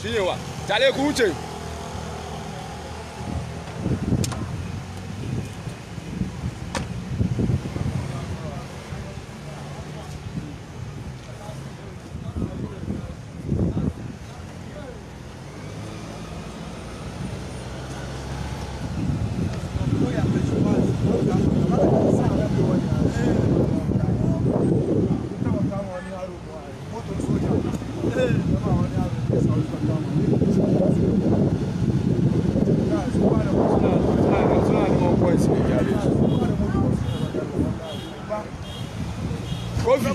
shine wa tare ku wuce suna neman points ne gyare su kofi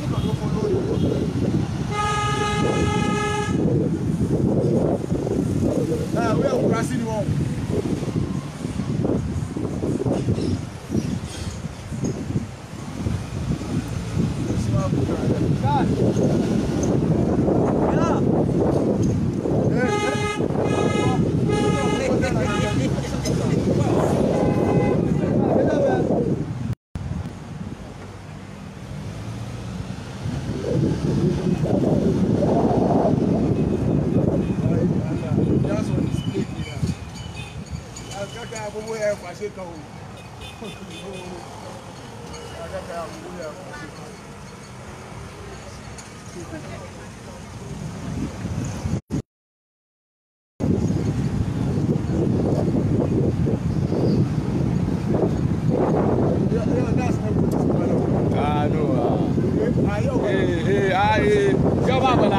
ah no ah eh eh ah eh yau ba bala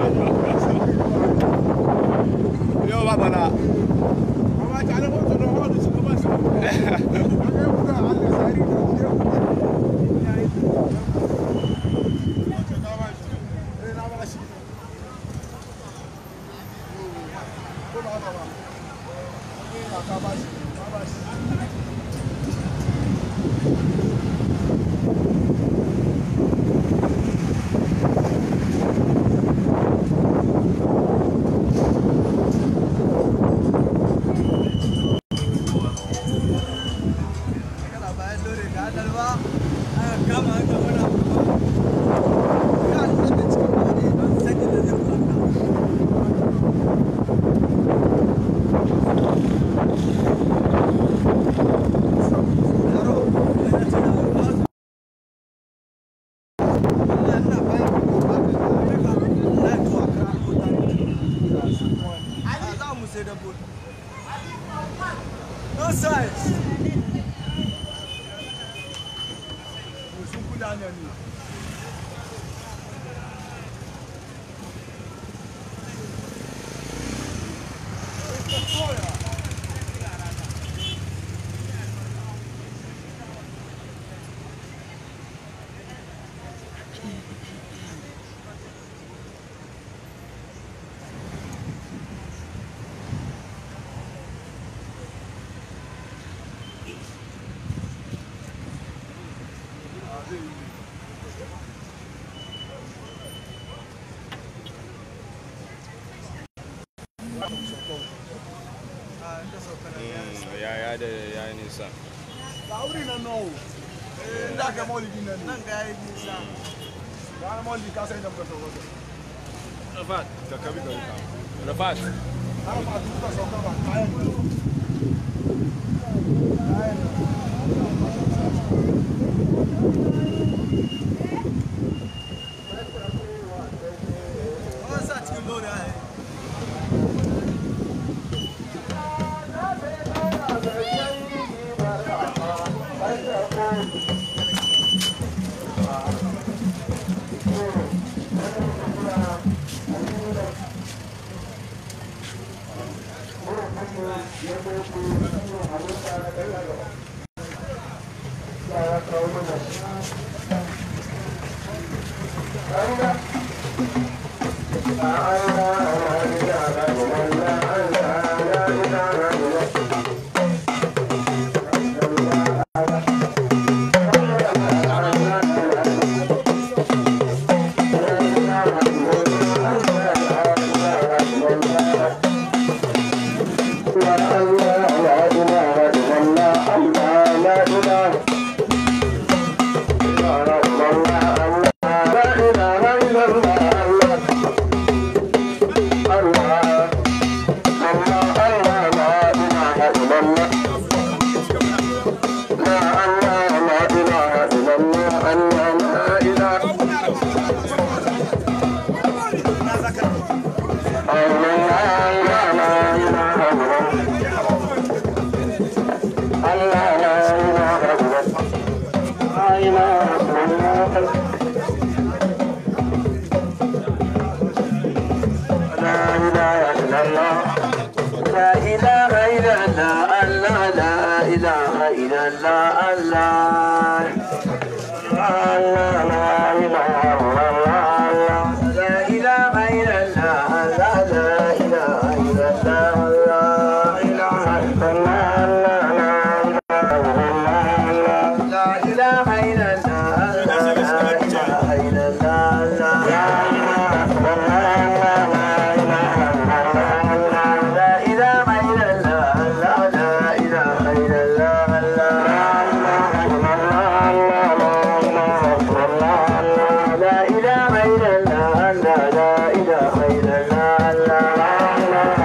yau ba bala No size. ya ya da ya yi nisa Ga wuri nan nawo. Eh, da ka maulidi nan. Nan ga yayi nisa. Ga maulidi ka sai da muka sauka. rafat ka kabi ka ruka rafat Har ma duk ka sauka ba kayan. Kayan. Wasa cikin lori ai. Allah لا إله إلا الله الله لا إله إلا الله الله الله لا إله إلا الله لا إله إلا الله لا لا إله إلا الله لا إله إلا الله لا إله إلا الله لا إله إلا الله لا إله إلا الله لا إله إلا الله لا لا إله إلا الله لا لا إله إلا الله لا لا إله إلا الله لا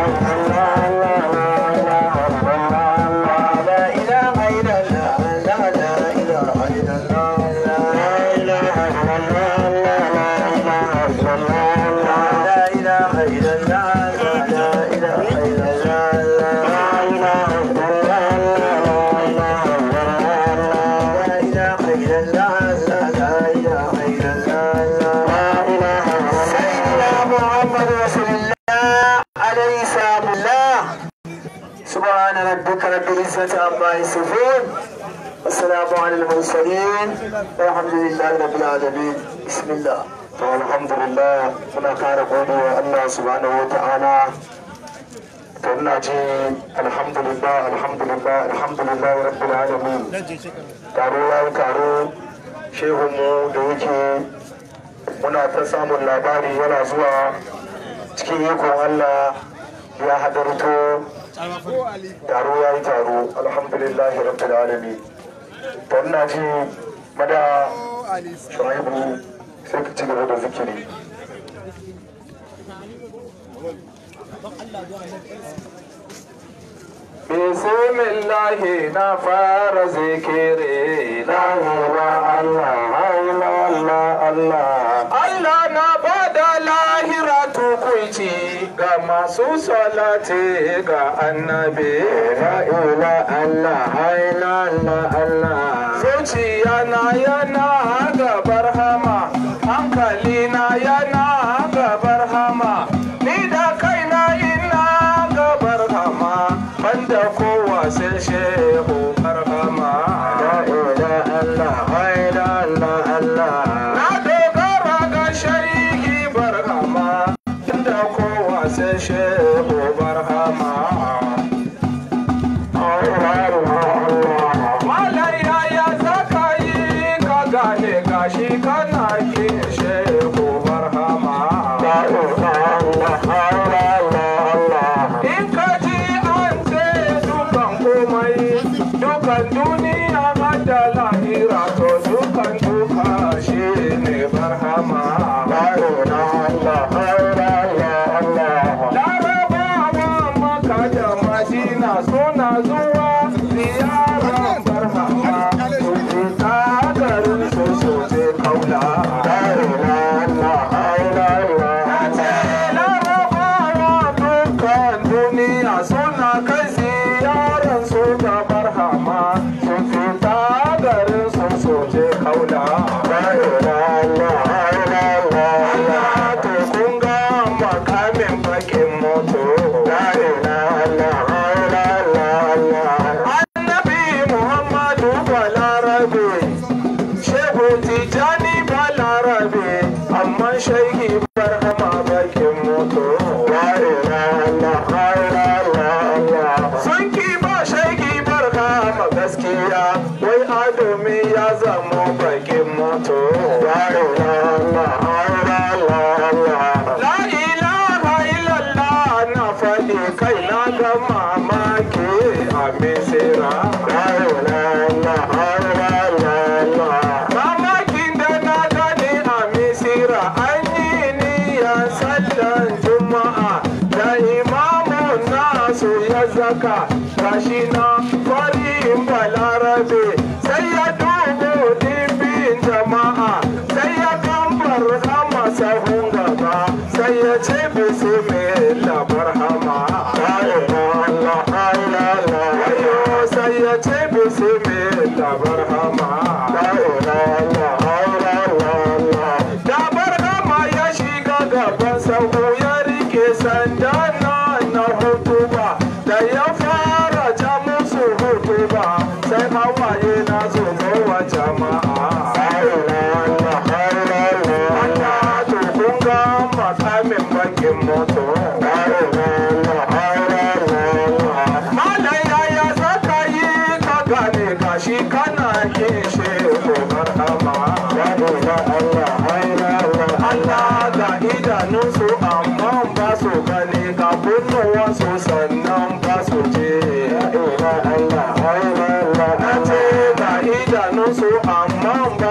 لا إله إلا الله لا لا إله إلا الله لا إله إلا الله لا إله إلا الله لا إله إلا الله لا إله إلا الله لا إله إلا الله لا لا إله إلا الله لا إله سيدنا محمد رسول الله عليه السلام الله سبحان ربك رب العزة عما يصفون والسلام على المرسلين والحمد لله رب العالمين بسم الله to alhamdulillah muna kara gode wa Allah subhanahu wa ta'ala to ina ji alhamdulillah alhamdulillah alhamdulillah rabbil alamin taro ya yi taro shehun mu da yake muna ta samun labari yana zuwa cikin ikon Allah ya hadarto taro ya yi taro alhamdulillah rabbil alamin to ina ji mada shuaibu sai ka ci gaba da zikiri Bismillahi na fara zikiri la ilaha Allah Allah Allah Allah na bada lahira tukuici ga masu salati ga annabi la ilaha Allah Allah Allah zuciya na yana gabar hama hankali na yana gabar hama ni da kaina ina gabar hama banda kowa sai shehu barhama la ilaha Allah la ilaha Allah na dogara ga shaiki barhama banda kowa sai shehu barhama Malaya ya zaka yi ka gane gashi kana kin shehu barhama. In ka ji an ce dukan komai, dukan duniya da lahira to dukan duka shi ne barhama. Larabawa maka da madina suna zuwa ziyarar barhama. Ta garin su soje kaula. Larabawa dukkan duniya suna kai ziyarar su da barhama. Sun fita garin su soje kaula. Allah to kun ga makamin bakin moto. Annabi Muhammadu Balarabe, Shehu Tijani Balarabe, amma shaiki barhama bakin moto. Sun ki ba shaiki barhama gaskiya, wai adomi ya zamo bakin moto. La ilaha illallah na faɗi kai na ga mamaki a misira. Mamakin da na gani a misira an yi niyyar sallan juma'a da imamun nasu ya zaka gashi na farin balarabe sai ya dubo dimbin jama'a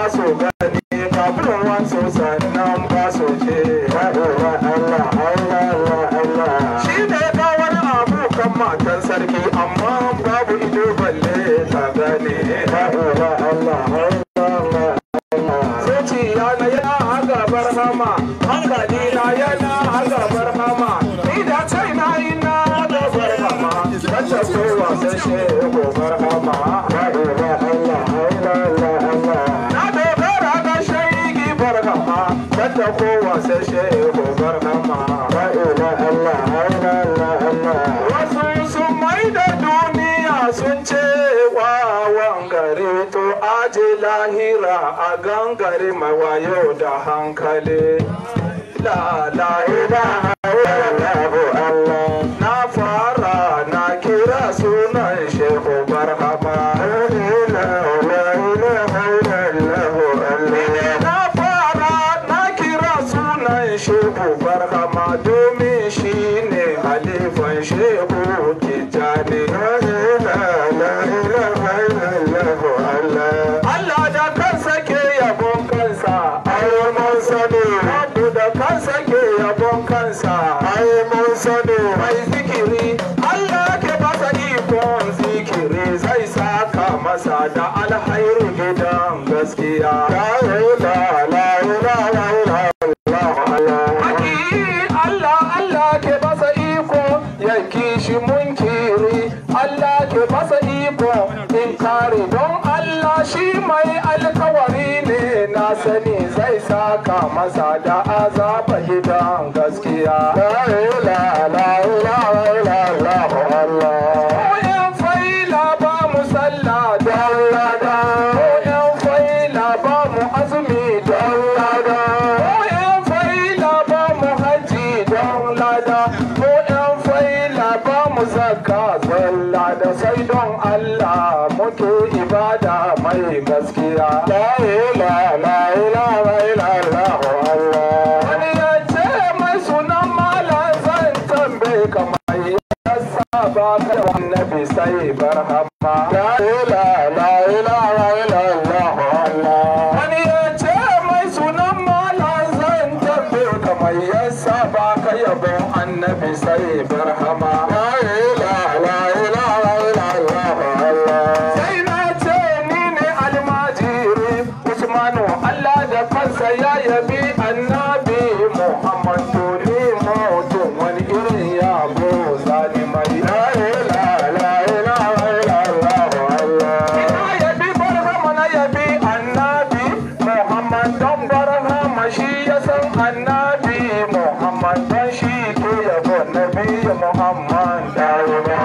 su gani kafin wasu sannan ba su ce Allah Allah Allah Allah shi ne ga wani abu kan matan sarki amma babu ido balle ta gane Allah Allah Allah zuciya na yana a gabar hama hankali na yana a gabar hama ni da kai na yi na gabar hama wacce kowa sai shi gobar hama na dogara ga shaigi bar hama wacce kowa sai shi gobar hama wasu sun mai da duniya sun ce wawan gari to aje lahira a gangare mawayo da hankali la la ilaha illallah Allah na fara na kira sunan shehu barhama na fara na kira sunan shehu barhama domin shi ne halifan shehu tijjani Allah da kansa ke yabon kansa ai mun sani Abu da kansa ke yabon kansa ai mun sani mai zikiri Allah ke masa ikon zikiri zai saka masa da alhairu gidan gaskiya la ilaha Haki Allah Allah ke masa iko ya kishi munkiri Allah ke masa iko in kare don Allah shi mai alkawari ne na sani zai saka masa da azaba gidan gaskiya la ilaha illallah Allah Koyan faila ba mu sallah don lada Koyan faila ba mu azumi don lada Koyan faila ba mu haji don lada Koyan faila ba mu zakka don lada sai don Allah muke ibada mai gaskiya La ilaha la ilaha illallah Allah Wani ya ce mai sunan malam zan tambaye kamar yasa ba ka da annabi sai barhama La ilaha la ilaha illallah Allah Wani ya ce mai sunan malam zan tambaye kamar yasa ba ka yabon annabi sai barhama La ilaha la ilaha illallah Allah Sai na ce ni ne almajiri Usmanu Allah da kansa ya yabi annabi Muhammadu ni mutum wani irin yabo zani mai la ilaha la ilaha illallah Allah Ina yabi barhama na yabi annabi Muhammad don barhama shi ya san annabi Muhammad don shi ke yabo nabi Muhammad la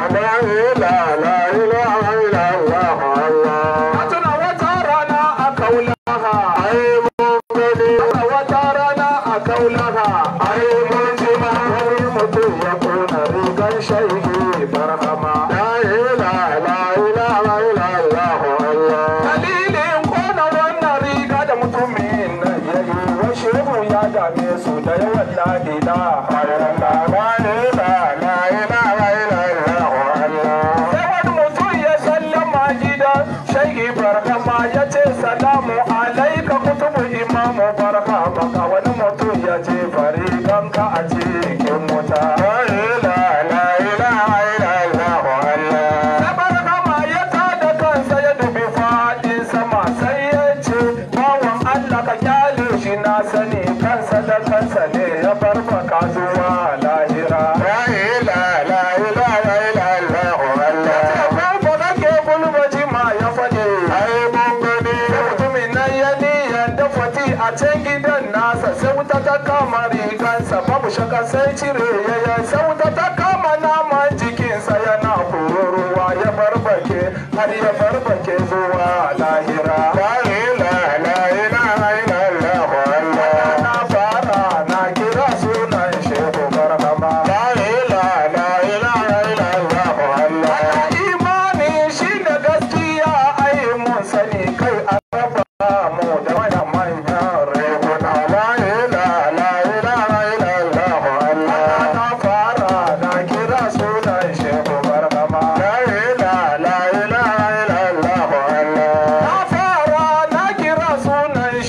ilaha la ilaha illallah Allah Na tuna wata rana a kaulaha ai mun gani wata rana a kaulaha ai mun ji ma wani mutum ya kona rigar shaiki barhama la ilaha la ilaha illallah Allah dalilin kona wannan riga da mutumin nan yayi wa shehu ya dame su da yawan la ilaha illallah la ilaha la ilaha illallah Allah sai wani mutum ya sallama gidan shaiki barhama ya ce salamu alaika kutubu imamu barhama ka wani mutum ya ce fariganka a cikin wuta la ilaha la ilaha illallah Allah sai barhama ya tada kansa ya dubi fadin sama sai ya ce bawan Allah ka kyale shi na sani kansa da kansa ne ya barbaka zuwa lahira la ilaha la ilaha illallah Allah ko ba ke gulbaji ma ya faɗi ai mun gani mutumin nan ya niyan da fati a can gidan nasa sai wuta ta kama rigansa babu shaka sai cire yaya sai wuta ta kama naman jikinsa yana kururuwa ya barbake har ya barbake zuwa lahira la ilaha la ilaha illallah Allah na fara na kira sunan shehu barhama la ilaha la ilaha illallah Allah imani shine gaskiya ai mun sani kai an raba mu da manyan manyan rekuna la ilaha la ilaha illallah Allah na fara na kira sunan shehu barhama la ilaha la ilaha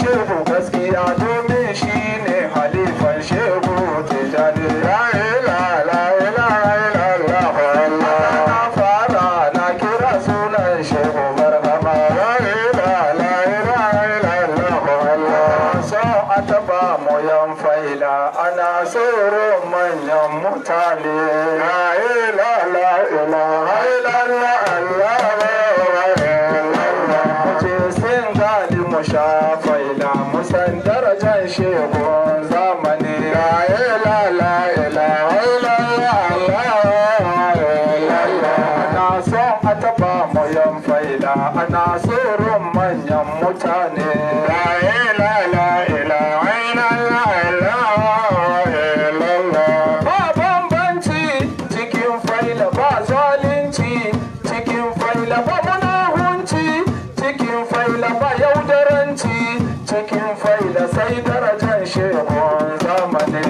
shehu gaskiya domin shi ne halifan shehu tijani la ilaha illallah na fara na kira sunan shehu marhaba la ilaha illallah so a taba mu yan faila ana tsoro manyan mutane la ilaha illallah ce sin gali mu sha faila mu san darajar shegun zamani la ilaha illallah ana son a taba mu yan faila ana tsoron manyan mutane la ilaha illallah ba bambanci cikin faila ba zalunci cikin faila ba munahunci cikin faila ba yaudaranci cikin faila sai darajar shehun zamani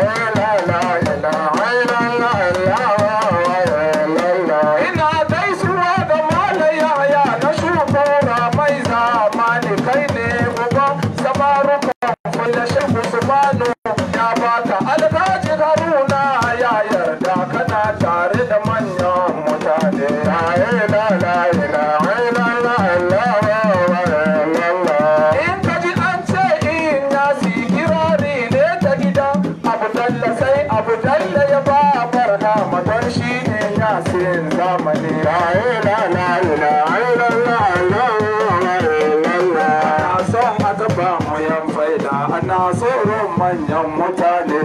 ina gaisuwa ga malayaya na shugaba mai zamani kai ne uban samarukan faila shehu subhanu ya baka alhaji haruna ya yarda kana tare da manyan mutane in ka ji an ce in ya si kirari ne ta gida abu dalla sai abu dalla ya ba barka madon shi ne ya sin zamani ana son a taba mu yan faida ana tsoron manyan mutane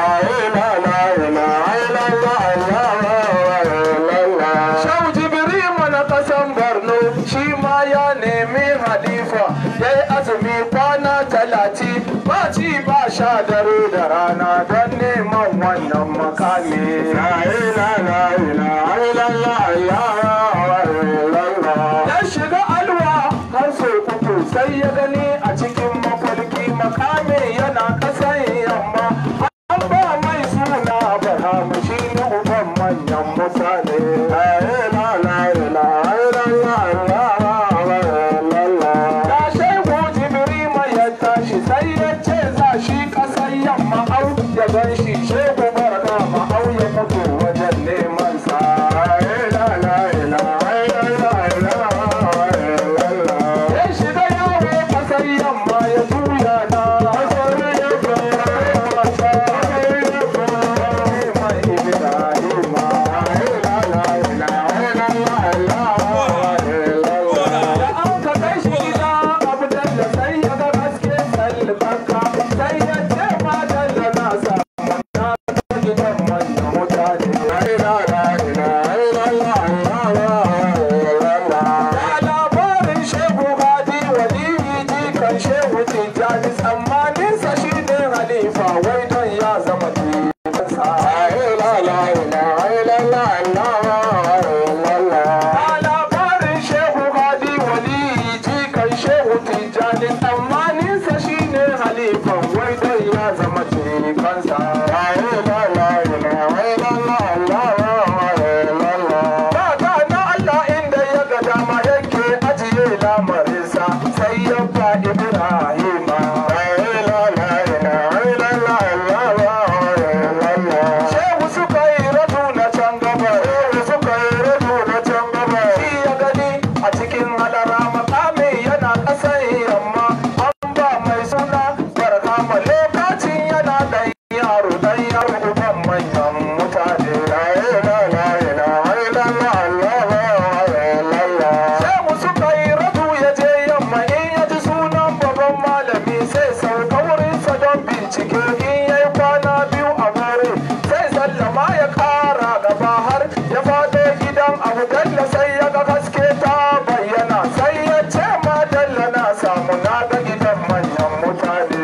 Shau Jibrima na kasan Borno shi ma ya nemi halifa ya yi azumi kwana talati ba ci ba sha dare da rana don neman wannan makami. Ya shiga alwa har sau uku sai ya gani a cikin mafarki makami yana kasan yamma. An ba mai suna Barhamu shi ne uban manyan mutane. Da shehu Jibrima ya tashi sai ya ce za shi ƙasar yamma au ya gan shi shehu barka ma'au ya mutu wajen neman sa. Ya shiga yawo ƙasar yamma ya juya na. Mai Ibrahima. Da an ka kai shi gida abu dalla sai ya ga haske salbaka sai ya ce ma dalla na samu na ta gidan manyan mutane. Da labarin shehu hadi waliyi jikan shehu tijjani tsammaninsa shi ne halifa wai don ya zama jikansa. Da labarin shehu hadi waliyi jikan shehu tijjani tsammaninsa shi ne halifan wai don ya zama jikansa. Daga na Allah inda ya ga dama yake ajiye lamarinsa sai ya ba Ibrahima. Shehu suka yi radu na can gaba, shehu suka yi radu na can gaba. Shi ya gani a cikin halara makami yana ƙasar yamma. An ba mai suna barkama lokacin yana ɗan yaro ɗan yaro uban manyan mutane. Shehu suka yi radu ya je yamma in ya ji sunan babban malami sai sauka wurinsa don bincike in ya yi kwana biyu a gore sai sallama ya kara gaba har ya faɗo gidan abu dalla sai ya ga haske ta bayyana sai ya ce ma dalla na samu na ga gidan manyan mutane.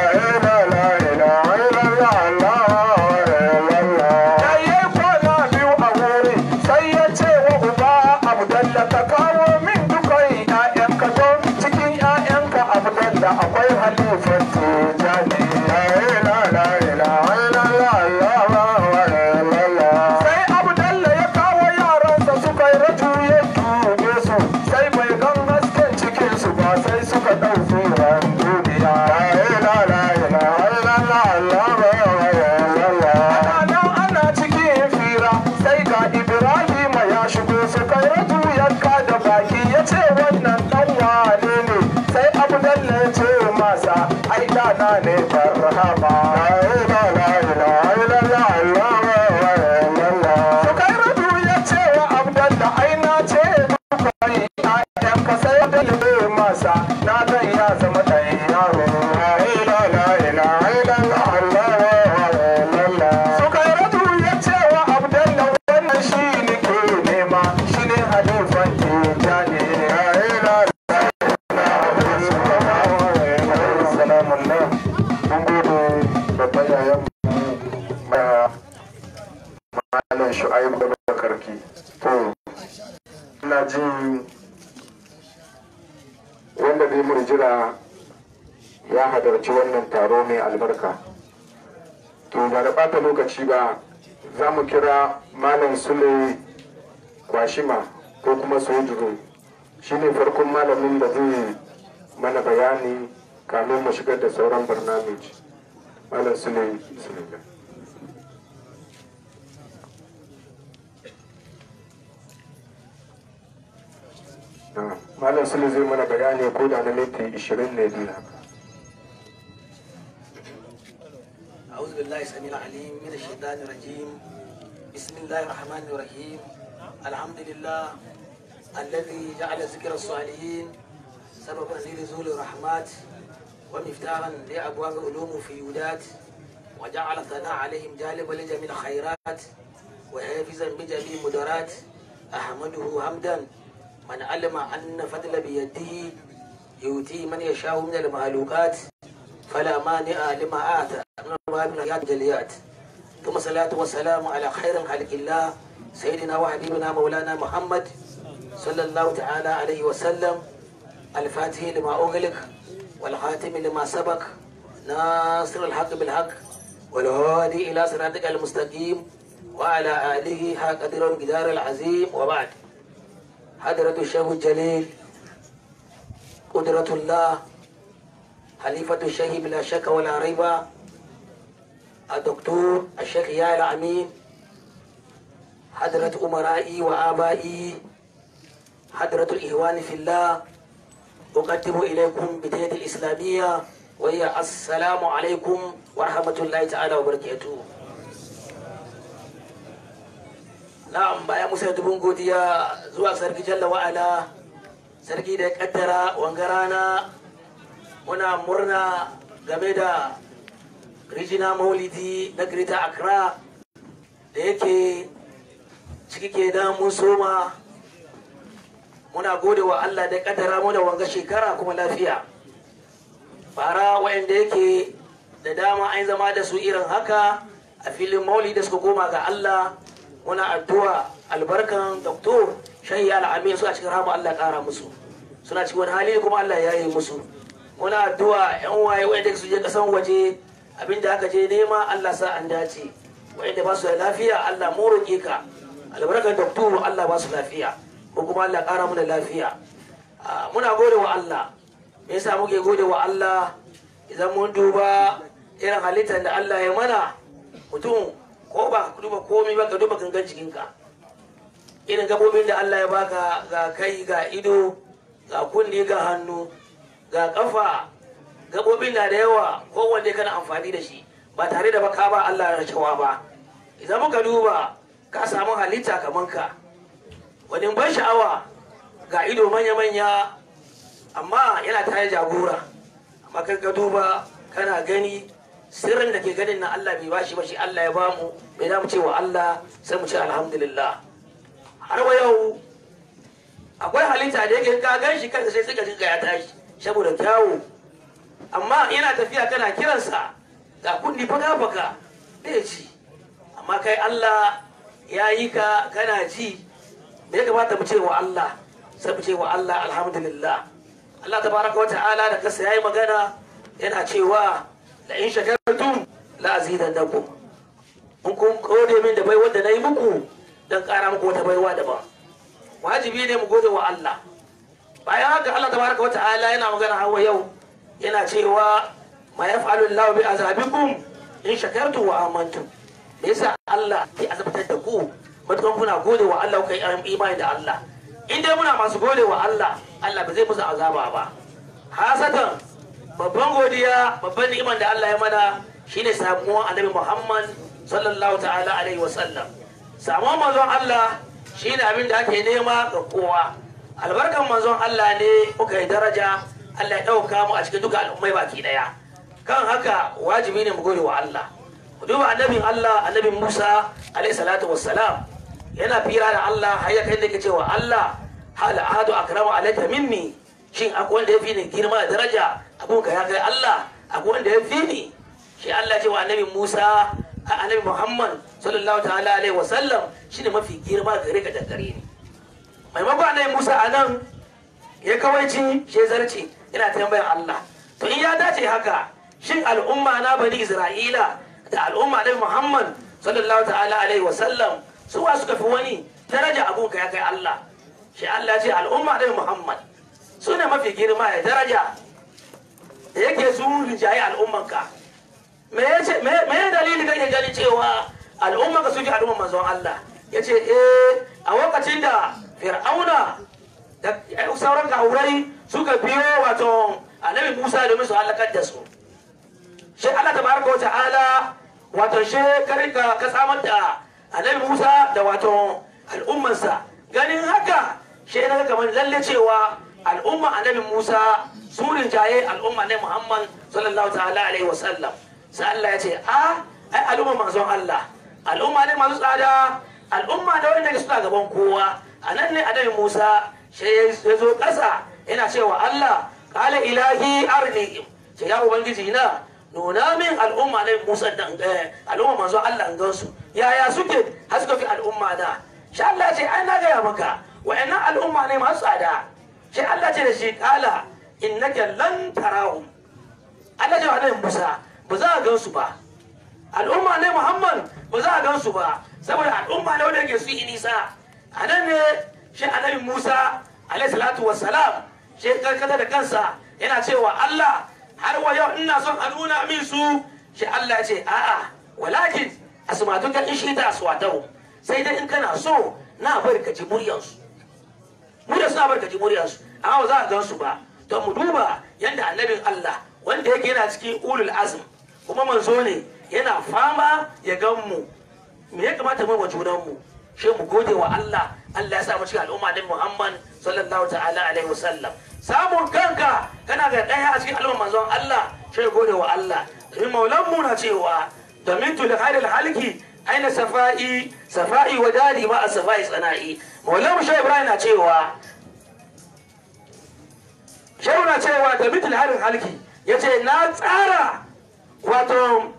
Ya yi kwana biyu a wuri sai ya ce wa uba Abdalla ka kawo min dukan ‘ya'yanka don cikin ‘ya'yanka Abdalla akwai halifar tijani. Sai Abdalla ya kawo yaransa suka yi raju ya dube su sai bai gan hasken cikinsu ba sai suka ɗauke ne barhama la ilaha illallah Allah wa illallah Sukairatu ya ce wa Abdalla ai na ce kai ayan ka sai da ne masa na dan ya zama dan yaro la ilaha illallah Allah wa illallah Sukairatu ya ce wa Abdalla wannan shi ne ke nema shi ne halifan tijani la ilaha salamun nan mun gode babban yayan malam shu'aib da bakarki to ina jin wanda zai murjira ya hadarci wannan taro mai albarka to ba da ɓata lokaci ba za mu kira malam sule kwashima ko kuma sojuru shine farkon malamin da zai mana bayani kamin mu shigar da sauran barnamij malam sule bismillah Na, malam sule zai mana bayani ko da na minti 20 ne biyu haka أعوذ بالله السميع العليم من الشيطان الرجيم بسم الله الرحمن الرحيم الحمد لله الذي جعل ذكر الصالحين سببا لنزول الرحمات ومفتاحا لأبواب علوم في يودات وجعل الثناء عليهم جالبا لجميع الخيرات وحافظا بجميع المدرات أحمده حمدا من علم أن فضل بيده يؤتي من يشاء من المخلوقات فلا مانع لما آتى من الوهاب من الجليات ثم صلاة والسلام على خير خلق الله سيدنا وحبيبنا مولانا محمد صلى الله تعالى عليه وسلم الفاتح لما أغلق والخاتم لما سبق ناصر الحق بالحق والهادي إلى صراطك المستقيم وعلى آله حق قدر الجدار العظيم وبعد حضرة الشيخ الجليل قدرة الله خليفة الشيخ بلا شك ولا ريب الدكتور الشيخ يا الأمين حضرة أمرائي وآبائي حضرة الإخوان في الله أقدم إليكم بداية الإسلامية وهي السلام عليكم ورحمة الله تعالى وبركاته na'am bayan musa dubun godiya zuwa sarki jalla wa'ala sarki da ya kaddara wanga rana muna murna game da rijina maulidi na greta accra da yake ciki ke da mun soma muna gode wa allah da kaddara mu da wanga shekara kuma lafiya bara wayanda yake da dama an zama da su irin haka a filin maulidi da suka koma ga allah muna addu'a albarkan doktor shahi al'amin su a cikin rahama allah kara musu suna cikin wani hali kuma allah ya yi musu muna addu'a yan waye wanda su je kasan waje abinda aka je nema Allah sa an dace wanda ba su da lafiya Allah mu roƙe ka albarkar doktor Allah ba su lafiya ko kuma Allah ƙara mu da lafiya muna gode wa Allah me yasa muke gode wa Allah idan mun duba irin halittar da Allah ya mana mutum ko ba ka duba komai ba ka duba gangan jikinka irin gabobin da Allah ya baka ga kai ga ido ga kunne ga hannu ga kafa gabobin na da yawa kowanne kana amfani da shi ba tare da baka ba Allah ya cewa ba idan muka duba ka samu halitta kaman ka wani ban sha'awa ga ido manya-manya amma yana tare jagora amma kan ka duba kana gani sirrin da ke ganin na Allah bai bashi ba shi Allah ya bamu bai da mu ce wa Allah sai mu ce alhamdulillah har wa yau akwai halitta da yake ka gan shi kansa sai suka jinka ya tashi saboda kyawu amma yana tafiya kana kiransa ga kundi faka faka bai ci amma kai Allah ya yi ka kana ji me ya kamata mu ce wa Allah sai mu ce wa Allah alhamdulillah Allah tabaraka wa ta'ala da kasa yayi magana yana cewa la in shakartum la azidannakum in kun gode min da baiwar da nayi muku dan kara muku wata baiwa daban wajibi ne mu gode wa Allah bayan haka Allah tabaraka wata'ala yana magana hawa yau yana cewa ma yaf'alu Allah bi azabikum in shakartum wa amantum me yasa Allah ya azabtar da ku matukan kuna gode wa Allah kai imani da Allah in dai muna masu gode wa Allah Allah ba zai musu azaba ba hasatan babban godiya babban ni'imar da Allah ya mana shine samuwan annabi Muhammad sallallahu ta'ala alaihi wa sallam samuwan manzon Allah shine abin da ake nema ga kowa albarkan manzon Allah ne muka yi daraja Allah ya ɗauka mu a cikin duka al'ummai baki ɗaya kan haka wajibi ne mu gode wa Allah ku duba annabin Allah annabin Musa alaihi salatu wassalam yana fira da Allah har ya kai da yake cewa Allah hal ahadu akramu alayka minni shin akwai wanda ya fi ni girma da daraja abun ka ya kai Allah akwai wanda ya fi ni shi Allah ce wa annabi Musa a annabi Muhammad sallallahu ta'ala alaihi wa sallam shine mafi girma gare ka da gare ni maimakon annabi Musa a nan ya kawaici shi zarci yana tambayar Allah to in ya dace haka shin al'umma na bani Isra'ila da al'umma annabi Muhammad sallallahu ta'ala alaihi wa sallam su wa suka fi wani daraja abun ka ya kai Allah shi Allah ce al'umma annabi Muhammad su ne mafi girma da daraja da yake su rinjaye al'ummanka me ya dalili kake gani cewa al'ummanka suke al'umman manzon Allah ya ce eh a lokacin da fir'auna da sauran kawurai suka biyo wato annabi musa domin su halakar da su shi Allah ta baraka wata ala wato shi karika ka samar da annabi musa da wato al'ummansa ganin haka shi na kamar lalle cewa al'umma annabi Musa su rinjaye al'umma ne Muhammad sallallahu ta'ala alaihi wa sallam sai Allah ya ce a ai al'umma manzon Allah al'umma ne masu tsada al'umma da wanda suna gaban kowa a nan ne annabi Musa sai ya zo ƙasa yana cewa Allah qala ilahi arni ce ya ubangiji na nuna min al'umma ne Musa da al'umma manzon Allah an gansu yaya suke har suka fi al'umma na sha Allah ce ai na gaya maka wa'annan al'umma ne masu tsada sai Allah ce da shi kala innaka lan tarahum Allah ce wa Musa ba za a gan su ba al'umma ne Muhammad ba za a gan su ba saboda al'umma ne wanda yake su yi nisa a nan ne shi annabi Musa alaihi salatu wassalam shi karkata da kansa yana cewa Allah har wa yau ina son a nuna min su shi Allah ya ce a'a walakin asmatuka in shi ta aswatahu sai dai in kana so na bari ka ji muryansu murya suna barka ji muryarsu amma ba za a gan su ba to mu duba yadda annabin Allah wanda yake yana cikin ulul azm kuma manzo ne yana fama ya gan mu me ya kamata mu wa junan mu shi mu gode wa Allah Allah ya sa mu cikin al'umma din Muhammad sallallahu ta'ala alaihi wasallam samun kanka kana ga daya a cikin al'umma manzon Allah shi gode wa Allah domin maulan mu na cewa domin tul khairil halki aina safa'i safa'i wa dari ma a safa'i tsana'i maulan shi ibrahim na cewa shehu na cewa da mitul harin halki ya ce na tsara wato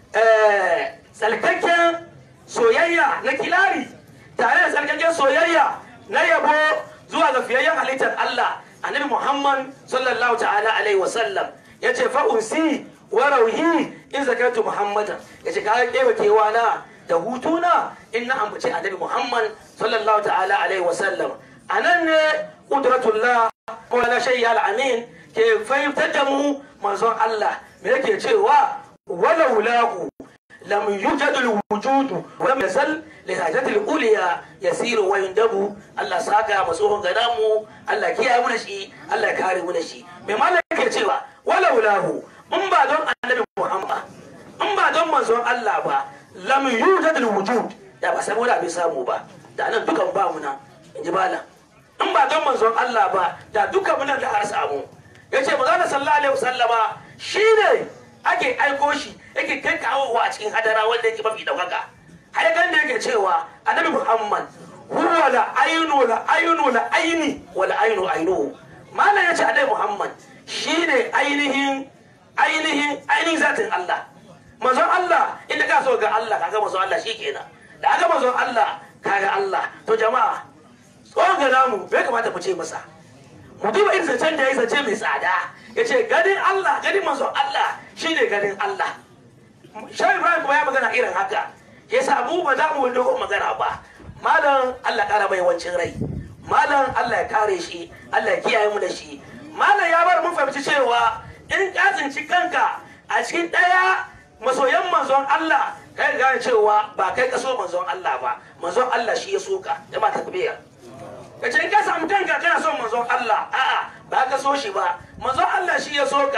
tsalkakken soyayya na kilari tare da tsalkakken soyayya na yabo zuwa ga fiyayyen halittar Allah annabi Muhammad sallallahu ta'ala alaihi wasallam ya ce fa'unsi wa rauhi in zakartu Muhammadan ya ce kayan kewa kewa na da hutuna in na ambaci annabi Muhammad sallallahu ta'ala alaihi wasallam a nan ne ƙudratullah Maulana Shayya Al-Amin ke fahimtar da mu manzon Allah me yake cewa walau lahu lam yujad al-wujud wa lam yazal li hajati al-uliya yasiru wa yundabu Allah saka masohon gada mu Allah kiyaye mu da shi Allah ya kare mu da shi me malaka yake cewa walau lahu in ba don annabi Muhammad in ba don manzon Allah ba lam yujad al-wujud da ba saboda bai samu ba da nan dukan ba mu nan inji malam in ba don manzon Allah ba da duka munan da har samu ya ce manzon sallallahu alaihi wasallama shine ake aiko shi yake kai kawowa a cikin hadara wanda yake mafi daukaka har kan da yake cewa annabi Muhammad huwa la ainu la ainu la aini wa la ainu ainu malam yace annabi Muhammad shine ainihin ainihin ainihin zatin Allah manzon Allah inda ka so ga Allah kaga manzon Allah shikenan da aka manzon Allah kaga Allah to jama'a tsohon ga namu bai kamata mu ce masa mu duba irin zancen da ya zance mai tsada ya ce ganin Allah ganin manzon Allah shine ganin Allah shai Ibrahim kuma ya magana irin haka ya sa mu ba za mu dogon magana ba malam Allah kara mai wancin rai malam Allah ya kare shi Allah ya kiyaye mu da shi malam ya bar mun fahimci cewa in ka tsinci kanka a cikin ɗaya masoyan manzon Allah kai gane cewa ba kai ka so manzon Allah ba manzon Allah shi ya so ka jama'a takbir ka ce in ka samu kanka kana son manzon Allah a'a ba ka so shi ba manzon Allah shi ya so ka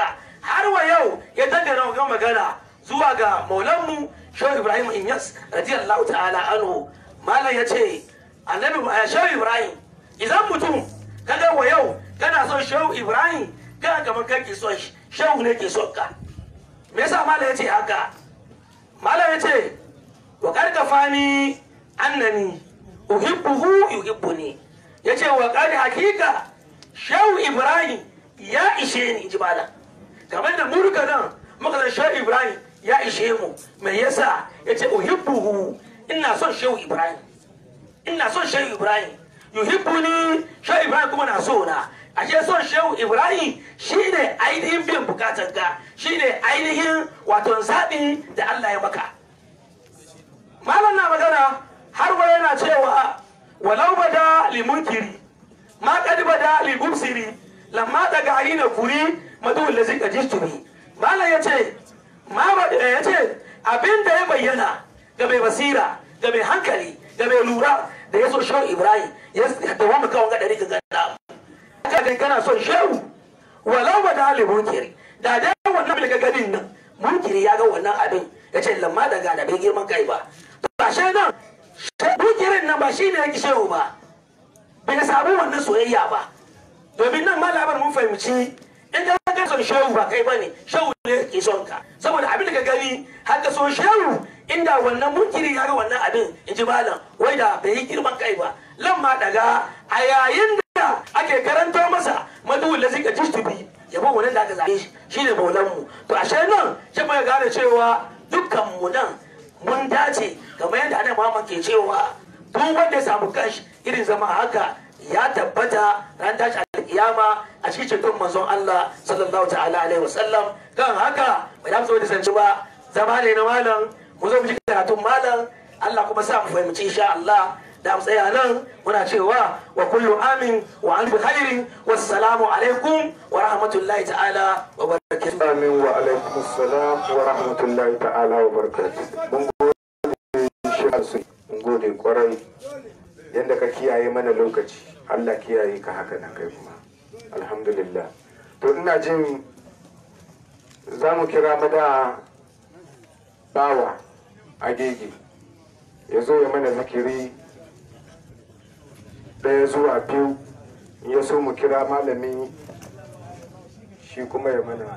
har wa yau ya dangana ga magana zuwa ga maulanmu shehu ibrahim inyas radiyallahu ta'ala anhu malam ya ce annabi shehu ibrahim idan mutum kaga wa yau kana son shehu ibrahim kana kamar kan ke son shehu ne ke son ka me yasa malam ya ce haka malam ya ce wa karkafani annani uhibbuhu yuhibbuni ya ce wa kari hakika shehu ibrahim ya ishe ni ji malam kamar da murka nan muka san shehu ibrahim ya ishe mu me yasa ya ce uhibbuhu ina son shehu ibrahim ina son shehu ibrahim yuhibbuni shehu ibrahim kuma na so na ashe son shehu ibrahim shine ainihin biyan bukatar ka shine ainihin wato zaɓi da allah ya maka malam na magana har wa yana cewa walau bada limunkiri ma kadi bada libubsiri lamma daga aina kuri madu lazi ka jisturi malam ya ce ma ya ce abin da ya bayyana ga mai basira ga mai hankali ga mai lura da ya so shehu ibrahim ya dawo mu kawon gadari ga gana haka kai kana son shehu walau bada limunkiri da dai wannan daga gadin nan munkiri ya ga wannan abin ya ce lamma daga da bai girman kai ba ba shi nan bukirin nan ba shi ne yake shehu ba bai samu wannan soyayya ba domin nan ma labar mun fahimci in ka ga son shehu ba kai bane shehu ne ke son ka saboda abin da ka gani har ka so shehu inda wannan munkiri ya ga wannan abin in ji malam wai da bai yi girman kai ba lamma daga a yayin da ake karanto masa maduwul da zika jistubi yabo wannan da aka zabe shi shine maulan mu to ashe nan shi mai gane cewa dukkan mu nan mun dace kamar yadda ana Muhammad ke cewa duk wanda ya samu kanshi irin zama haka ya tabbata ran tashi alkiyama a cikin ceton manzon Allah sallallahu ta'ala alaihi wasallam kan haka bai da so da sanci ba zama ne na malam mu zo mu ji karatun malam Allah kuma sa mu fahimci insha Allah da mu tsaya nan muna cewa wa kullu amin wa an bi khairin wassalamu alaikum wa rahmatullahi ta'ala wa barakatuh Amin wa alaikum salam wa rahmatullahi ta'ala wa barakatuh. Mun gode shi su mun gode kwarai yadda ka kiyaye mana lokaci. Allah kiyaye ka haka na kai kuma. Alhamdulillah. To ina jin za mu kira mada bawa agege ya zo ya mana zikiri ɗaya zuwa biyu in ya so mu kira malami shi kuma ya mana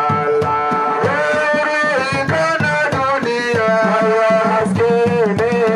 Yeah.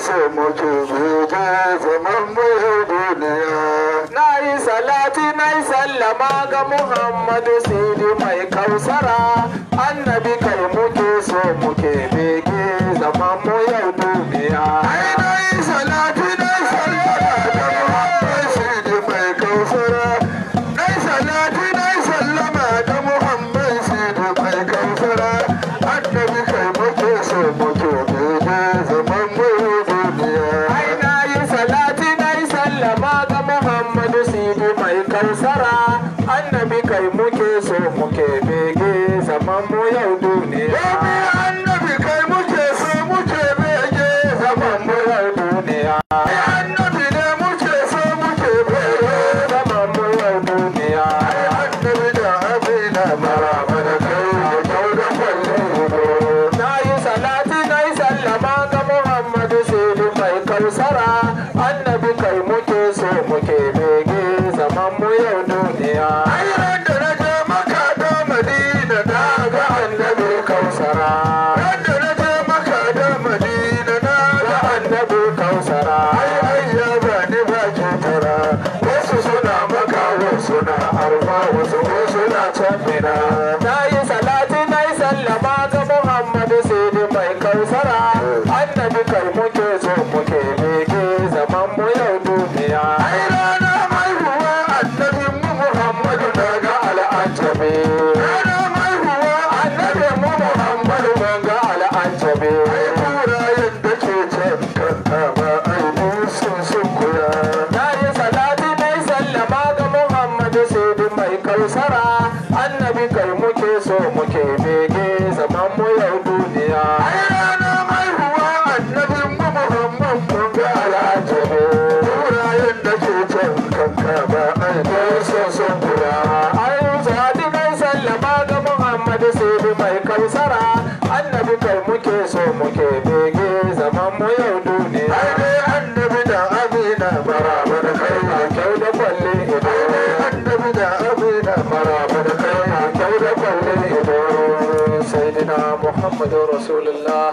so muke bege zaman mu duniya na yi salati na yi sallama ga muhammadu sidi mai kausara annabi kai muke so muke bege zaman mu yau duniya ai na yi salati na yi sallama ga muhammad sidi mai kausara na yi salati na yi sallama ga muhammad sidi mai kausara annabi kai muke so muke bege zaman mu duniya ai na yi salati na yi sallama ga muhammadu sidi mai kausara annabi kai muke so muke bege zaman mu yau duniya Wani annabi kai muke so muke bege zaman mu yau duniya Ai annabi ne muke so muke bege zaman mu yau duniya Ai annabi da abina maraba da kai da kyau da kwallon hudu na yi salati na yi sallama ga muhammadu sidi mai kausara annabi kai muke so muke bege zaman mu yau duniya Ai ran da na je maka da Madina na ga annabi kausara Ran da na je maka da Madina na ga annabi kausara Ai ai ya ba ni ba kitara Wasu suna maka wasu na arfa wasu ko suna can mina na yi salati na yi sallama ga muhammadu sidi mai kausara annabi kai muke so muke bege zaman mu yau duniya Ai rana mai ruwa annabin mu Muhammadu na ga al'ajabi Rana mai ruwa annabin mu Muhammadu na ga al'ajabi Ai kurayen da ke can kanta ba ai sun sun kula na yi salati na yi sallama ga muhammadu sidi mai kausara annabi kai muke so muke bege zaman mu yau duniya Ai rana mai ruwa annabin mu Muhammad mun ga al'ajabi Kurayen da ke can kanta ba ai sun sun kula ayin sadi mai sallama ga muhammadu sidi mai kausara annabi kai muke so muke bege zaman mu yau duniya Ai dai annabi da amina maraba da kai na kyau da kwalle ido Ai dai annabi da amina maraba da kai na kyau da kwalle ido sayyidina muhammadu rasulullah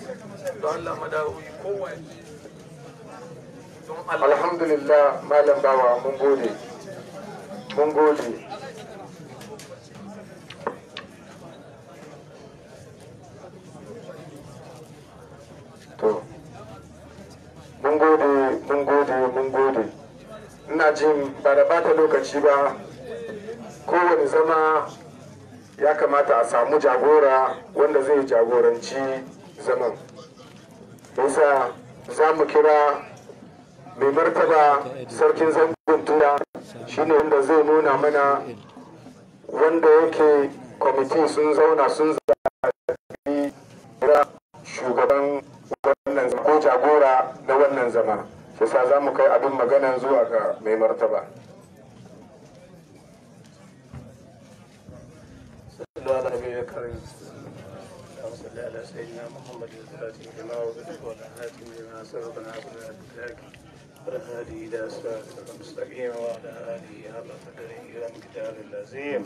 alhamdulillah malam bawa mun gode mun gode to mun gode mun gode mun gode ina jin ba da bata lokaci ba kowane zama ya kamata a samu jagora wanda zai jagoranci zaman yasa za mu kira mai martaba sarkin zangon tuna shine wanda zai nuna mana wanda yake kwamiti sun zauna sun zaɓi kira shugaban wannan zama ko jagora na wannan zama shi sa za mu kai abin magana zuwa ga mai martaba صلى على نبينا الكريم اللهم صل على سيدنا محمد الفاتح لما وبدأ وعلى هاتم لما سبق ناصر الأدراك والهادي إلى صراطك المستقيم وعلى آله حق قدره والمقدار اللازم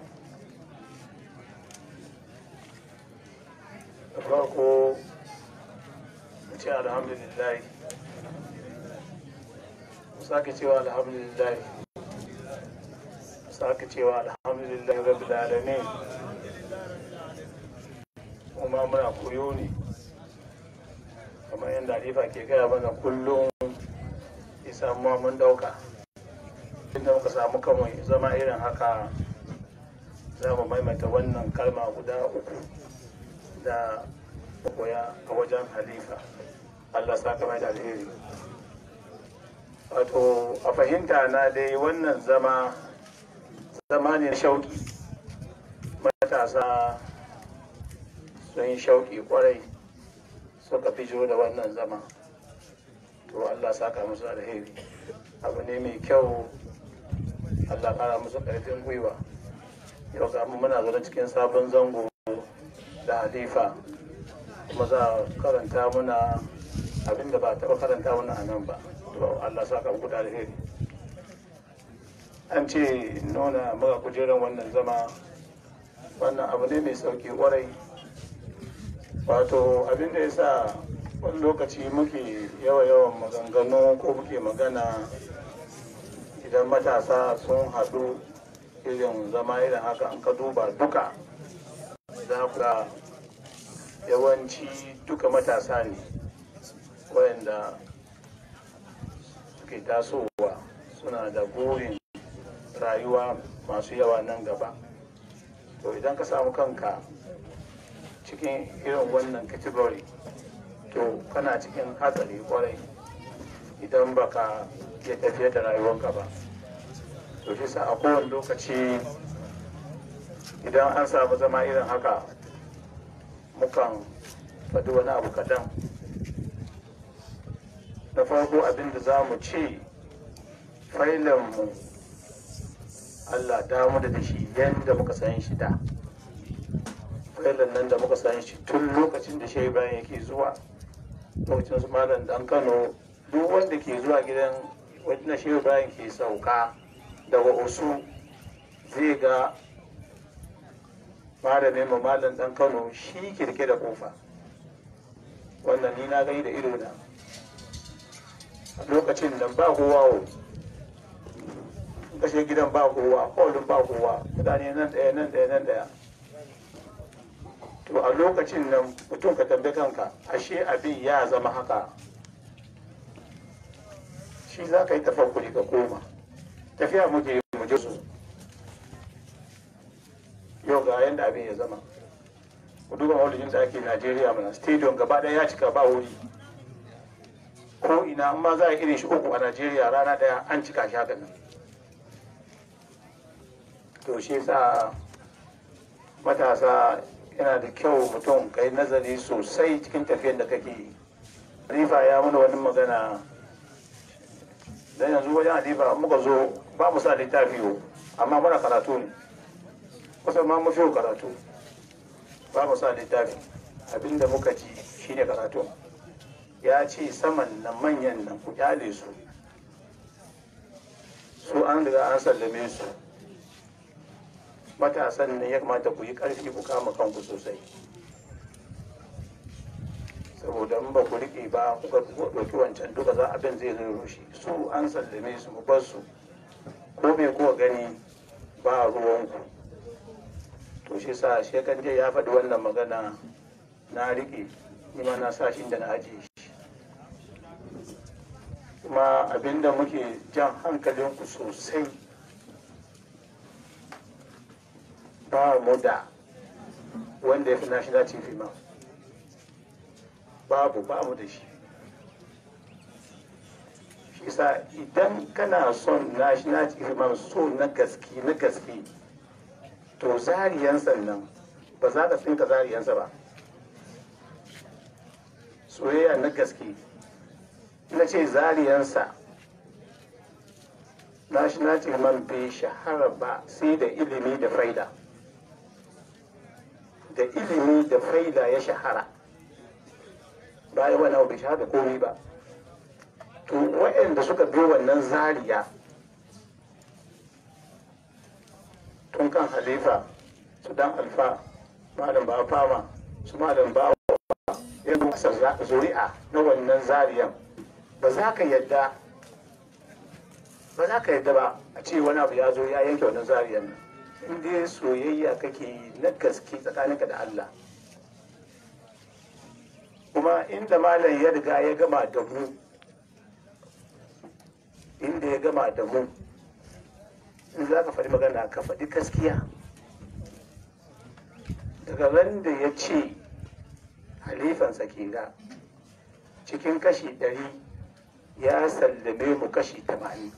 da farko mu ce alhamdulillah mu sake cewa alhamdulillah mu sake cewa alhamdulillah rabbil alamin kuma muna koyo ne kamar yadda alifa ke gaya mana kullum ya samu mun dauka inda muka samu kamar zama irin haka za mu maimaita wannan kalma guda uku da koya a wajen halifa allah sa kama da alheri wato a fahimta na dai wannan zama zama ne na shauki matasa sun yi shauki kwarai suka fito da wannan zama to allah saka musu alheri abu ne mai kyau allah kara musu karfin gwiwa yau ga mu muna zaune cikin sabon zango da halifa kuma za a karanta muna abinda ba a taɓa karanta muna a nan ba to allah saka muku da alheri an ce nuna maka kujerar wannan zama wannan abu ne mai sauki kwarai wato abin da ya sa wani lokaci muke yawa-yawan maganganu ko muke magana idan matasa sun haɗu irin zama irin haka an ka duba duka za ku ga yawanci duka matasa ne wayanda suke tasowa suna da burin rayuwa masu yawa nan gaba to idan ka samu kanka cikin irin wannan category to kana cikin hatsari kwarai idan baka ya tafiye da rayuwanka ba to shi sa a kowane lokaci idan an samu zama irin haka mukan faɗi wani abu kaɗan na farko abin da za mu ce mu allah damu da shi yadda muka san shi da failan nan da muka san shi tun lokacin da shehu bayan yake zuwa lokacin su malam dan kano duk wanda ke zuwa gidan wajen shehu bayan ke sauka daga osu zai ga malamin mu malam dan kano shi kirke da kofa wannan ni na gani da ido na lokacin nan ba kowa kashe gidan ba kowa kolin ba kowa mutane nan daya nan daya nan daya to a lokacin nan mutum ka tambaye kanka ashe abin ya zama haka shi za ka yi tafakkuri ka koma tafiya muke mu je su yau ga yanda abin ya zama ku duba maulidin da ake najeriya mana stadium gaba ɗaya ya cika ba wuri ko ina amma za a irin shi uku a najeriya rana ɗaya an cika shi haka nan to shi sa matasa yana da kyau mutum ka yi nazari sosai cikin tafiyar da kake yi rifa ya muna wani magana dan yanzu wajen halifa muka zo ba mu sa littafi yau amma muna karatu ne kusan ma mu fiye karatu ba mu sa littafi abinda muka ci shine karatu ya ce saman nan manyan nan ku kyale su su an riga an sallame su matasan ne ya kamata ku yi ƙarfi ku kama kanku sosai saboda in ba ku riƙe ba kuka ɗauki wancan duka za abin zai zai rushe su an sallame su mu bar su ko me kuka gani ba ruwanku to shi sa shekan jiya ya faɗi wannan magana na riƙe ni ma na sa shi da na ajiye shi kuma abinda muke jan hankalinku sosai ba mu da wanda ya fi national chief imam babu ba mu da shi shi sa idan kana son national chief imam so na gaske na gaske to zariyansa nan ba za ka tsinka zariyansa ba soyayya na gaske na ce zariyansa national chief imam bai shahara ba sai da ilimi da faida da ilimi da faida ya shahara bayan wani abu bai shahara da komi ba to waɗanda suka bi wannan zariya tun kan halifa su dan alfa malam ba fama su malam ba ya masa zuri'a na wannan zariyan ba za ka yadda ba za ka yadda ba a ce wani abu ya zo ya yanke wannan zariyan nan in dai soyayya kake yi na gaske tsakaninka da Allah kuma inda malam ya riga ya gama da mu inda ya gama da mu in za ka faɗi magana ka faɗi gaskiya daga ran da ya ce halifansa ke ga cikin kashi ɗari ya sallame mu kashi tamanin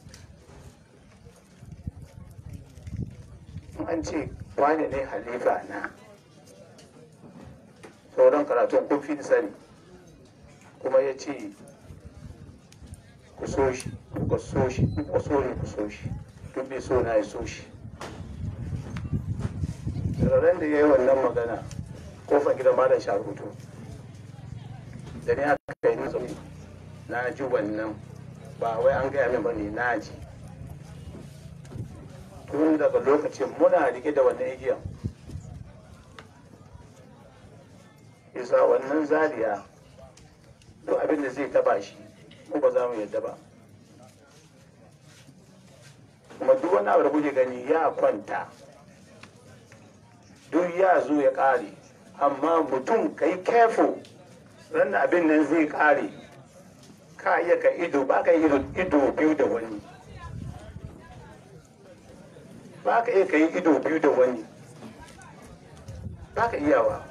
an ce wane ne halifa na sauran karatun kun fi sani kuma ya ce ku so shi ku so shi ku so ne ku so shi duk bai so na ya so shi ran da ya yi wannan magana kofar gidan malam sharutu da ne aka yi nazari na ji wannan ba wai an gaya min ba ne na ji tun daga lokacin muna rike da wannan igiyan isa wannan zariya to abin da zai taba shi mu ba za mu yadda ba kuma duk wani abu da kuke gani ya kwanta duk ya zo ya ƙare amma mutum ka yi careful ran da abin nan zai ƙare ka iya ka ido ba ka ido ido biyu da wani ba ka iya ka yi ido biyu da wani ba ka iyawa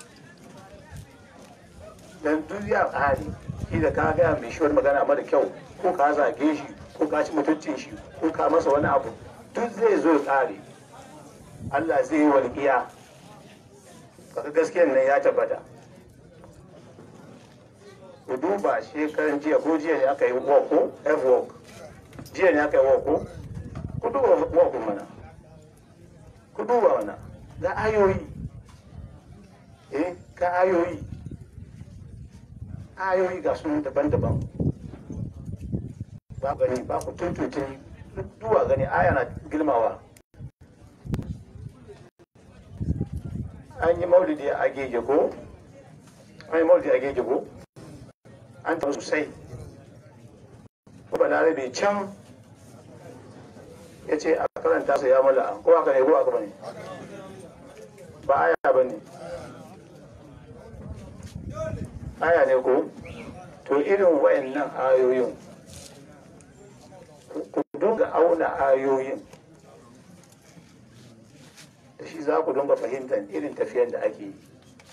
dan duk ya ƙare shi da ka gaya mai shi wani magana mara kyau ko ka zage shi ko ka ci mutuncin shi ko ka masa wani abu duk zai zo ya ƙare Allah zai yi walƙiya kaga gaskiyan nan ya tabbata ku duba shekaran jiya ko jiya ne aka yi walk ko f walk jiya ne aka yi walk ko ku duba walk mana ku duba mana ga ayoyi eh ga ayoyi ayoyi ga sunan daban-daban ba gani ba ku tuntuntuni duwa gani aya na girmawa an yi maulidi a gege ko an yi maulidi a gege ko an taɓa sosai ko ba larabe can ya ce a karanta su ya mala ko aka ne ko aka bane ba aya ba ne aya ne ko to irin wayannan ayoyin ku dunga auna ayoyin da shi za ku dunga fahimtar irin tafiyar da ake yi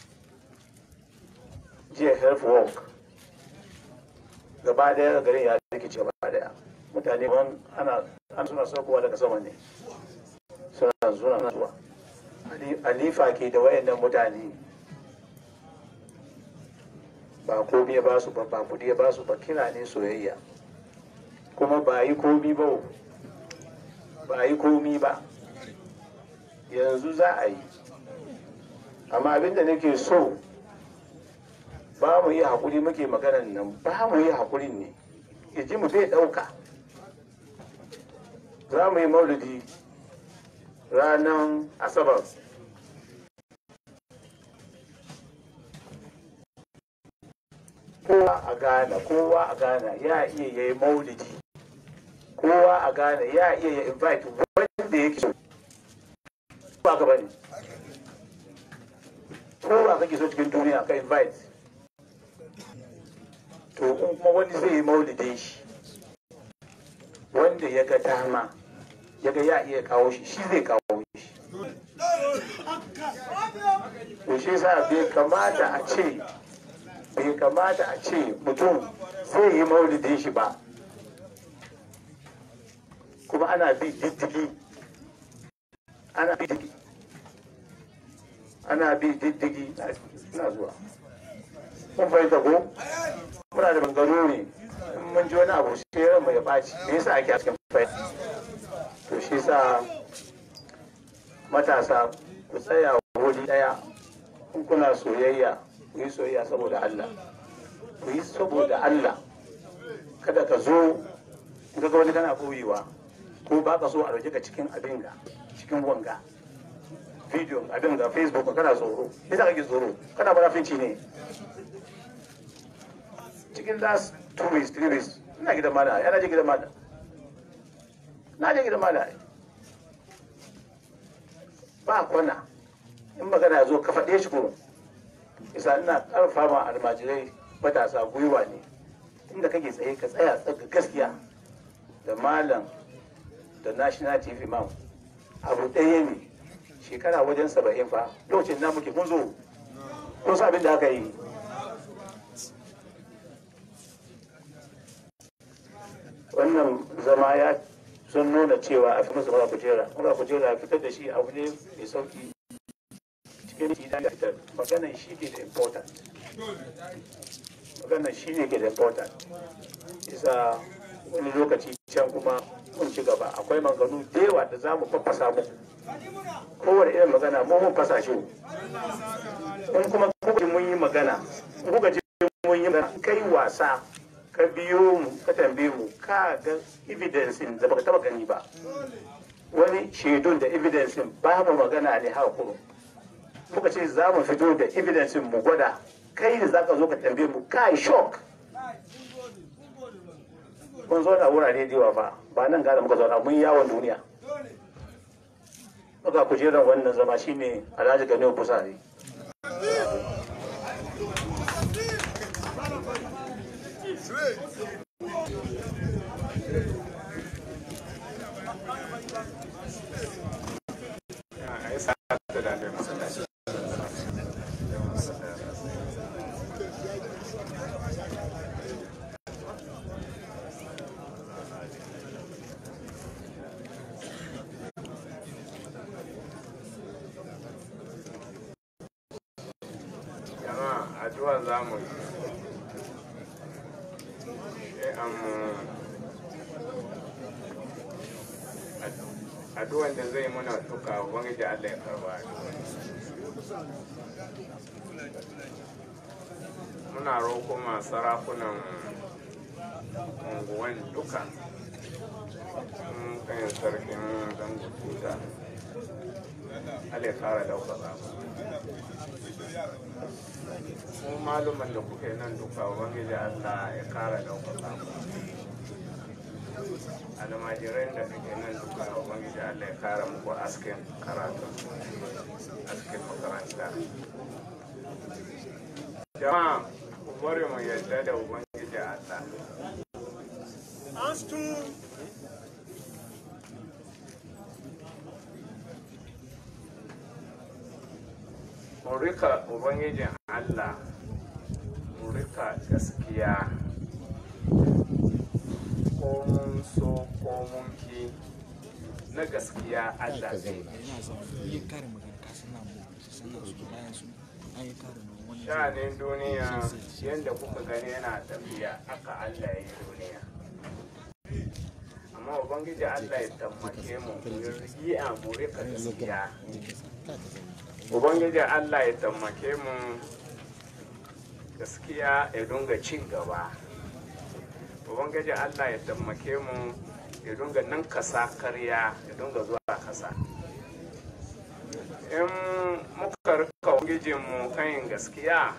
jiya health work gaba daya garin ya rikice gaba daya mutane ban ana an suna saukowa daga sama ne suna suna zuwa alifa ke da wayannan mutane ba komi ba su ba ba kudi ba su ba kira ne soyayya kuma ba yi komi ba ba yi komi ba yanzu za a yi amma abinda nake so ba mu yi haƙuri muke maganan nan ba mu yi haƙurin ne iji mu zai ɗauka za mu yi maulidi ranar asabar kowa a ghana kowa a ghana ya iya ya yi maulidi kowa a ghana ya iya ya invite wanda yake so ba ka bane kowa kake so cikin duniya ka invite to in kuma wani zai yi maulidin shi wanda ya ga dama ya ga ya iya kawo shi shi zai kawo shi to shi sa bai kamata a ce bai kamata a ce mutum zai yi maulidin shi ba kuma ana bi diddigi ana bi diddigi ana bi diddigi na zuwa kun fahimta ko muna da bangaro ne in mun ji wani abu sai ran mai ɓaci me yasa ake cikin fahimta to shi sa matasa ku tsaya wuri daya in kuna soyayya ku yi soyayya saboda Allah ku yi saboda Allah kada ka zo ga wani kana koyewa ko ba ka so a dauke ka cikin abin ga cikin wanga video abin ga facebook kana tsoro yasa kake tsoro kana barafinci ne cikin last two weeks three weeks ina gidan mala yana je gidan mala na je gidan mala ba kwana in magana ya zo ka faɗe shi ko isa ina ƙarfa ma almajirai matasa gwiwa ne inda kake tsaye ka tsaya tsaga gaskiya da malam da national chief imam abu ɗaya ne shekara wajen saba'in fa lokacin na muke kun zo kun sa abin da aka yi wannan zama ya sun nuna cewa a fi musu mura kujera mura kujera fitar da shi abu ne mai sauki cikin shi da fitar maganan shi ke da important maganan shi ne ke da important isa wani lokaci can kuma mun ci gaba akwai maganu da yawa da za mu fafasa muku kowane irin magana mu mun fasa shi in kuma kuka mun yi magana in kuka ji mun yi magana kai wasa ka biyo mu ka tambaye mu ka ga evidence da baka taba gani ba wani shaidun da evidence ba mu magana ne haka kuma muka ce za mu fito da evidence mu gwada kai da zaka zo ka tambaye mu kai shock mun zauna wurare da yawa ba ba nan gada muka zauna mun yawon duniya muka kujerar wannan zama shine alhaji gani busari jama'a addu'a za mu yi sai an addu'an da zai muna duka wani da Allah ya karba addu'an muna roƙo ma sarakunan unguwan duka sun kan sarkin zango tuta Allah ya kara ɗaukaka mu mu maluman da kuke nan duka ubangiji Allah ya kara ɗaukaka ku almajiran da kake nan duka ubangiji Allah ya kara muku askin karatu askin makaranta jama'a ku bari mu yadda da ubangiji Allah mu rika ubangijin Allah mu rika gaskiya ko mun so ko mun ki na gaskiya Allah zai sha'anin duniya yadda kuka gani yana tafiya aka Allah ya yi duniya amma ubangiji Allah ya tammake mu mu yi a mu rika gaskiya ubangiji allah ya tammake mu gaskiya ya dunga cin gaba ubangiji allah ya tammake mu ya dunga nan kasa karya ya dunga zuwa kasa in muka rika ubangijinmu kan gaskiya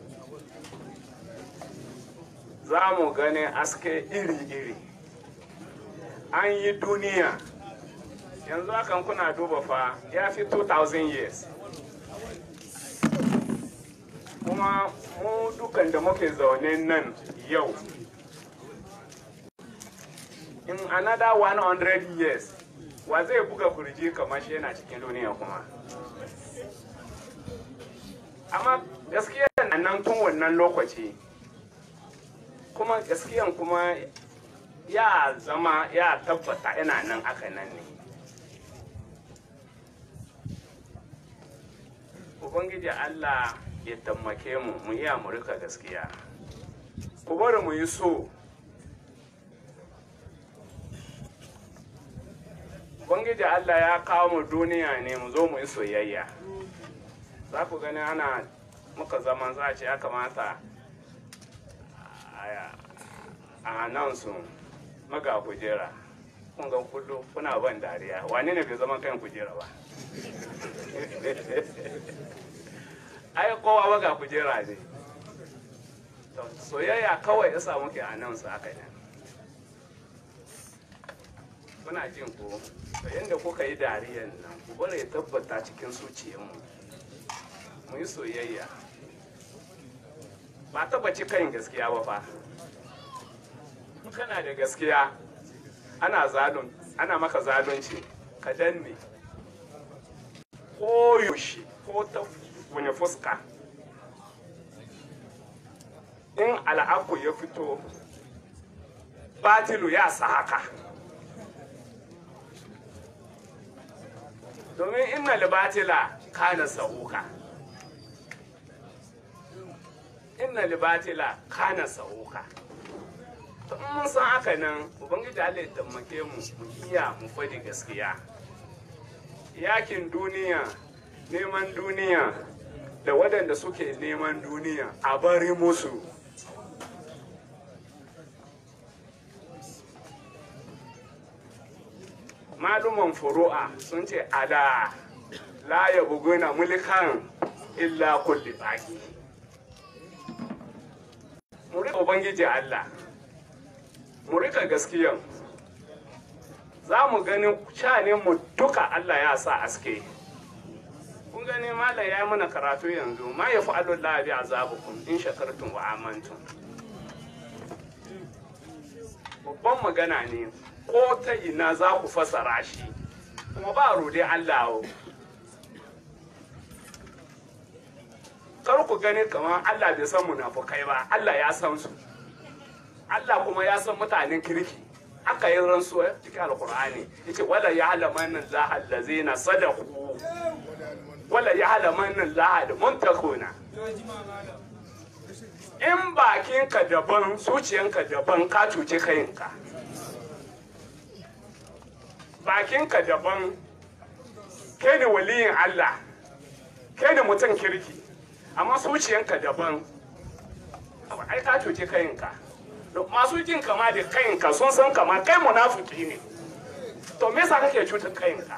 za mu gani aske iri-iri an yi duniya yanzu hakan kuna duba fa ya fi 2000 years kuma mu dukan da muke zaune nan yau in another 100 years wa zai buga kurji kamar shi yana cikin duniya kuma amma gaskiya na nan tun wannan lokaci kuma gaskiyan kuma ya zama ya tabbata yana nan aka nan ne ubangiji allah ya tammake mu mu iya mu rika gaskiya ku bari mu yi so ubangiji allah ya kawo mu duniya ne mu zo mu yi soyayya za ku gani ana muka zaman za a ce ya kamata a nan su maga kujera kun ga kullu kuna ban dariya wani ne bai zama kan kujera ba ai kowa waga kujera ne soyayya kawai ya samu ke a nan su haka ne kuna jin ko to yadda kuka yi dariyan nan ku bari ya tabbata cikin zuciyarmu mu yi soyayya ba tabbaci kan gaskiya ba fa kana da gaskiya ana zalun ana maka zalunci ka danne ko yaushe ko ta wani fuska in al'aku ya fito batilu ya sa haka domin inna libatila kana sa'uka inna libatila kana sa'uka to in mun san haka nan ubangiji Allah ya tammake mu mu iya mu fadi gaskiya yakin duniya neman duniya da waɗanda suke neman duniya a bari musu maluman furu'a sun ce ala la ya buguna mulkan illa kulli baki muri ubangiji Allah mu rika gaskiyan za mu gani shanin mu duka Allah ya sa aske kun gani malam ya yi mana karatu yanzu ma ya fi Allah bi azabukum in shakartum wa amantum babban magana ne ko ta ina za ku fasara shi kuma ba rode Allah kar ku gani kamar Allah bai san munafukai ba Allah ya san su Allah kuma ya san mutanen kirki aka yi rantsuwa cikin alkur'ani yace wala ya'lamanna Allah allazina sadaqu wala ya'lamanna Allah almuntakuna in bakinka daban zuciyanka daban ka cuce kayinka bakinka daban kai ne waliyin Allah kai ne mutum kirki amma zuciyanka daban ai ka cuce kayinka masu jin kama da kayinka sun san kama kai munafiki ne to me yasa kake cutar kayinka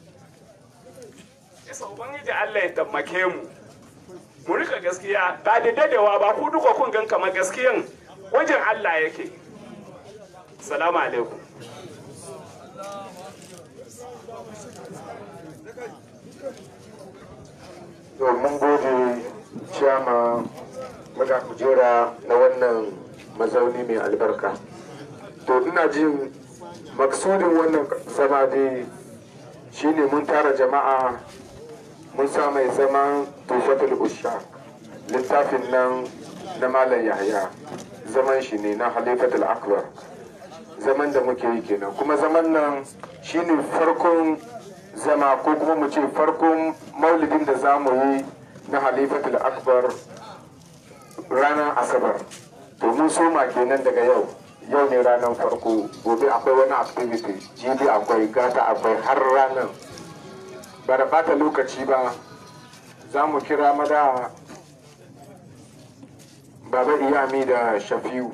yasa ubangiji Allah ya tammake mu mu rika gaskiya ba da dadewa ba ku duka kun gan kama gaskiyan wajen Allah yake salamu alaikum mun gode ciyama muna kujera na wannan mazauni mai albarka to ina jin maksudin wannan zama dai shine mun tara jama'a mun sa mai zaman tufatul usha littafin nan na malam yahya zaman shi ne na halifatul akbar zaman da muke yi kenan kuma zaman nan shine farkon zama ko kuma mu ce farkon maulidin da za mu yi na halifatul akbar ranar asabar to mun soma kenan daga yau yau ne ranar farko gobe akwai wani activity jibi akwai gata akwai har ranar ba da bata lokaci ba za mu kira mada baba iyami da shafiu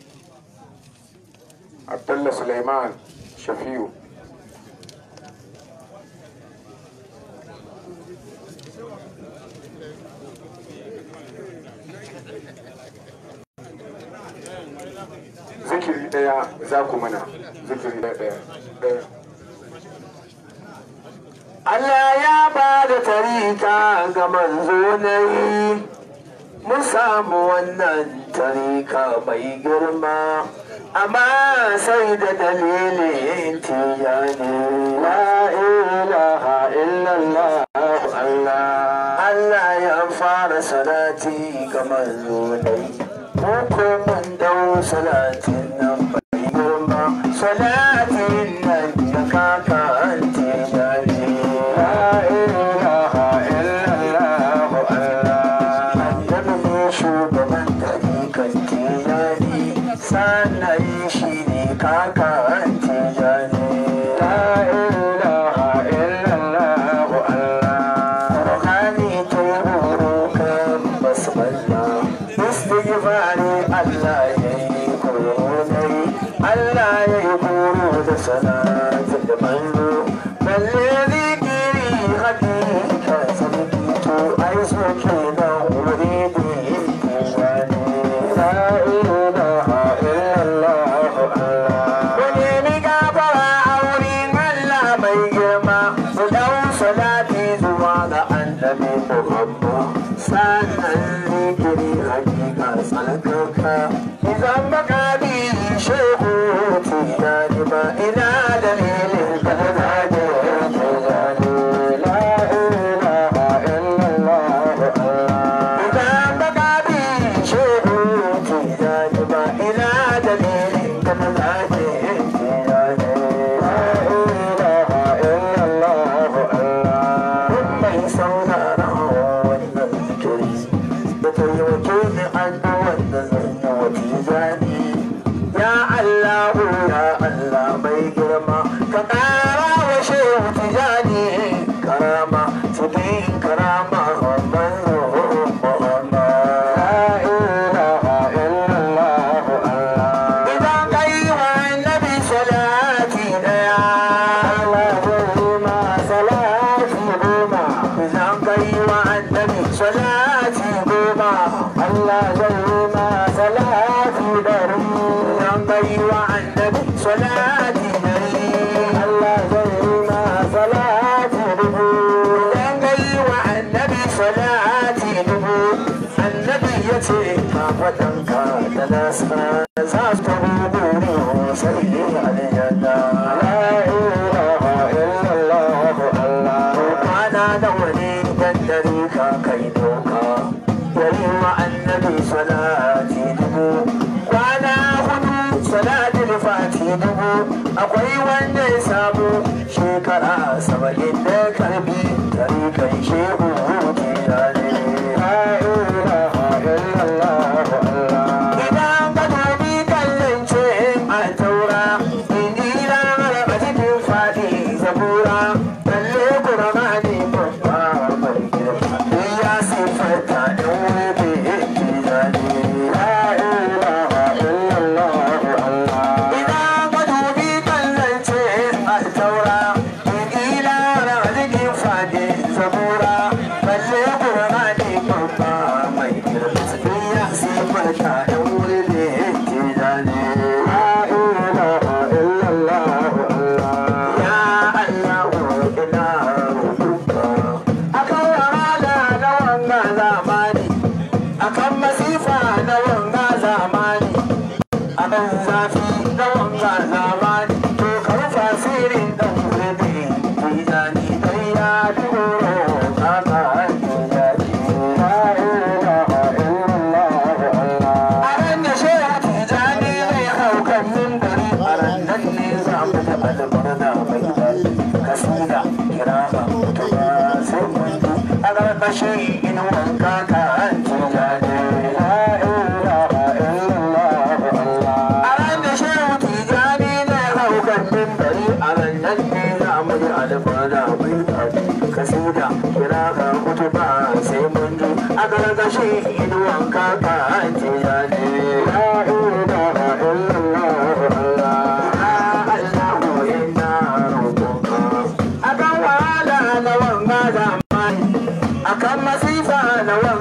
abdullah suleiman shafiu zikiri daya za ku mana zikiri daya daya Allah ya ba da tarika ga manzo na yi mun samu wannan tarika mai girma amma sai da dalilin tiyani la ilaha illallah Allah Allah ya fara salati ga manzo na yi ko mun dau salatin nan mai girma salatin nan da kaka an tiyani shugaban tarikan tijani sannan shi ne kaka an tijani la ilaha illallah Allah Qur'ani ta horo kan basmalla istighfari Allah ya yi koronai Allah ya yi koro da salatin da manzo balle zikiri hakika sarki to ai so kenan wuri da sannan zikiri hakika tsalkaka idan baka bi shehu tijani ba ina dalilin ka da zage tijani la ilaha illallah idan baka bi shehu tijani ba ina dalilin ka da zage annabi salati dari Allah zai ma salati dubu dan gai wa annabi salati dubu annabi ya ce ma wadanka da nasa za su tabu guri sai aljanna la ilaha illallah Allah kwana da wani dan dare ka kai doka yayi wa annabi salati dubu kwana hudu salatul fati dubu akwai wanda ya samu shekara saba'in da karbi tarikan shehu tijani idan ka dubi kallon ce a taura injila a cikin fadi zabura balle kurmani babba mai girma ya siffanta in wuri tijani Idan ka dubi kallon ce a taura, injila na cikin fadi zabura, balle kurmani babba mai girma ya siffanta in wuri tijani. Ya Allah, ina roƙonka. Akan wahala na wanga zamani, akan masifa na wanga zamani, akan zafi na wanga zamani, to ka rufa sirrin dan wuri tijani dan ya duro kaka tijani. La ilaha illallah. A ran da shehu tijani zai hau kan mimbari, a ran nan ne za mu ji albarna mai daɗi. Kasida kira ba mutu ba sai mun ji a ƙarƙashin inuwan kaka tijani. La ilaha illallah. A ran da shehu tijani zai hau kan mimbari, a ran nan ne za mu ji albarna mai daɗi. Kasida kira ba mutu ba sai mun ji a ƙarƙashin inuwan kaka tijani. La ilaha illallah. Allahu inna roƙonka. Akan wahala na wanga zamani, akan masifa na wanga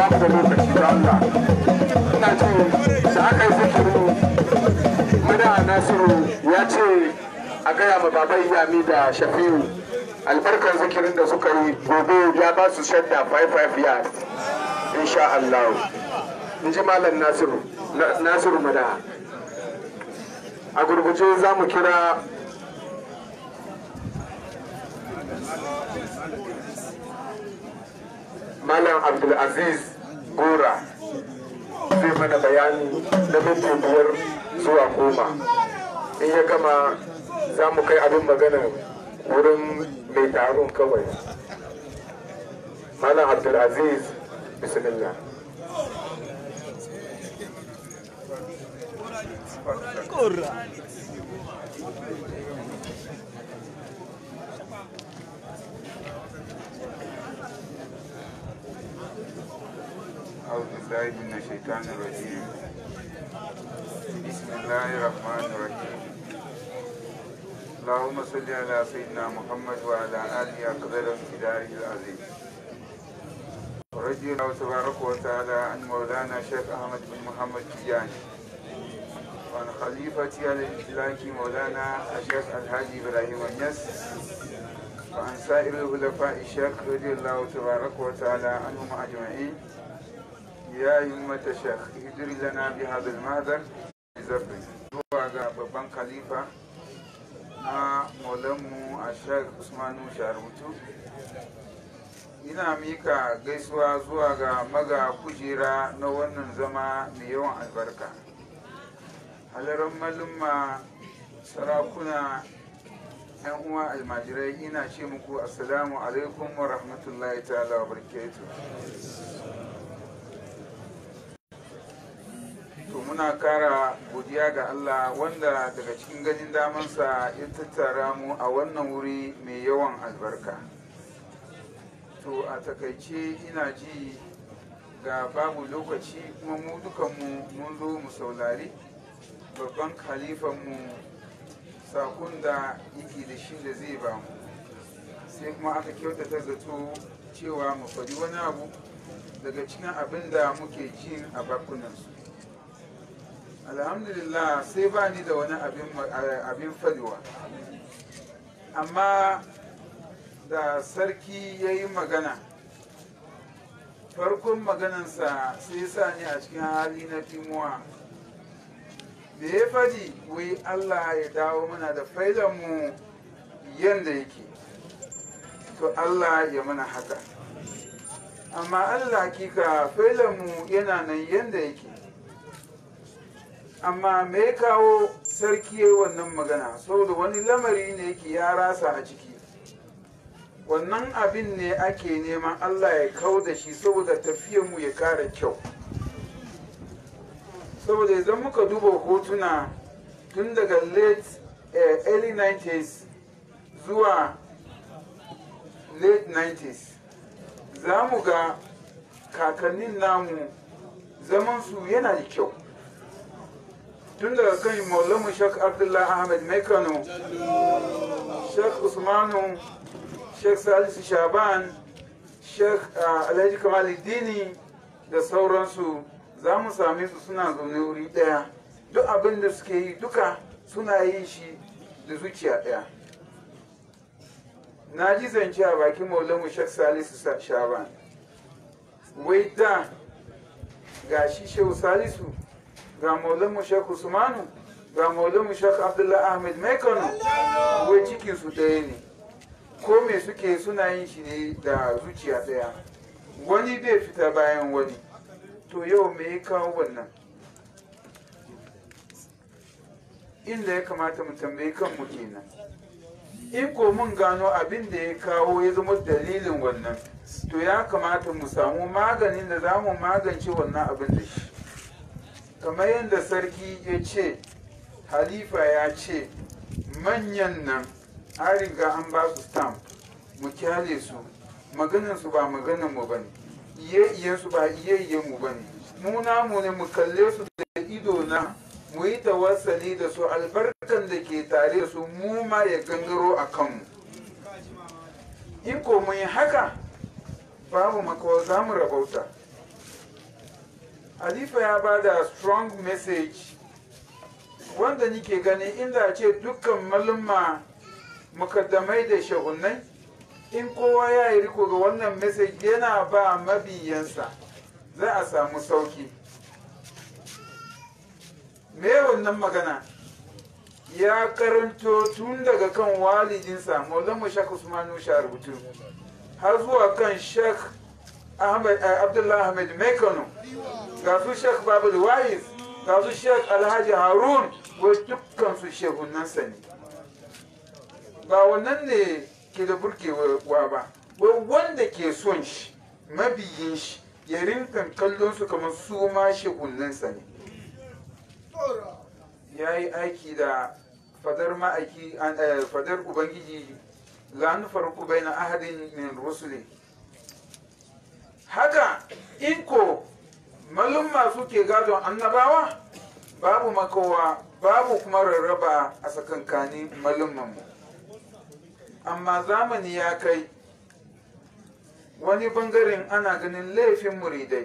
ba mu da lokaci da Allah ina ce da aka yi zikiri mada nasiru ya ce a gaya ma baban yami da shafi'u albarkar zikirin da suka yi gobe ya ba su shadda 55 years insha Allah in ji malam nasiru nasiru mada a gurguje za mu kira malam abdulaziz gora zai mana bayani na minti biyar zuwa goma in ya gama za mu kai abin magana wurin mai taron kawai malam abdulaziz bismillah أعوذ بالله من الشيطان الرجيم بسم الله الرحمن الرحيم اللهم صل على سيدنا محمد وعلى آله أقدر امتداره العظيم ورضي الله تبارك وتعالى عن مولانا شيخ أحمد بن محمد تجاني وعن خليفتي على الإطلاق مولانا الشيخ الهادي إبراهيم النس وعن سائر الخلفاء الشيخ رضي الله تبارك وتعالى عنهم أجمعين ya yi mata shekh hidiri lana bi hadal mahadar zafi zuwa ga babban khalifa na maulanmu a shek usmanu sharutu ina mika gaisuwa zuwa ga maga kujera na wannan zama mai yawan albarka halarar malumma sarakuna yan uwa almajirai ina ce muku assalamu alaikum wa rahmatullahi ta'ala wa barakatuh to muna kara godiya ga Allah wanda daga cikin ganin damansa ya tattara mu a wannan wuri mai yawan albarka to a takaice ina ji ga babu lokaci kuma mu dukanmu mun zo mu saurari babban khalifanmu sakon da yake da shi da zai ba mu sai kuma aka kyautata zato cewa mu faɗi wani abu daga cikin abin da muke jin a bakunansu alhamdulillah sai ba ni da wani abin fadiwa amma da sarki ya yi magana farkon maganansa sai sa ni a cikin hali na timuwa da ya fadi wai allah ya dawo mana da failanmu yadda yake to allah ya mana haka amma allah kika failanmu yana nan yadda yake amma me ya kawo sarki ya wannan magana saboda wani lamari ne yake ya rasa a ciki wannan abin ne ake neman allah ya kau da shi saboda mu ya kara kyau saboda idan muka duba hotuna tun daga late eh, early 90s zuwa late 90s za mu ga kakannin namu zamansu yana da kyau tun daga kan maulamu shek abdullahi ahmed mai kano shek usmanu shek salisu shaban shek alhaji kamaluddini da sauransu za mu same su suna zaune wuri ɗaya duk abin da suke yi duka suna yin shi da zuciya ɗaya na ji zance a bakin maulamu shek salisu shaban wai da ga shi shehu salisu ga maulanmu shek usmanu ga maulanmu shek abdullahi ahmed mai kano wai cikinsu ɗaya ne ko me suke suna yin shi ne da zuciya ɗaya wani bai fita bayan wani to yau me ya kawo wannan inda ya kamata mu tambayi kanmu kenan in ko mun gano abin da ya kawo ya zama dalilin wannan to ya kamata mu samu maganin da za mu magance wannan abin da shi kamar yadda sarki ya ce halifa ya ce manyan nan an riga an ba su stamp mu kyale su maganansu ba maganan mu bane iye su ba iye mu bane mu namu ne mu kalle su da ido na mu yi tawassali da su albarkan da ke tare da su mu ma ya gangaro a kanmu in ko mun yi haka babu makawa za mu rabauta halifa ya ba da strong message wanda nike gani inda ce dukkan malumma mukaddamai da shahunai in kowa ya yi riko ga wannan message yana ba mabiyansa za a samu sauki me wannan magana ya karanto tun daga kan walidinsa maulana shak usmanu rubutu har zuwa kan shek abdullahi ahmed mekano ga su shek babul wais ga su shek alhaji harun wai dukkan su shehunansa ne ba wannan ne ke da burkewa ba wai wanda ke son shi mabiyin shi ya rinkan kallon su kamar su ma shehunansa ne ya yi aiki da fadar ma'aiki fadar ubangiji la nufarku bai na ahadin min rusuli haka in ko malumma suke gadon annabawa babu makowa babu kuma rarraba a tsakankanin malummanmu amma zamani ya kai wani bangaren ana ganin laifin muridai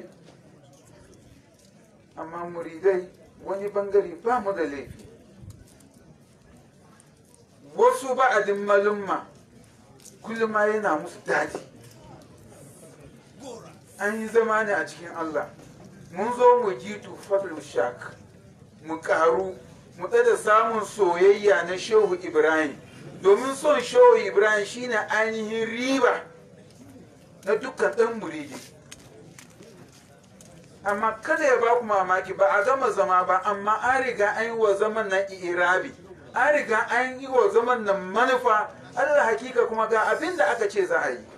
amma muridai wani bangare ba mu da laifi wasu ba'adin malumma kullum ma yana musu daɗi an yi zama ne a cikin Allah mun zo mu ji tufatul shak mu karu mu da samun soyayya na shehu ibrahim domin son shehu ibrahim shine ainihin riba na dukkan ɗan muridi amma kada ya ba ku mamaki ba a gama zama ba amma an riga an yi wa zaman nan irabi an riga an yi wa zaman nan manufa allah hakika kuma ga abin da aka ce za a yi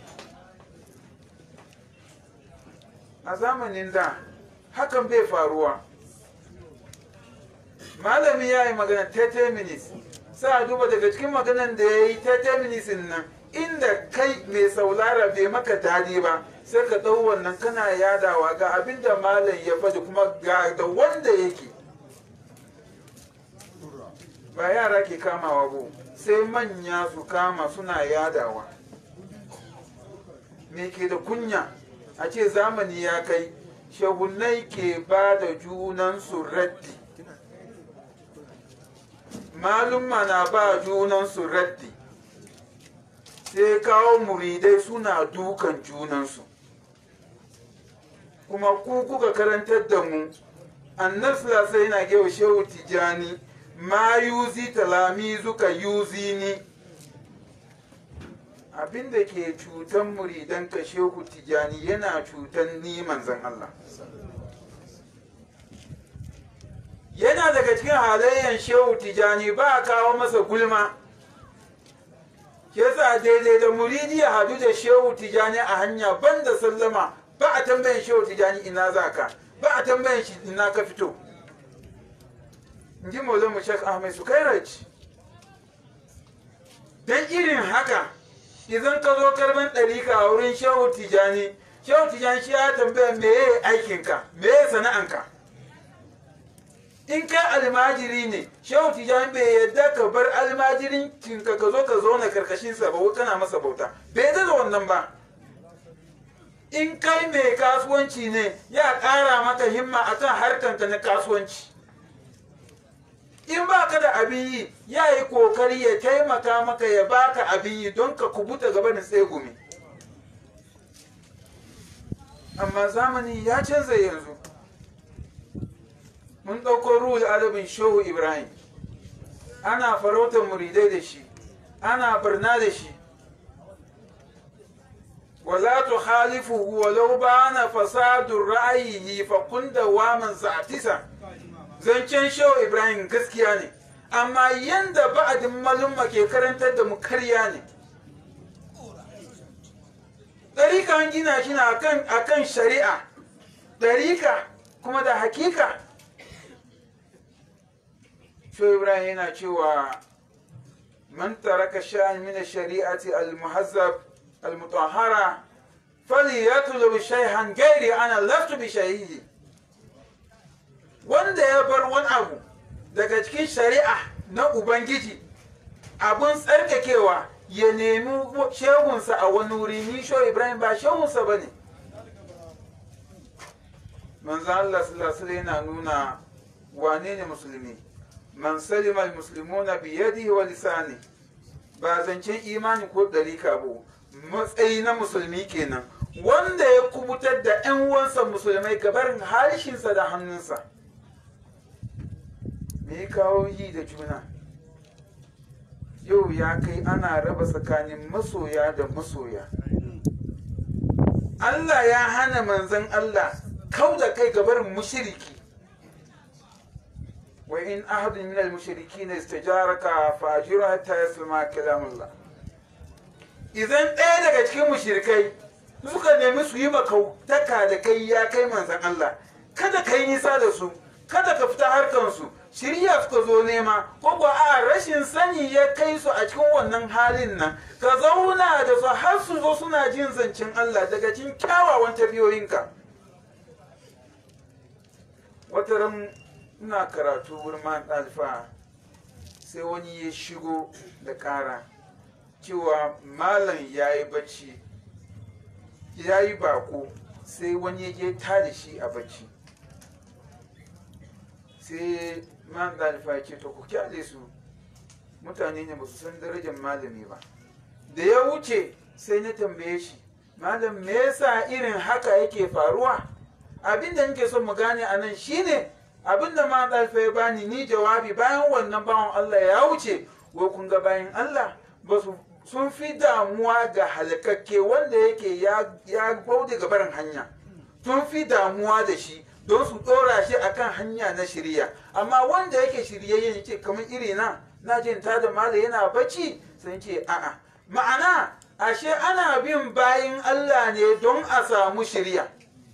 a zamanin da hakan bai faruwa malami ya yi magana 30 minutes sa duba daga cikin maganan da ya yi 30 minutes nan inda kai mai saulara bai maka dadi ba sai ka ɗau wannan kana yadawa ga abin da malam ya faɗi kuma ga da wanda yake ba yara ke kamawa ba sai manya su kama suna yadawa me ke da kunya a ce zamani ya kai shahunai ke ba da junansu raddi malumma na ba junansu raddi sai kawo muridai suna dukan junansu kuma ku kuka karantar da mu annas sai yana gewa shehu tijani ma yuzi talami zuka yuzi ni abinda ke cutan muridan ka shehu tijani yana cutan ni manzan Allah yana daga cikin halayen shehu tijani ba a kawo masa gulma yasa daidai da muridi ya hadu da shehu tijani a hanya banda sallama ba a tambayin shehu tijani ina za ka ba a tambayin shi ina ka fito in ji mu shek ahmed sukairaj don irin haka idan ka zo karban ɗarika a wurin shehu tijani shehu tijani shi ya tambaya me ya aikinka me ya sana'anka in kai almajiri ne shehu tijani bai yadda ka bar almajirin kinka ka zo ka zauna karkashin sa ba kana masa bauta bai yadda da wannan ba in kai mai kasuwanci ne ya ƙara maka himma akan harkanka na kasuwanci in ba ka da abin yi ya yi kokari ya taimaka maka ya baka abin yi don ka kubuta gaba da tsegumi amma zamani ya canza yanzu mun ɗauko ruhul adabin shehu ibrahim ana farautar muridai da shi ana barna da shi wala tu khalifuhu walau bana fasadun ra'ayihi fa kun dawaman sa'atisa zancen shehu ibrahim gaskiya ne amma yanda ba'adin malumma ke karantar da mu karya ne ɗarika an gina shi na akan shari'a ɗarika kuma da hakika shehu ibrahim yana cewa man taraka sha'an min shari'ati al-muhazzab al-mutahhara falyatlub shay'an ghairi ana lastu bi shahidi wanda ya bar wani abu daga cikin shari'a na ubangiji abun tsarkakewa ya nemi shehunsa a wani wuri ni sho ibrahim ba shehunsa ba ne manzo Allah sallallahu alaihi yana nuna wane ne musulmi man salima almuslimuna bi yadihi wa lisani ba zancen imani ko dalika ba matsayi na musulmi kenan wanda ya kubutar da 'yan uwansa musulmai gabarin harshensa da hannunsa me ya kawo yi da juna yau ya kai ana raba tsakanin masoya da masoya Allah ya hana manzan Allah kau da kai gabarin mushiriki wa in ahadun min al-mushrikin istajaraka fa ajru hatta yasma kalamullah idan ɗaya daga cikin mushrikai suka nemi su yi makautaka da kai ya kai manzan Allah kada ka yi nisa da su kada ka fita harkansu shirya suka zo nema ko ko a rashin sani ya kai su a cikin wannan halin nan ka zauna da su har su zo suna jin zancen Allah daga cikin kyawawan tafiyoyinka wata ran ina karatu wurin man ɗalifa sai wani ya shigo da ƙara cewa malam ya yi bacci ya yi bako sai wani ya je tada shi a bacci sai man ɗalifa ya ce to ku kyale su mutane ne ba su san darajar malami ba da ya wuce sai na tambaye shi malam me yasa irin haka yake faruwa abin da nake son mu gane a nan shine abin da ma ɗalfa ya bani ni jawabi bayan wannan bawan Allah ya wuce wai kun ga bayan Allah ba su sun fi damuwa ga halakakke wanda yake ya baude ga barin hanya sun fi damuwa da shi don su ɗora shi akan hanya na shirya amma wanda yake shiryayye ya ce kamar iri na na jin ta da mala yana bacci sun ce a'a ma'ana ashe ana bin bayin Allah ne don a samu shirya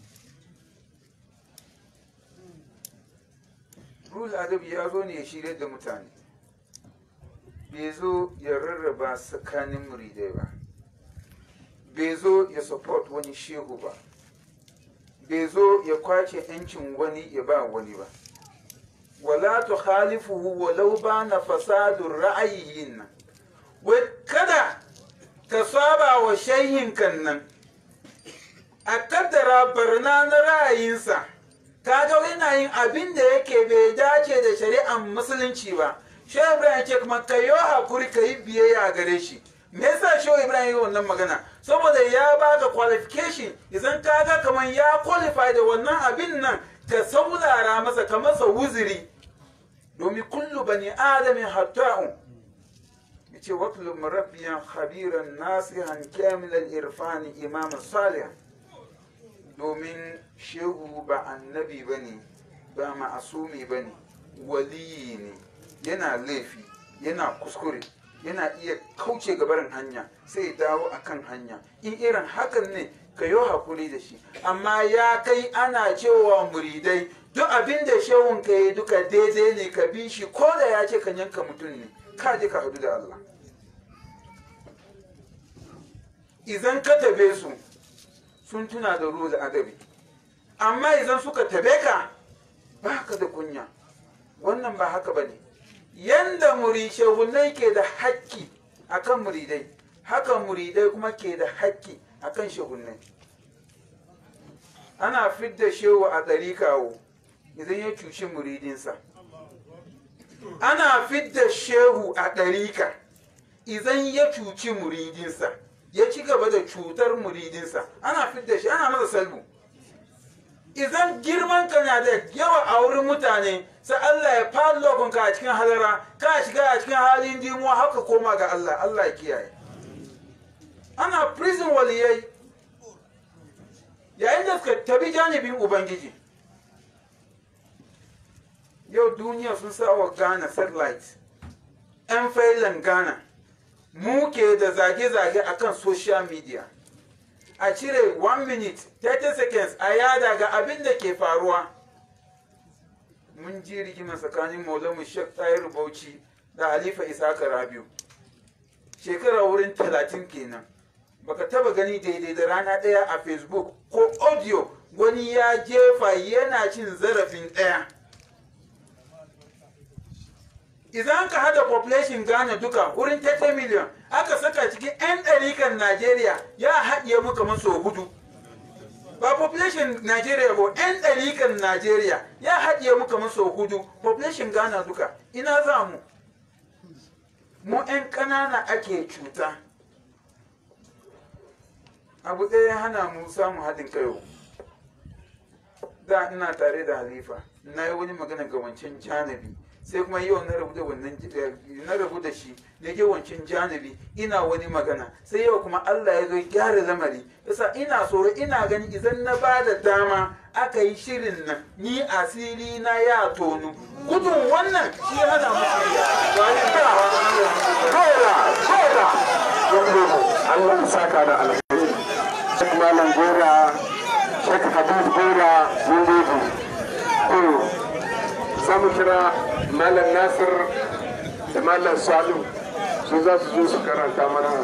rul adabi ya zo ne ya shirya da mutane bai zo ya rarraba tsakanin muridai ba bai zo ya support wani shehu ba bai zo ya kwace yancin wani ya ba wani ba wala tu khalifuhu walau ba na fasadun ra'ayiyin nan wai kada ka saba wa shehin kan nan a kaddara barna na ra'ayinsa kaga yana yin abin da yake bai dace da shari'ar musulunci ba shehu ibrahim ce kuma ka yi hakuri ka yi biyayya gare shi me yasa shehu ibrahim yi wannan magana saboda ya baka qualification idan kaga kamar ya qualify da wannan abin nan ka saulara masa ka masa wuziri domin kullu bani adamin hatta'un yace watlu murabbiyan khabiran nasihan kamilan irfani imaman salihan domin shehu ba annabi ba ne ba ma'asumi ba ne waliyi ne yana laifi yana kuskure yana iya kauce gabarin hanya sai ya dawo akan hanya in irin hakan ne ka yi hakuri da shi amma ya kai ana cewa muridai duk abin da shehun ka yi duka daidai ne ka bi shi ko da ya ce ka yanka mutum ne ka je ka hadu da Allah idan ka tabe su sun tuna da ruhul adabi amma idan suka tabe ka ba ka da kunya wannan ba haka ba ne yanda shehunai ke da haƙƙi akan muridai haka muridai kuma ke da haƙƙi akan shehunai ana fidda shehu a ɗari kawo idan ya cuci muridinsa ana fidda shehu a ɗarika idan ya cuci muridinsa ya ci gaba da cutar muridinsa ana fidda shi ana masa salbu idan girman ka na da yawa a wurin mutane sai Allah ya fallon ka a cikin halara ka shiga a cikin halin dimuwa haka koma ga Allah Allah ya kiyaye ana prison waliyai yayin da suka tabi janibin ubangiji yau duniya sun sa wa Ghana satellite 'yan failan Ghana mu ke da zage-zage akan social media a cire 1 minute 30 seconds a yada ga abin da ke faruwa mun ji rigima tsakanin maulamu shek tayar bauchi da halifa isaka rabiu shekara wurin talatin kenan baka taba gani daidai da rana ɗaya a facebook ko audio wani ya jefa yana cin zarafin ɗaya idan ka hada population Ghana duka wurin 30 million aka saka cikin 'yan ɗarikan Najeriya ya haɗiye mu kamar sau hudu ba population Najeriya ba yan ɗarikan Najeriya ya haɗiye mu kamar sau hudu population Ghana duka ina za mu mu yan ƙanana ake cuta abu ɗaya ya hana mu samun haɗin kai da ina tare da halifa na yi wani magana ga wancan janibi sai kuma yau na rabu da wannan na rabu da shi na ke wancan janibi ina wani magana sai yau kuma Allah ya zo gyara lamari yasa ina tsoro ina gani idan na ba da dama aka yi shirin nan ni asiri na ya tonu gudun wannan shi ya hana mu Allah ya saka da alheri Sheikh Malam Gora Sheikh Habib Gora mun gode to za mu kira Malam Nasir da Malam Salu su za su zo su karanta mana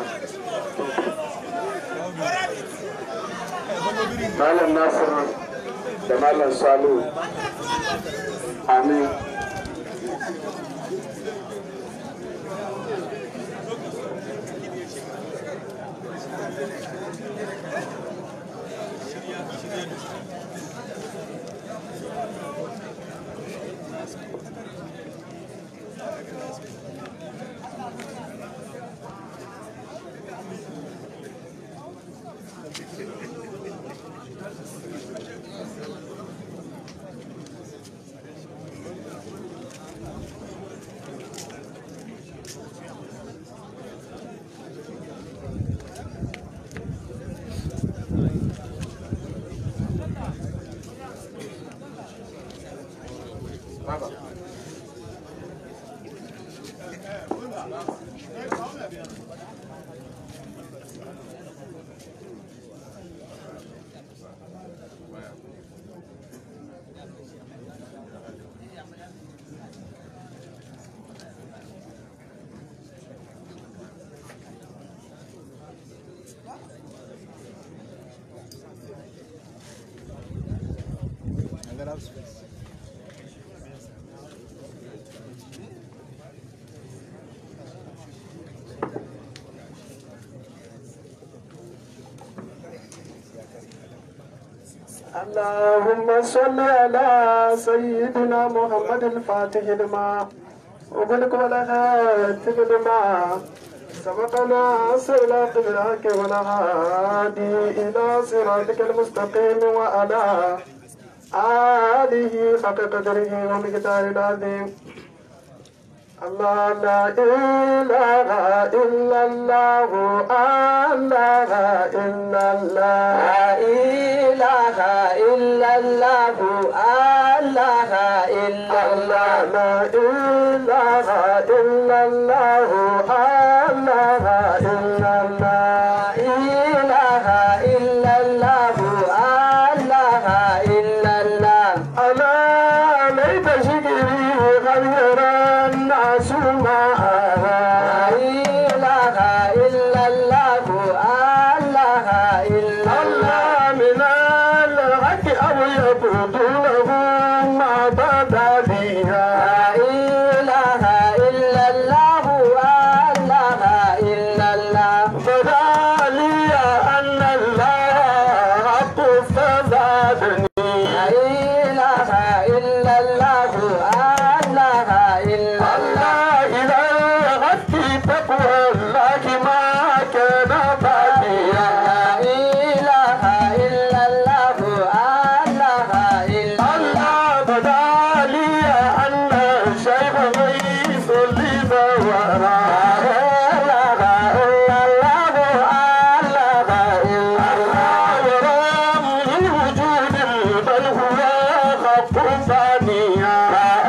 Malam Nasir da Malam Salu Amin اللهم صل على سيدنا محمد الفاتح لما وبلك والخاتم لما سبقنا صراط الحق والهادي إلى صراطك المستقيم وعلى آله حق قدره ومقدار العظيم الله لا إله إلا الله الله إلا الله لا إله إلا الله الله إلا الله لا إله إلا الله الله إلا الله إله إلا الله الله إلا الله ألا ليت شكري غير الناس معها لا إله إلا الله الله إلا الله من الحق أو يبدو له ما بدا بها لا إله إلا الله الله إلا الله بدا لي أن الله حق فزادني لا إله إلا الله الله إلا الله إلى غد تقوى الله ما كان باقيا لا إله إلا الله الله إلا الله بدا لي أن الشيخ غيث لي زورا لا إله إلا الله الله إلا الله ورام الوجود بل هو خف ثانيا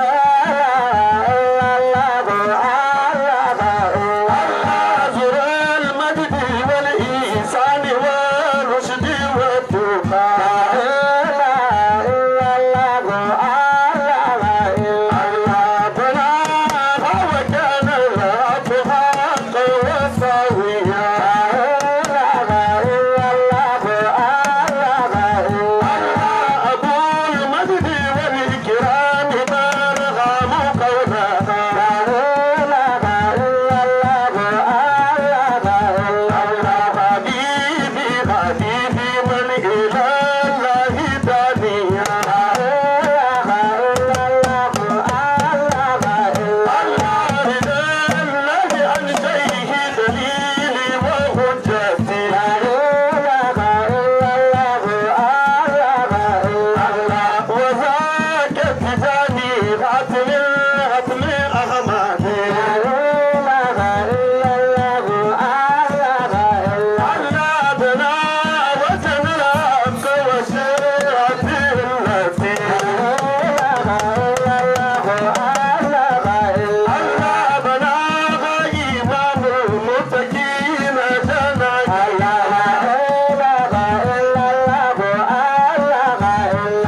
المجد والإحسان والرشد والتقى وكان الرب حقا وسويا أبو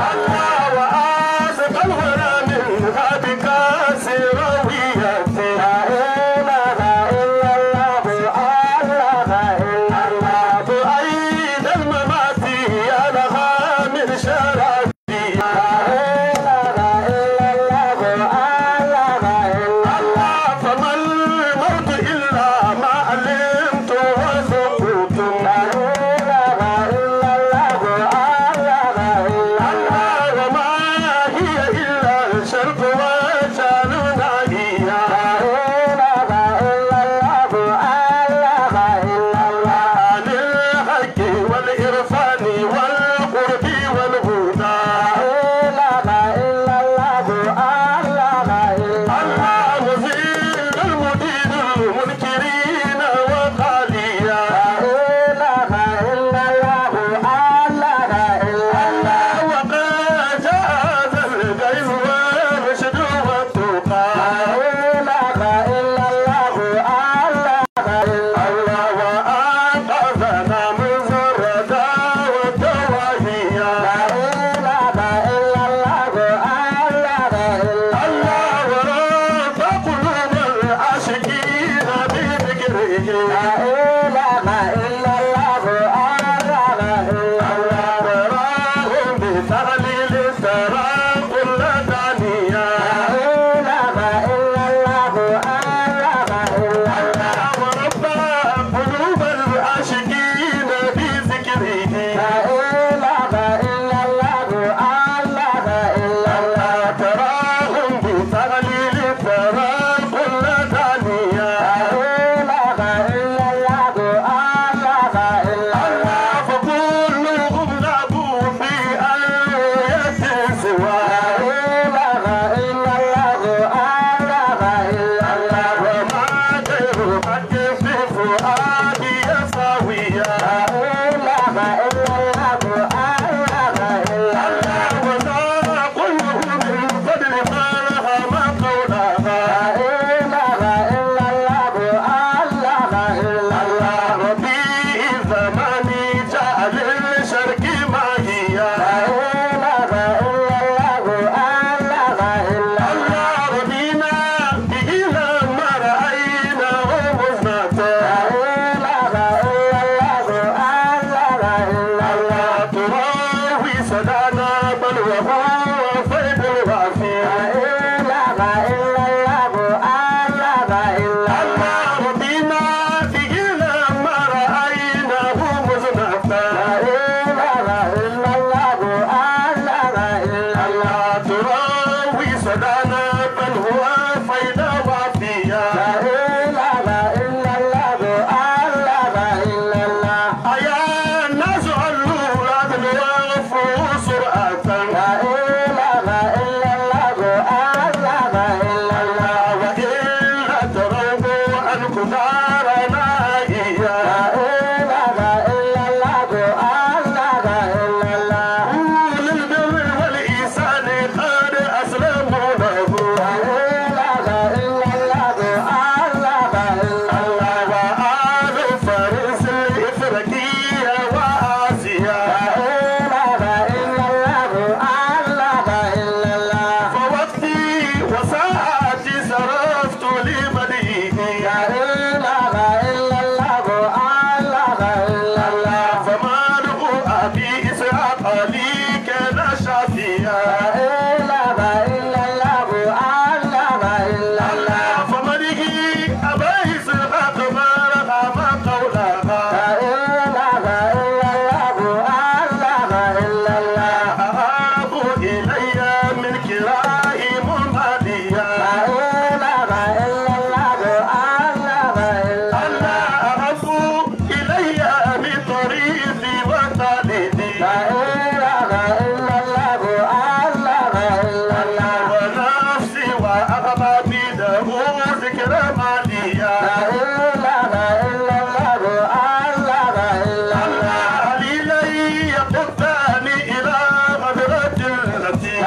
التي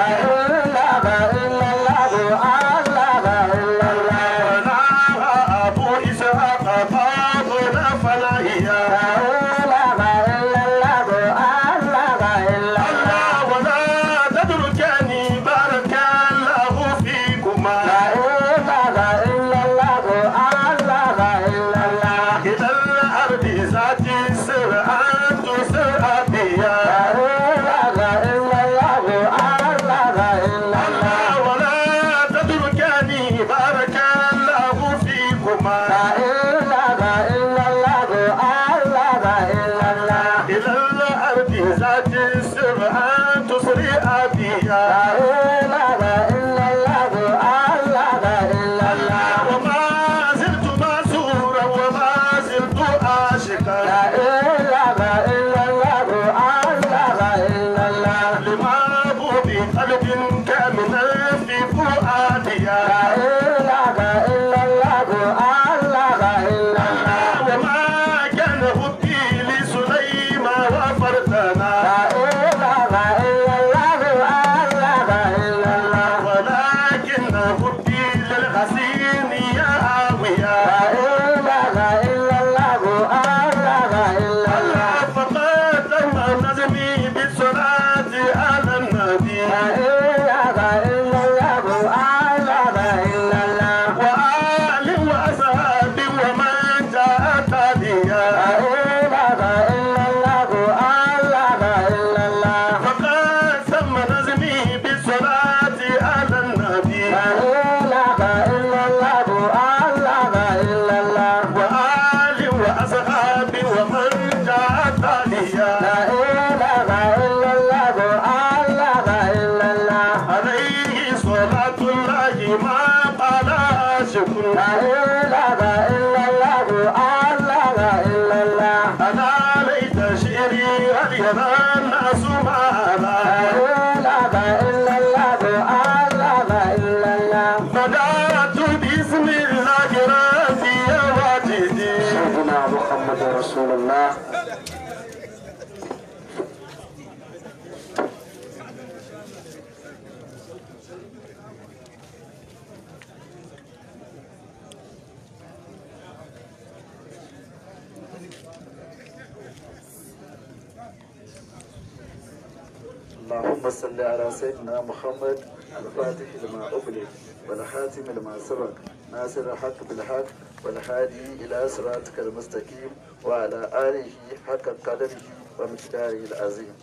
اللهم صل على سيدنا محمد الفاتح لما أغلق والحاتم لما سبق ناصر الحق بالحق والهادي إلى صراطك المستقيم وعلى آله حق قدره ومقداره العظيم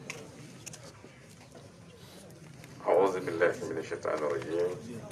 أعوذ بالله من الشيطان الرجيم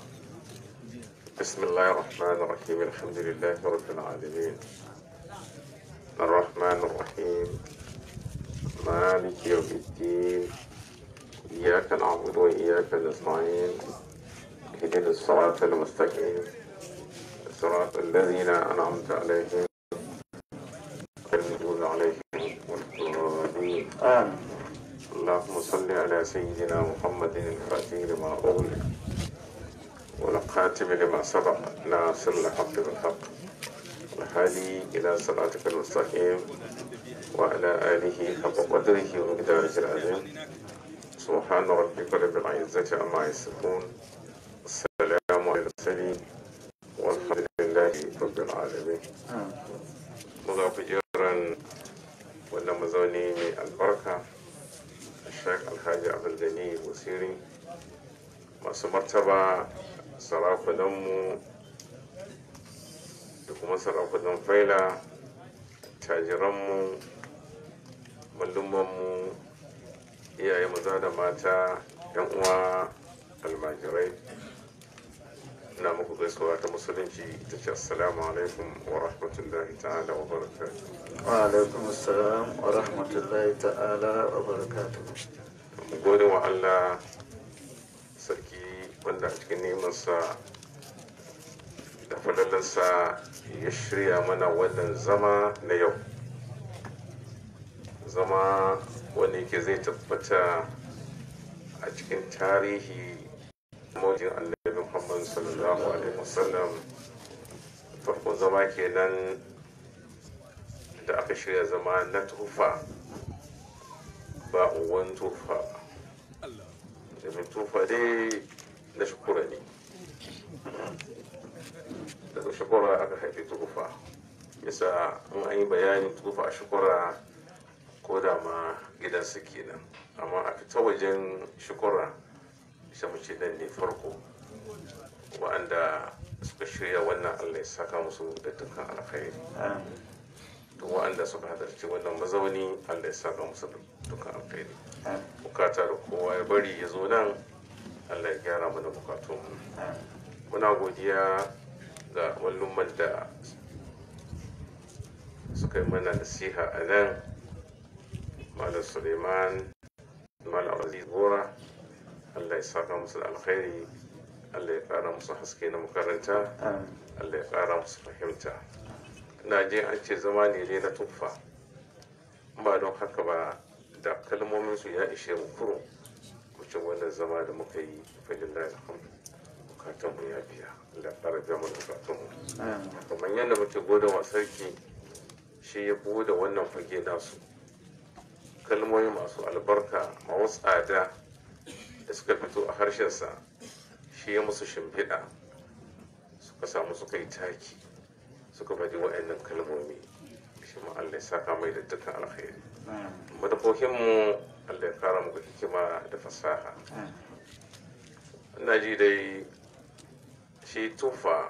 بسم الله الرحمن الرحيم الحمد لله رب العالمين الرحمن الرحيم مالك يوم الدين إياك نعبد وإياك نستعين اهدنا الصراط المستقيم صراط الذين أنعمت عليهم غير المغضوب عليهم ولا الضالين آمين اللهم صل على سيدنا محمد الفاتح لما أغلق والخاتم لما سبق ناصر الحق بالحق والهادي إلى صراطك المستقيم وعلى آله حق قدره ومقداره العظيم سبحان ربك رب العزة عما يصفون السلام على المرسلين والحمد لله رب العالمين مغافجرا wannan mazauni mai albarka Sheikh Alhaji Abdulgani Wasiri masu martaba sarakunanmu da kuma sarakunan faila tajiranmu mallumanmu iyaye maza da mata yan uwa almajirai na muku gaisuwa ta musulunci ita ce assalamu alaikum wa rahmatullahi ta'ala wa barakatuh وعليكم السلام ورحمة الله تعالى وبركاته mu gode wa Allah sarki wanda a cikin nemansa da falalarsa ya shirya mana wannan zama na yau zama wanda yake zai tabbata a cikin tarihi mawajin annabi muhammad sallallahu alaihi wasallam farkon zama kenan da aka shirya zama na tufa ba uwan tufa domin tufa dai na shukura ne daga shukura aka haifi tufa yasa in an yi bayanin tufa a shukura ko da ma gidansu kenan amma a fita wajen shukura isa mace nan ne farko wa'anda suka shirya wannan allah ya saka musu da dukkan alkhairi duk wa'anda suka halarci wannan mazauni allah ya saka musu da dukkan alkhairi bukata da kowa ya bari ya zo nan allah ya gyara mana bukatun muna godiya ga wallumman da suka yi mana nasiha a nan malam suleiman malam aziz gora allah ya saka musu da alkhairi allah ya kara musu haske na makaranta allah ya kara musu fahimta ina je an ce zama ne dai na tuffa ba don haka ba da kalmomin su ya ishe mu kuro mu ce wannan zama da muka yi falillahi alhamdu bukatun mu ya biya allah ya kara biya mana bukatun mu kamar yadda muke gode wa sarki shi ya bude wannan fage nasu kalmomi masu albarka masu tsada da suka fito a harshensa shi ya musu shimfiɗa suka samu suka yi taki suka faɗi wa'annan kalmomi shi ma Allah ya saka mai da dukkan alkhairi madafokinmu Allah ya kara muku hikima da fasaha ina ji dai shi tufa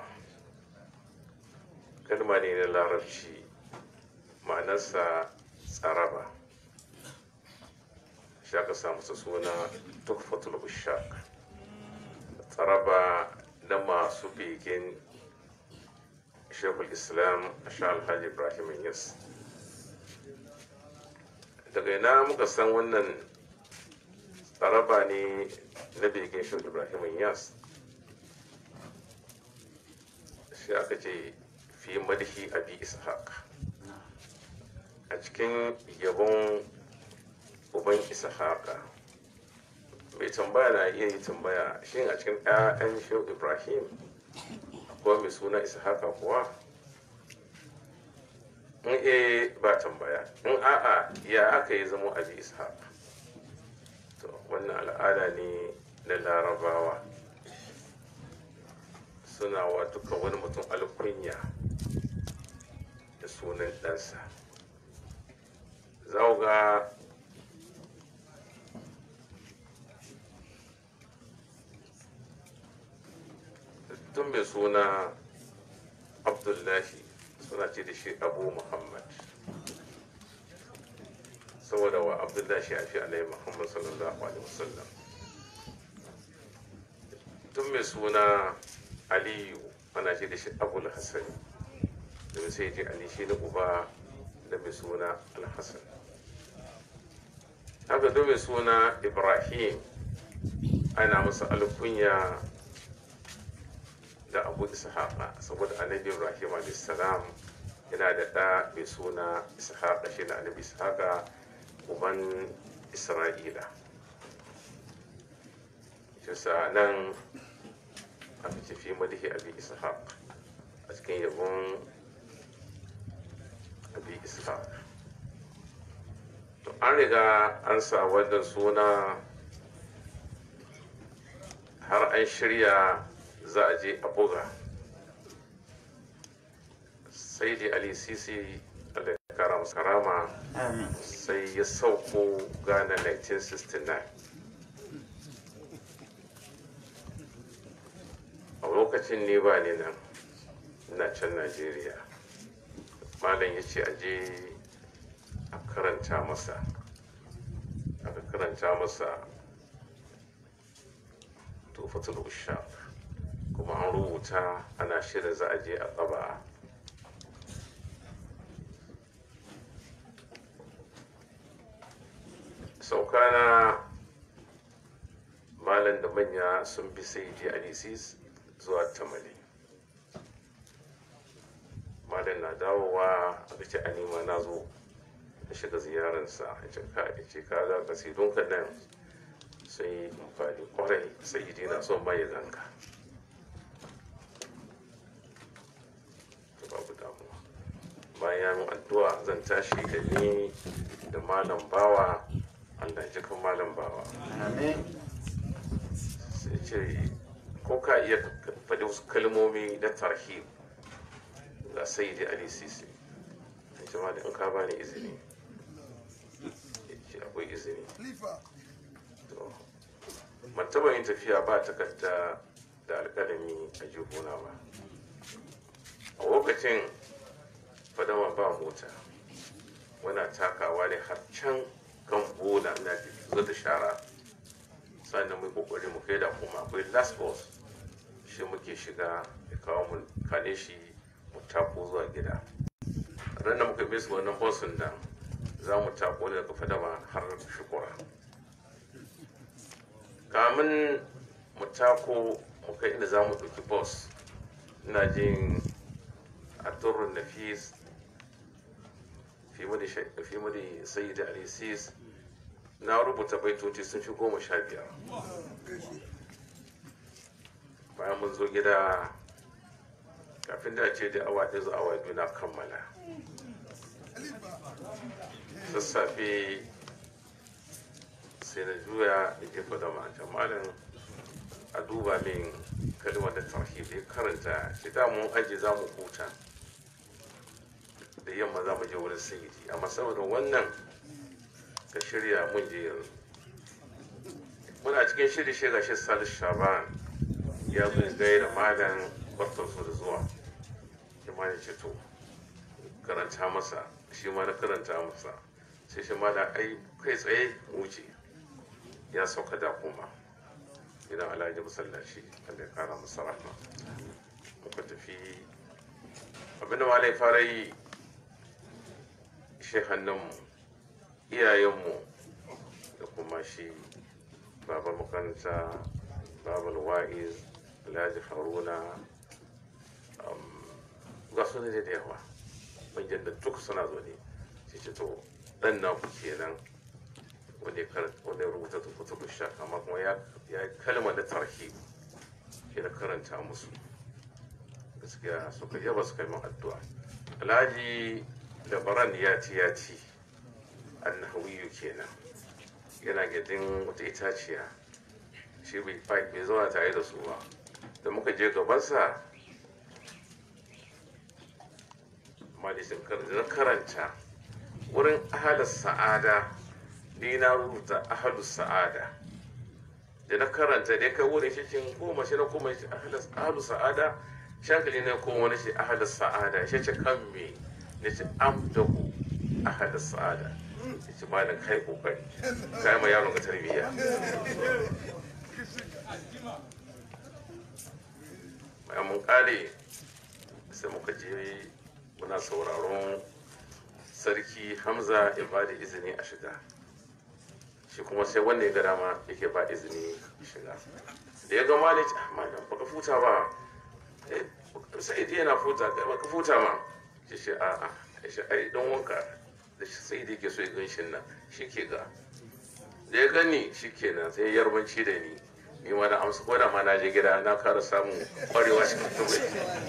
kalma ne na larabci ma'anarsa tsaraba shi aka samu su suna tuhfatul ushaq tsaraba na masu begen shekul islam a sha alhaji ibrahim yas daga ina muka san wannan tsaraba ne na begen shekul ibrahim yas shi aka ce fi madhi abi ishaq a cikin yabon uban ishaqa mai tambaya na iya yi tambaya shin a cikin 'ya'yan shehu ibrahim akwai mai suna ishaqa kuwa in eh ba tambaya in a'a ya aka yi zama abi ishaq to wannan al'ada ne na larabawa suna wa duka wani mutum alkunya da sunan ɗansa za ga tun mai suna abdullahi suna ce da shi abu muhammad saboda wa abdullahi a fi alaihi muhammad sallallahu alaihi wasallam tun mai suna aliyu ana ce da shi abul hassan domin sai ce ali shi na uba da mai suna alhassan haka da mai suna ibrahim ana masa alkunya da abu ishaqa saboda annabi ibrahim salam yana da ɗa mai suna ishaqa shi na annabi ishaqa uban isra'ila shi sa nan aka ce fi madihi abi ishaq a cikin yabon abi ishaq to an riga an sa wannan suna har an shirya za a je a buga sai dai ali sisi allah ya kara masa karama sai ya sauko gana 1969 a lokacin ne ba ni nan ina can najeriya malam ya ce aje a karanta masa aka karanta masa tufatul ushaq kuma an rubuta ana shirin za a je a tsaba saukana malam da manya sun bi sai je alisis zuwa tamale malam na dawowa a ce anima na zo da shiga ziyararsa a cika da ce ka za ka sai don nan sai amfani kwarai sai yi na son mai zanka babu damuwa bayan addu'a zan tashi da ni da malam bawa allah ji kan malam bawa sai ce ko ka iya faɗi wasu kalmomi na tarhib ga sai da ali sisi in ce malam in ka bani izini ce akwai izini ban taɓa yin tafiya ba takarda da alƙalami a jihuna ba a lokacin fadama ba mota wana takawa ne har can kan bola na zo da shara sannan mai kokari mu kai da kuma akwai last bus shi muke shiga ya kawo mu kane shi mu tako zuwa gida ran da muka bisa wannan busin nan za mu tako daga fadama har shukura kamun mu tako mu kai inda za mu ɗauki bus ina jin a turun nafis fi mudi fi mudi sayyid ali sis na rubuta baitoci sun fi goma sha biyar bayan mun zo gida kafin da ce da awa ɗaya zuwa awa biyu na kammala sassafe sai na juya da jefa da mata malin a duba min kalmar da tarhib ya karanta shi da mun aji za mu huta da yamma za mu je wurin sayidi amma saboda wannan ka shirya mun je yanzu muna cikin shiri shi gashi salis shaban ya zo gaira malam barkar su da zuwa shi ma ya ce to karanta masa shi ma na karanta masa sai shi ma da ai kai tsaye wuce ya sauka da kuma gidan alhaji masallaci wanda ya kara masa rahma muka tafi abinda ma ya fara yi shehannanmu iyayenmu da kuma shi babar makaranta babar wa'iz alhaji haruna ga su ne da yawa manyan da duk suna zo ne sai ce to dan na ku kenan wanda ya rubuta tukutu busha amma kuma ya yi kalma da tarhi ke da karanta musu gaskiya suka yaba suka yi min addu'a alhaji labaran ya ci ya ci annahawiyu kenan yana gidin wata itaciya shi bai bai zauna tare da su ba da muka je gabansa malisin na karanta wurin ahalar sa'ada ni na rubuta ahalu sa'ada da na karanta da kai wurin shi cin koma shi na koma shi ahalu sa'ada shankali na koma wani shi ahalu sa'ada shi ce kan me na ce amdahu ahalu sa'ada ya ce malam kai kokari kai ma yaron ka tarbiyya bayan mun kare sai muka je muna sauraron sarki hamza ya ba da izini a shiga shi kuma sai wanda ya ga dama yake ba izini shiga da ya ga malik ah malam baka futa ba sai dai yana futa kai baka futa ma shi shi a a shi ai dan wanka da shi sai dai ke so ya gan shi nan shi ke ga da ya gani shi kenan sai yarbanci da ni ni ma na amsa ko da ma na je gida na kara samun kwarewa cikin tubai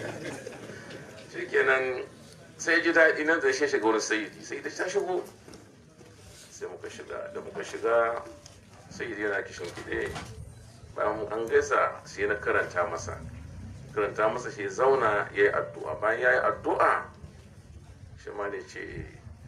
shi kenan sai ji daɗi nan da shi shiga wurin sayidi sayidi ta shigo sai muka shiga da muka shiga sayidi yana kishin kiɗe bayan an gaisa sai na karanta masa karanta masa shi zauna ya yi addu'a bayan ya yi addu'a shi ma ne ce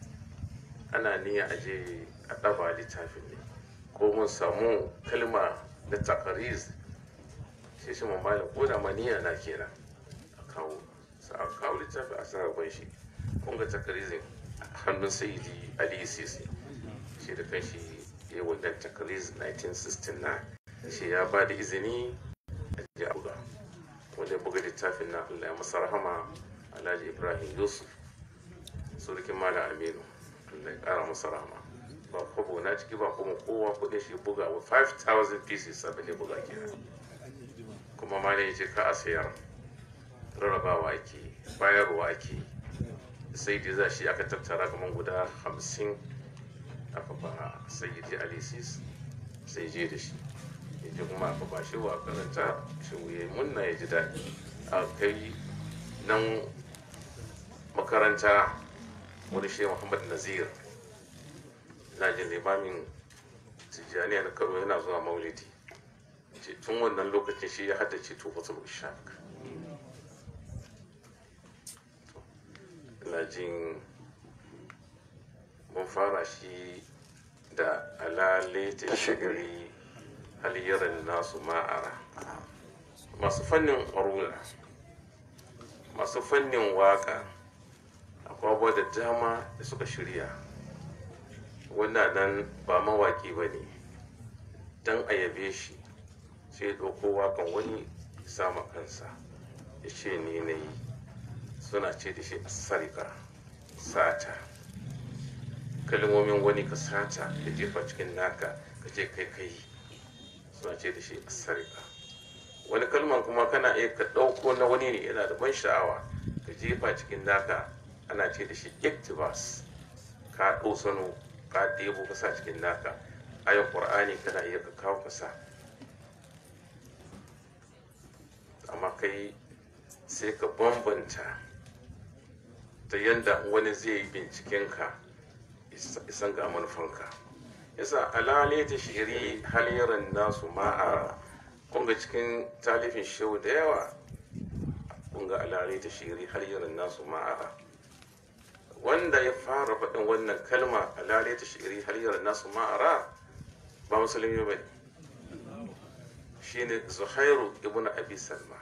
ana niyya a je a ɗaba littafin ne ko mun samu kalma na takariz sai shi mun malam ko da maniya na kenan a kawo sa a kawo littafi a sa gaban shi kun ga takarizin hannun sayidi ali sisi shi da kan shi ya wannan takariz 1969 shi ya ba da izini a ji a buga wanda ya buga littafin na allah ya masa rahama alhaji ibrahim yusuf surukin malam aminu allah ya kara masa rahama ba kwabo na ciki ba kuma kowa kudin shi buga wa 5000 pieces abin da buga kenan kuma malam ya ce ka a sayar rarrabawa ake bayarwa ake sai dai za shi aka tattara kamar guda hamsin aka ba sayyidi alisis sai je da shi ya kuma aka ba shi wa karanta shi wuye munna ya ji daɗi a kai nan makaranta wani shi muhammad nazir na jin limamin tijjaniya na kano yana zuwa maulidi ce tun wannan lokacin shi ya haddace tufatul ishaq ina jin mun fara shi da alale ta shigari haliyarin nasu ma'ara masu fannin arula masu fannin waka akwai da dama da suka shirya wannan nan ba mawaki ba ne don a yabe shi sai ɗauko wakan wani sama kansa ya ce ni na yi suna ce da shi sarika sata kalmomin wani ka sata ka jefa cikin naka ka ce kai kai suna ana ce da shi asarika wani kalman kuma kana iya ka ɗauko na wani ne yana da ban sha'awa ka jefa cikin naka ana ce da shi iktibas ka ɗosano ka ɗebo ka sa cikin naka ayan ƙur'ani kana iya ka kawo ka sa amma kai sai ka bambanta ta yadda wani zai yi bincikenka isan ga manufanka yasa alale ta shiri haliran nasu ma'ara kunga cikin talifin shehu da yawa kunga alale ta shiri haliran nasu ma'ara wanda ya fara faɗin wannan kalma alale ta shiri haliran nasu ma'ara ba musulmi ba ne shine zuhairu ibn abi salma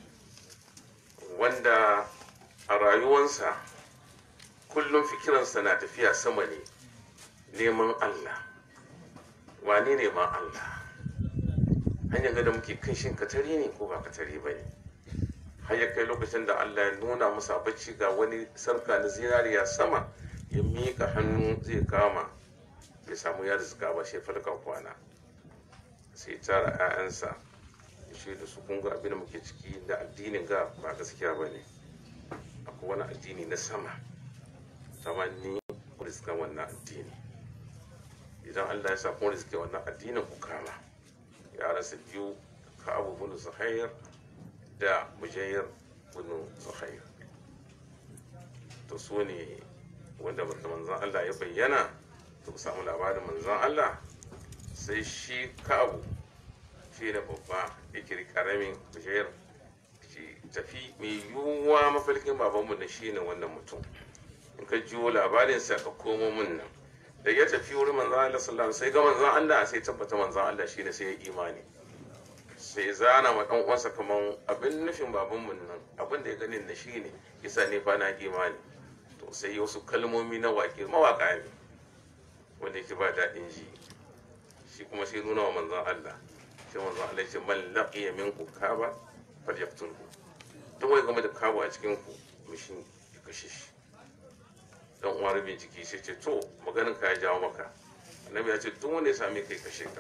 wanda a rayuwansa kullum fikiransa na tafiya sama ne neman allah wane ne ma allah hanyar gada muke kan shin katari ne ko ba katari ba ne har ya kai lokacin da allah ya nuna masa bacci ga wani sarka na zinariya sama ya miƙa hannu zai kama bai samu ya rizika ba shi falka kwana sai tara 'ya'yansa shi da su kunga abin da muke ciki da addinin ga ba gaskiya ba ne akwai wani addini na sama tamanni ku riska wannan addini idan allah ya sa kun riske wannan addinin ku kama yaransa biyu ka abu bin zuhair da mujayyar bin zuhair to su ne wanda manzan allah ya bayyana to ku samu labarin manzan allah sai shi ka abu shi da babba ya kiri karamin bishiyar shi tafi mai yiwuwa mafalkin babanmu na shi ne wannan mutum in ka jiwo labarinsa ka komo mun nan da ya tafi wurin manzan Allah sallallahu sai ga manzan Allah sai tabbata manzan Allah shine sai ya imani sai zana ma dan uwansa kaman abin nufin babanmu nan abin da ya ganin na shi ne yasa ne fa na imani to sai wasu kalmomi na waƙe mawaƙa ne wanda yake ba daɗin ji shi kuma sai nuna wa manzan Allah sai manzan Allah ya ce man laqiya minkum kaba falyaqtulhu duk wai game da kawo a cikin ku mishin ya kashe shi dan uwa rabin jiki sai ce to maganin ka ya jawo maka annabi ya ce duk wanda ya same kai kashe ka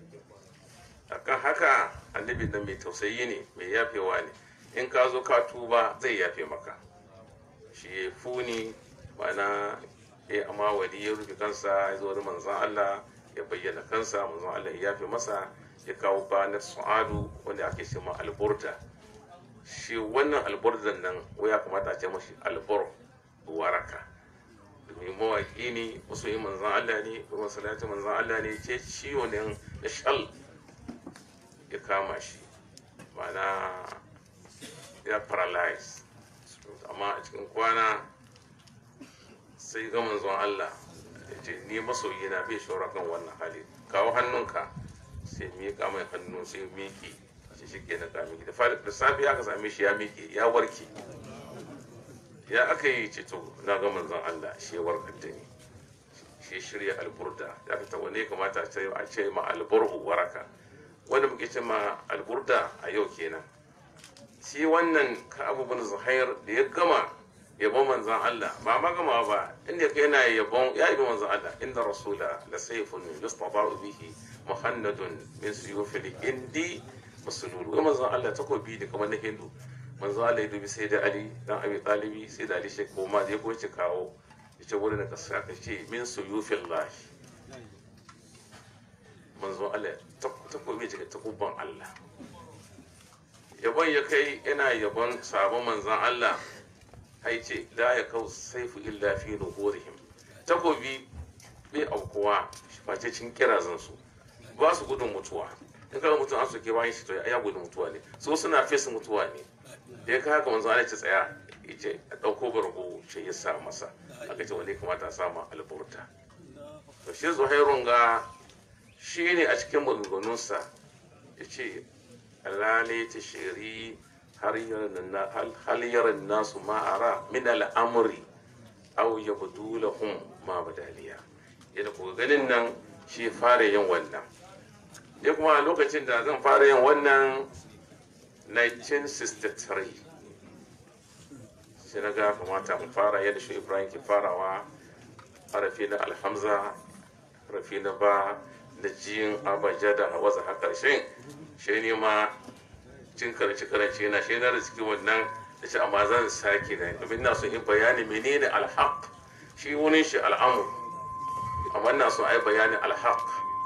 akan haka annabi nan mai tausayi ne mai yafewa ne in ka zo ka tuba zai yafe maka shi ya funi mana ya amma wali ya rufe kansa ya zo da manzan Allah ya bayyana kansa manzan Allah ya yafe masa ya kawo banar su'adu wanda ake ce ma alburda shi wannan alburdan nan ya kamata a ce mashi albur waraka domin mawaƙi ne wasu yi manzan Allah ne kuma salatu manzan Allah ne ce ciwo ne na shal ya kama shi ma'ana ya paralyze amma a cikin kwana sai ga manzon Allah ya ce ni masoyi na bai shawara kan wannan hali kawo hannunka sai miƙa mai hannu sai miƙe shi shi ke na kami da safe aka same shi ya miƙe ya warke ya aka yi ceto na ga manzon Allah shi ya warkar da ni shi shirya alburda da aka tawo ne kamata a ce ma albur'u waraka wanda muke ce ma alburda a yau kenan shi wannan ka abubuwan zuhair da ya gama yabon manzan Allah ba ma gama ba inda kai yana yabon ya yabi manzan Allah inda rasula la sayfun yustaba'u bihi muhannadun min suyufil indi masulul wai manzan Allah takobi da kamar na hindu manzan Allah ya dubi sai da Ali dan Abi Talibi sai da Ali shi koma da ya goce kawo ya ce wurin ka sa ka ce min suyufil lahi manzan Allah takobi daga takubban Allah yabon ya kai yana yabon sabon manzan Allah haice la ya kau saifu illa fi nuhurihim takobi bai aukuwa face cin kirazan su ba su gudun mutuwa in kaga mutum an soke bayan shi to ya gudun mutuwa ne so suna fesa mutuwa ne da ya kai haka manzan Allah ya tsaya ya ce a ɗauko bargo ce ya sa masa aka ce wani kamata a sama alburta to shi zuhairun ga shi ne a cikin maganganunsa ya ce alale ta shiri har yaran nasu ma'ara min al'amuri au ya budu lahum ma badaliya yadda kuka ganin nan shi fara yin wannan ya kuma lokacin da zan fara yin wannan 1963 sai na ga kamata mu fara yadda shi ibrahim ke farawa harafi na alhamza harafi na ba na jin abajada a wasa har ƙarshen shi ne ma cin karanci karanci na shi na rizki wannan da shi amma zan sake da domin ina so in bayani menene alhaq shi wurin shi al'amur amma ina so ai bayani alhaq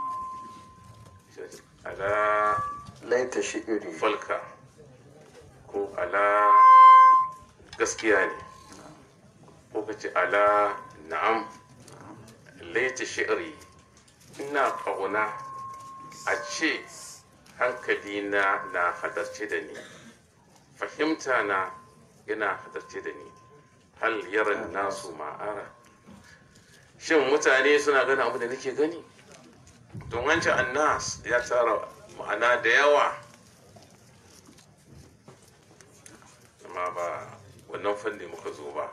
ala laita shi'iri falka ko ala gaskiya ne ko ka ce ala na'am laita shi'iri ina ƙauna a ce hankalina na hadarce da ni fahimta na yana hadarce da ni hal yaran nasu ma'ara shin mutane suna gani abu da nake gani don wancan annas ya tara ma'ana da yawa amma ba wannan fanni muka zo ba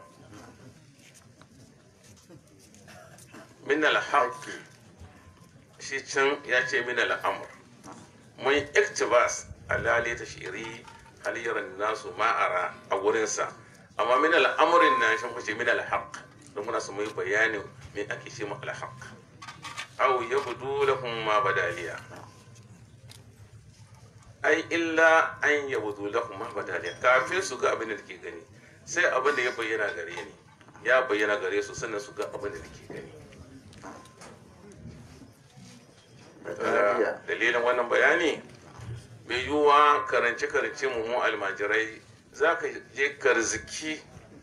min alhaqi shi can ya ce min al'amur mun iktibas alali ta shiri halayyar nasu ma'ara a wurinsa amma min al'amurin nan shi kuce min alhaq don muna su mai bayani me ake ce mu alhaq aw yabdu lahum ma badaliya ai illa an yabdu lahum ma badaliya kafin su ga abin da ke gani sai abin da ya bayyana gare ni ya bayyana gare su sannan su ga abin da ke gani dalilin wannan bayani mai yiwuwa karance-karance mu almajirai za ka je karziki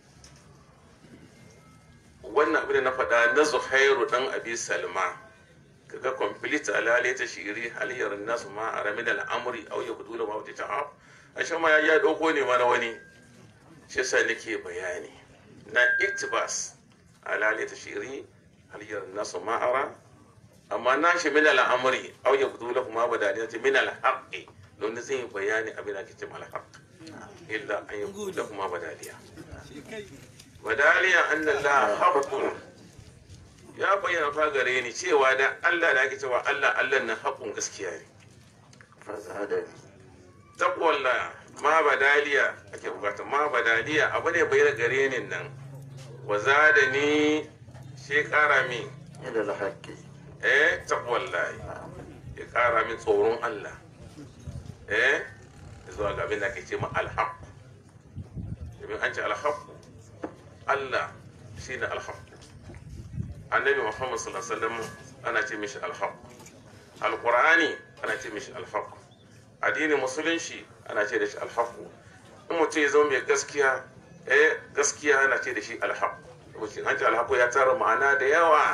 wannan abin da na faɗa na zuhairu ɗan abi salma kaga complete alale ta shiri haliyar nasu ma a ramin al'amuri au ya kudu da ma wuce ta a shan ma ya ɗauko ne mana wani shi sa nake bayani na iktibas alale ta shiri haliyar nasu ma'ara amma na shi min al'amari au ya fito da kuma badaliya ce min al'haqqi don zai yi bayani abin da kike mal haqq illa an ya fito da kuma badaliya badaliya anna la haqqun ya bayyana fa gare ni cewa da Allah da ake cewa Allah Allah na haqqun gaskiya ne fazadani taqwallah ma badaliya ake bukata ma badaliya abu ne bayyana gare ni nan wa zadani shi kara min ila alhaqi eh taqwallahi ya kara min tsoron Allah eh zuwa ga abin da ake ce ma alhaq domin an ce alhaq Allah shine alhaq annabi Muhammad sallallahu alaihi wasallam ana ce mishi alhaq alqur'ani ana ce mishi alhaq addinin musulunci ana ce da shi alhaq in mutum ya zama mai gaskiya eh gaskiya ana ce da shi alhaq mutum an ce alhaq ya tara ma'ana da yawa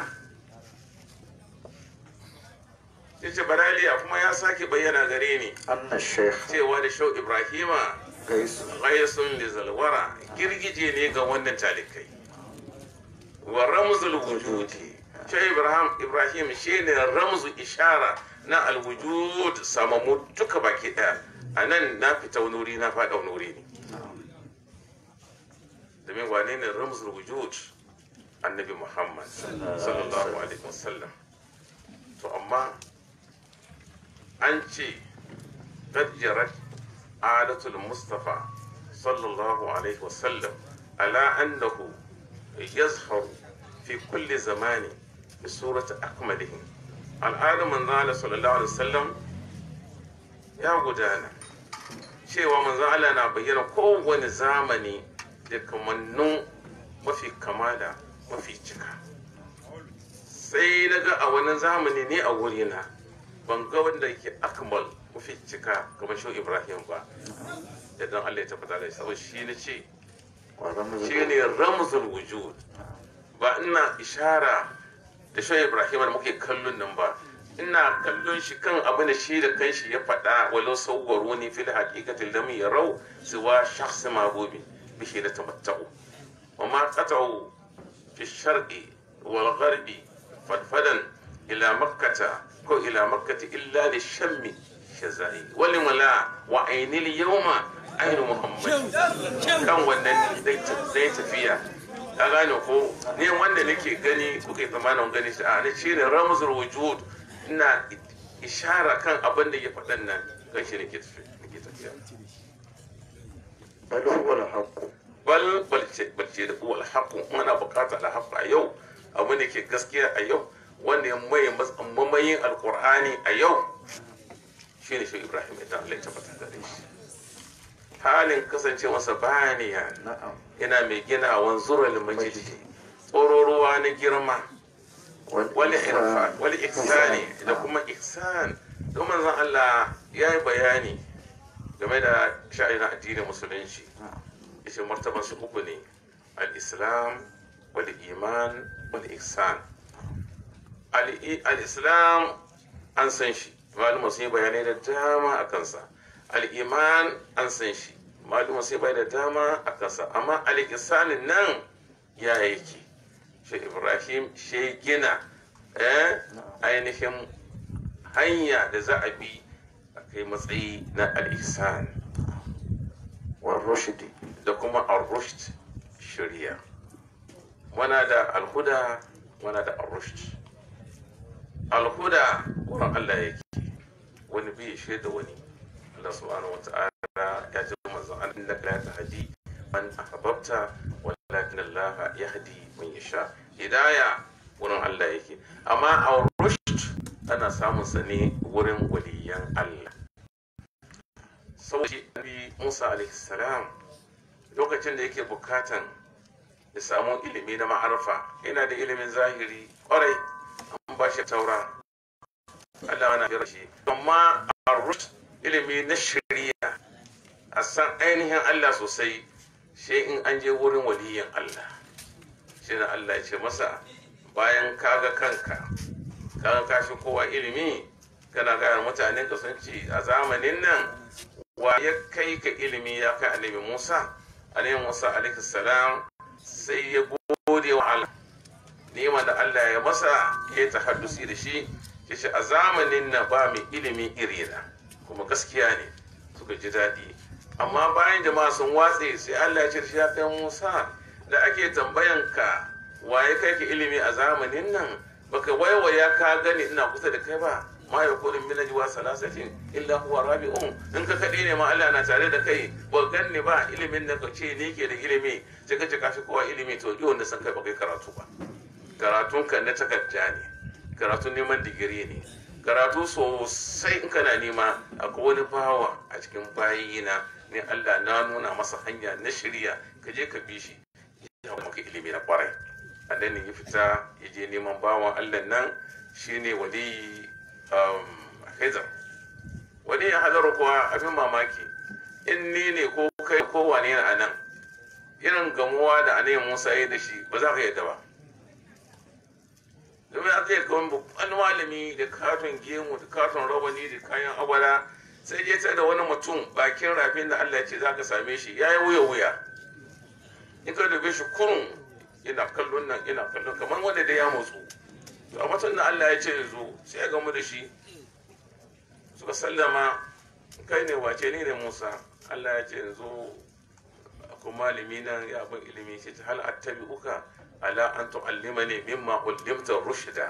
yace baraliya kuma ya sake bayyana gare ni anna shaykh cewa da shau ibrahima gaisu ghaysun li zalwara girgije ne ga wannan talikai wa ramzul wujudi shau ibrahim ibrahim shine ramzu ishara na alwujud samamu duka baki daya a nan na fita wani wuri na faɗa wani wuri ne domin wane ne ramzul wujud annabi muhammad sallallahu alaihi wasallam to amma an ce gajjarar adatul mustafa sallallahu alaihi wasallam ala annahu yazharu fi kulli zamani bi surati akmalihim al'adar manzala sallallahu alaihi wasallam ya gudana cewa manzan Allah na bayyana kowane zamani da kamannun mafi kamala mafi cika sai na ga a wani zamani ne a wurina ban ga wanda yake akmal mafi cika kamar shi ibrahim ba da don allah ya tabbata da saboda shi na ce wa ramzu shi ne ramzul wujud ba ina ishara da shi ibrahim da muke kallon nan ba ina kallon shi kan abin da shi da kanshi ya faɗa walau sauwaro ni fil haqiqati lam yarau siwa shakhs mabubi bihi la tamatta'u wa ma qata'u fi sharqi wal gharbi fadfadan ila makkata ko ila makkati illa li shammi shazai wali mala wa ainil yawma ainu muhammad kan wannan zai tafiya ka gane ko ne wanda nake gani kuka yi tsammanin gani shi a ne shi ne ramzul wujud ina ishara kan abin da ya faɗan nan kan shi nake tafiya bal huwa alhaq bal balce balce da huwa alhaqu muna buƙatar alhaq a yau abin da ke gaskiya a yau wanda ya maye mamayin alkur'ani a yau shi ne shi ibrahim idan allah ya tabbata gare shi halin kasance masa baniya yana mai gina wanzurar majidi tsororuwa na girma wani irfa wani ihsani da kuma ihsan don manzon allah ya yi bayani game da sha'anin addinin musulunci yace martaban su uku ne al-islam wal iman wal ihsan al-islam an san shi malama sun yi bayanai da dama a kansa al-iman an san shi malama sun yi bayanai da dama a kansa amma al-ihsan nan ya yake shi ibrahim shi gina ainihin hanya da za a bi a kai matsayi na al-ihsan والرشد da kuma al-rushd shari'a wana da alhuda wana da al-rushd alhuda wurin Allah yake wani bai shi da wani Allah subhanahu wa ta'ala ya ji manzon Allah innaka la tahdi man ahbabta walakin Allah yahdi man yasha hidaya wurin Allah yake amma al-rushd ana samun sa ne wurin waliyan Allah saboda shi Nabi Musa alaihi salam lokacin da yake bukatan ya samu ilimi na ma'arfa yana da ilimin zahiri kwarai an ba shi taura Allah ana biyar shi amma a rush ilimi na shari'a a san ainihin Allah sosai shi in an je wurin waliyin Allah shi na Allah ya ce masa bayan kaga kanka kaga kashi kowa ilimi kana gaya mutanen ka sun ci a zamanin nan wa ya kai ka ilimi ya kai annabi Musa alaihi Musa alaihi salam sai ya gode wa Allah neman da Allah ya masa ya tahaddusi da shi ya ce a zamanin na ba mai ilimi irina kuma gaskiya ne suka ji daɗi amma bayan jama'a sun watse sai Allah ya ce shi ya kai Musa da ake tambayan ka waye kai ka ilimi a zamanin nan baka waiwaya ka gani ina kusa da kai ba ma ya kodin min najwa salasatin illa huwa rabi'un in ka kade ne ma Allah na tare da kai ba ganni ba ilimin da ka ce ni ke da ilimi sai ka ce ka fi kowa ilimi to yi wanda san kai ba kai karatu ba karatun ka na takarda ne karatun neman digiri ne karatu sosai in kana nema akwai wani bawa a cikin bayina ne Allah na nuna masa hanya na shirya ka je ka bi shi ya maka ilimi na kwarai a nan ya fita ya je neman bawan Allah nan shine wali Hizar wani ya hadaru kuwa abin mamaki in ni ne ko kai ko wane ne a nan irin gamuwa da anayin Musa ya da shi ba za ka yadda ba domin aka yi kawai babban malami da katon gemu da katon rawani da kayan abala sai je ta da wani mutum bakin rafin da Allah ya ce za ka same shi ya yi wuya wuya in ka dube shi kurun yana kallon nan yana kallon kamar wanda da ya motsu to a mutum da Allah ya ce ya zo sai ya gamu da shi suka sallama kai ne wace ne ne Musa Allah ya ce yanzu akwai malami nan ya abin ilimi ce ta hal attabi uka ala an tu'allimani mimma ullimta rushda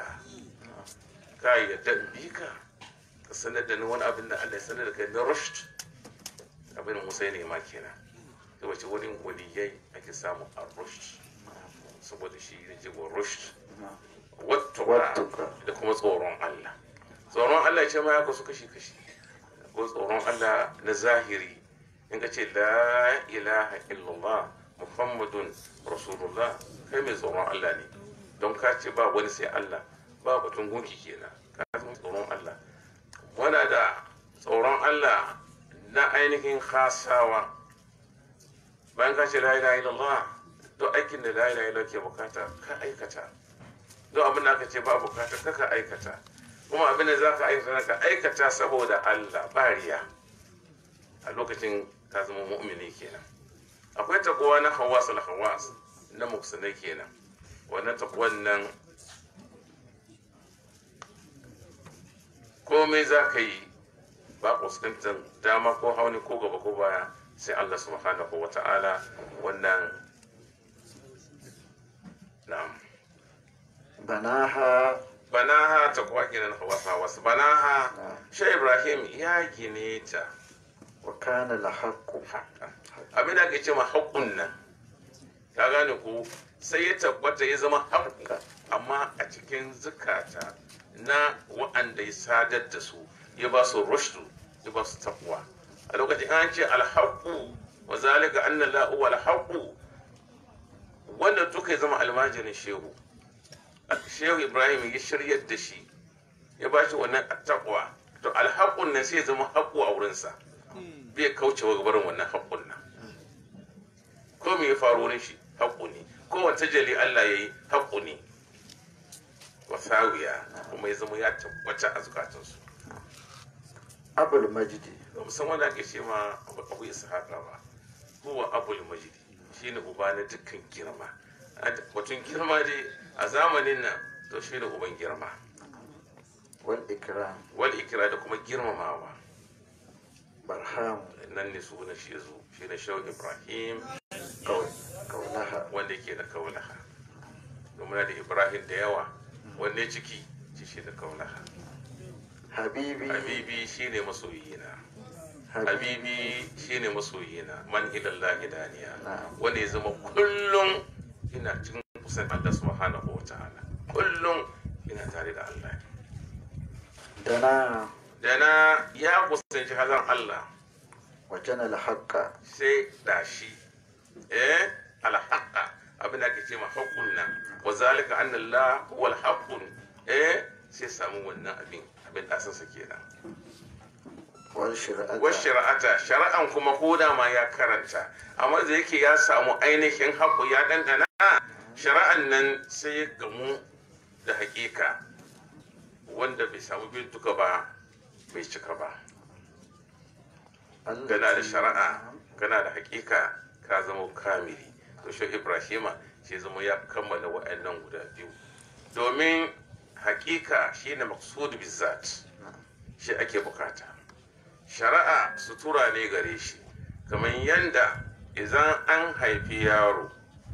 ka yadda in bi ka ka sanar da ni wani abin da Allah ya sanar da kai na rushd abin Musa ne ma kenan to wace wurin waliyai ake samu a rushd saboda shi ne jigo rushd wattuka da kuma tsoron Allah tsoron Allah ce ma ya kasu kashi kashi ko tsoron Allah na zahiri in ka ce la ilaha illallah muhammadun rasulullah kai mai tsoron Allah ne don ka ce ba wani sai Allah ba batun gunki kenan ka zama tsoron Allah wana da tsoron Allah na ainihin khasawa bayan ka ce la ilaha illallah duk aikin da la ilaha illallah ke bukata ka aikata duk abin da aka ce ba bukata ka ka aikata kuma abin da za ka aikata ka aikata saboda Allah bariya a lokacin ka zama mu'mini kenan akwai takowa na hawas al hawas na muksanai kenan wannan takwan nan komai za ka yi ba fuskantar dama ko hauni ko gaba ko baya sai Allah subhanahu wa ta'ala wannan na'am banaha banaha ta kuwa kenan hawas hawas banaha shi ibrahim ya gine ta wa kana la haqqu abin da ake ce ma haƙun nan ka gane ko sai ya tabbata ya zama haƙƙa amma a cikin zukata na wa'anda ya sadar da su ya ba su rushdu ya ba su takwa a lokacin an ce alhaƙu wa zalika anna la'u wal haqu wanda duka ya zama almajirin shehu shehu ibrahim ya shiryar da shi ya ba shi wannan takwa to alhaƙun nan sai ya zama haƙu a wurinsa bai kaucewa gabarin wannan haƙun nan ko me ya faru wurin shi haƙu ne ko wata jali Allah ya yi haƙu ne wasawiya kuma ya zama ya tabbata a zukatansu abul majidi ba musamman da ake ce ma abu ishaqa ba huwa abul majidi shine uba na dukkan girma batun girma dai a zamanin nan to shine uban girma wal ikram wal ikra da kuma girmamawa barham nan ne sunan shi yazo shine shaw ibrahim kaulaha wanda yake da kaulaha domin da ibrahim da yawa wanne ciki ci shi da kaulaha habibi habibi shine masoyina habibi shine masoyina man ilallahi daniya wanda ya zama kullum ina cikin kusan Allah subhanahu wa ta'ala kullum ina tare da Allah dana dana ya kusanci hazan Allah wajen alhaqa sai dashi eh alhaqa abin da ake ce ma haqqun nan wa zalika anna Allah huwa alhaqqun eh sai samu wannan abin abin da asansa kenan wal shari'ata wa shari'ata shari'an kuma ko da ma ya karanta amma da yake ya samu ainihin haƙu ya ɗanɗana shari'an nan sai ya gamu da haƙiƙa wanda bai samu bin duka ba bai cika ba gana da shari'a gana da haƙiƙa ka zama kamili to shi ibrahima shi zama ya kammala wa'annan guda biyu domin haƙiƙa shine maqsud bizzat shi ake bukata shari'a sutura ne gare shi kamar yadda idan an haifi yaro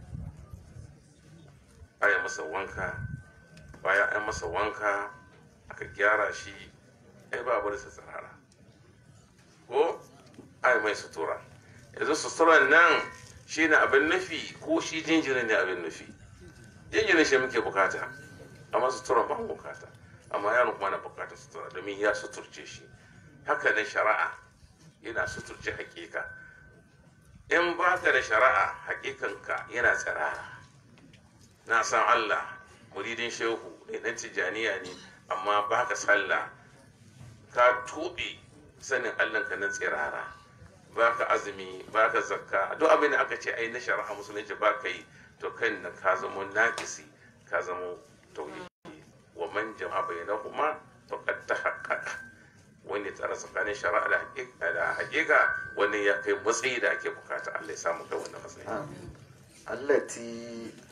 aya masa wanka bayan an masa wanka aka gyara shi ai ba bar tsirara ko ai mai sutura yanzu suturan nan shi ne abin nufi ko shi jinjirin ne abin nufi jinjirin shi muke bukata amma suturan ba bukata amma yaron kuma na bukatar sutura domin ya suturce shi haka ne shari'a yana suturce hakika in ba ka da shari'a hakikanka yana tsirara na san Allah muridin shehu ne dan tijaniya ne amma ba ka sallah ka tuɓe sanin Allah ka nan tsirara ba ka azumi ba ka zakka duk abin da aka ce ai na shari'a musulunci ba ka yi to kan na ka zama naƙisi ka zama tauhidi wa man jama'a bainahuma faqad tahaqqaqa wanda ya tsara tsakanin shari'a da hakika wani ya kai matsayi da ake bukata Allah ya samu kai wannan matsayi allati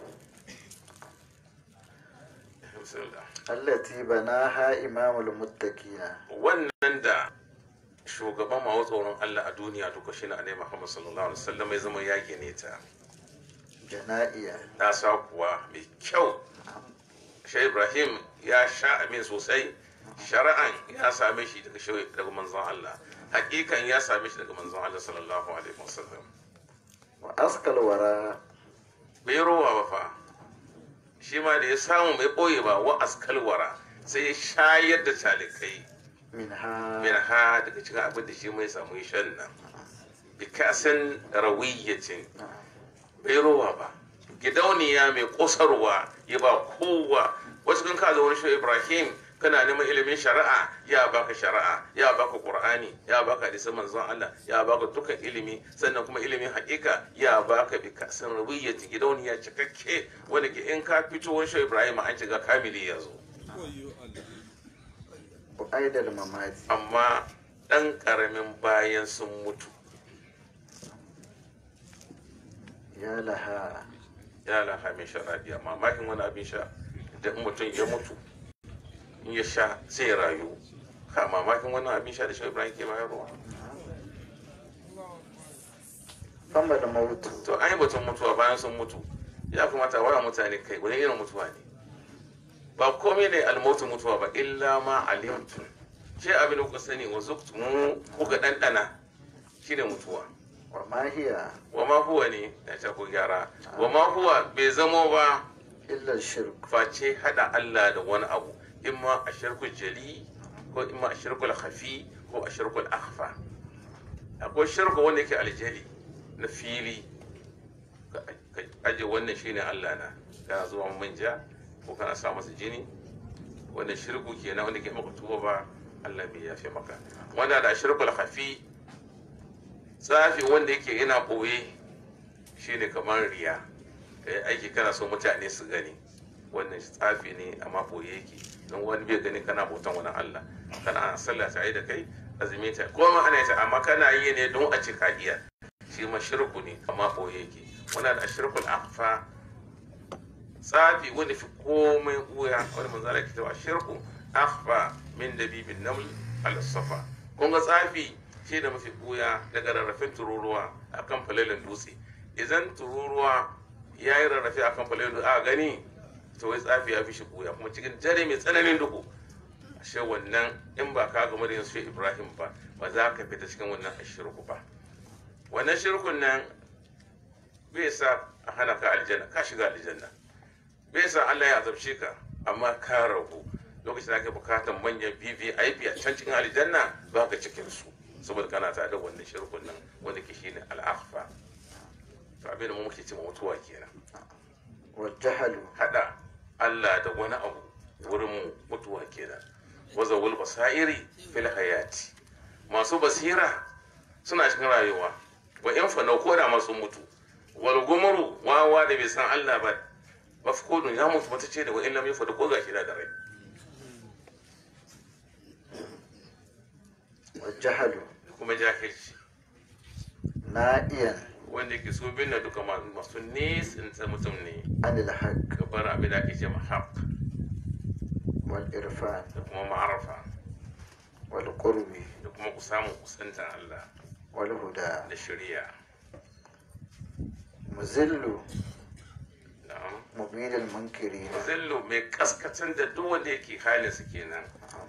allati banaha imamul muttaqina wannan da shugaban mawa tsoron Allah a duniya duka shine annabi Muhammad sallallahu alaihi wasallam ya zama ya gine ta jana'iya ta sa kuwa mai kyau Shai Ibrahim ya sha amin sosai shari'an ya same shi daga shi daga manzon Allah hakikan ya same shi daga manzon Allah sallallahu alaihi wasallam wa askal wara bai rowa ba fa shi ma da ya samu bai boye ba wa askal wara sai ya shayar da talikai minha min ha daga cikin abin da shi mai samu ya shan nan bi kasan rawiyyacin bai rowa ba gidauniya mai kosarwa ya ba kowa wasu kan kaza wani shi ibrahim kana neman ilimin shari'a ya baka shari'a ya baka qur'ani ya baka hadisin manzon Allah ya baka dukkan ilimi sannan kuma ilimin haƙiƙa ya baka bi kasan rawiyyati gidauniya cikakke wanda ke in ka fito wani shi ibrahim an shiga kamili ya zo aidal mamati amma ɗan ƙaramin bayan sun mutu ya laha ya laha min sharabiya mamakin wani abin sha da in mutum ya mutu in ya sha zai rayu ka mamakin wani abin sha da shi ibrahim ke bayarwa fama da mautu to an yi batun mutuwa bayan sun mutu ya kamata waya mutane kai wani irin mutuwa ne ba komai ne almotu mutuwa ba illa ma alimtum shi abin da kuka sani wa zuktumu kuka ɗanɗana shi ne mutuwa wa ma hiya wa ma huwa ne ya ce ku gyara wa ma huwa bai zamo ba illa shirk face hada Allah da wani abu imma a shirkul jali ko imma a shirkul hafi ko a shirkul akhfa akwai shirku wanda yake aljali na fili ka ka aje wannan shine Allah na kana zuwa manja ko kana sa masa jini wannan shirku kenan wanda ke maka tuba ba Allah bai yafe maka wanda da shirkul hafi tsafi wanda yake yana boye shine kamar riya ka yi aiki kana so mutane su gani wannan tsafi ne amma boye yake don wani bai gani kana bautan wani Allah kana sallah tare da kai azumi ta ko ma ana ta amma kana yi ne don a ce ka iya shi ma shirku ne amma boye yake wannan da shirkul akhfa tsafi wanda fi komai uya wani manzala ke cewa shirku akhfa min dabibin naml al safa kun ga tsafi shi da mafi buya daga rarrafin tururuwa akan falalin dutse idan tururuwa ya yi rarrafe akan falalin dutse a gani to wai tsafi ya fi shi buya kuma cikin dare mai tsananin duhu ashe wannan in ba ka gama da yin shi ibrahim ba ba za ka fita cikin wannan ashirku ba wannan shirkun nan bai sa a hana ka aljanna ka shiga aljanna bai sa allah ya azabce ka amma ka ragu lokacin da ake bukatar manyan vvip a can cikin aljanna ba ka cikin su saboda kana tare da wannan shirkun nan wanda ke shine al'akhfa to abin da mu muke cewa mutuwa kenan wa jahalu hada Allah da wani abu wurin mu mutuwa kenan wazawul basairi fil hayati masu basira suna cikin rayuwa wa in fa ko da masu mutu wal gumuru wawa da bai san Allah ba mafkudun ya mutu mata ce da wa in lam yafa da ko gashi da rai wa jahalu kuma jahilci na'iyan wanda ke so bin na duka ma- masu nisan mutum ne anil haqq ka bar abin da ake ce ma haq wal irfan da kuma ma'arafa wal qurbi da kuma ku samu kusantar Allah wal huda da shari'a muzillu na'am mubidil munkirin zillu mai kaskatan da duk wanda yake halin su kenan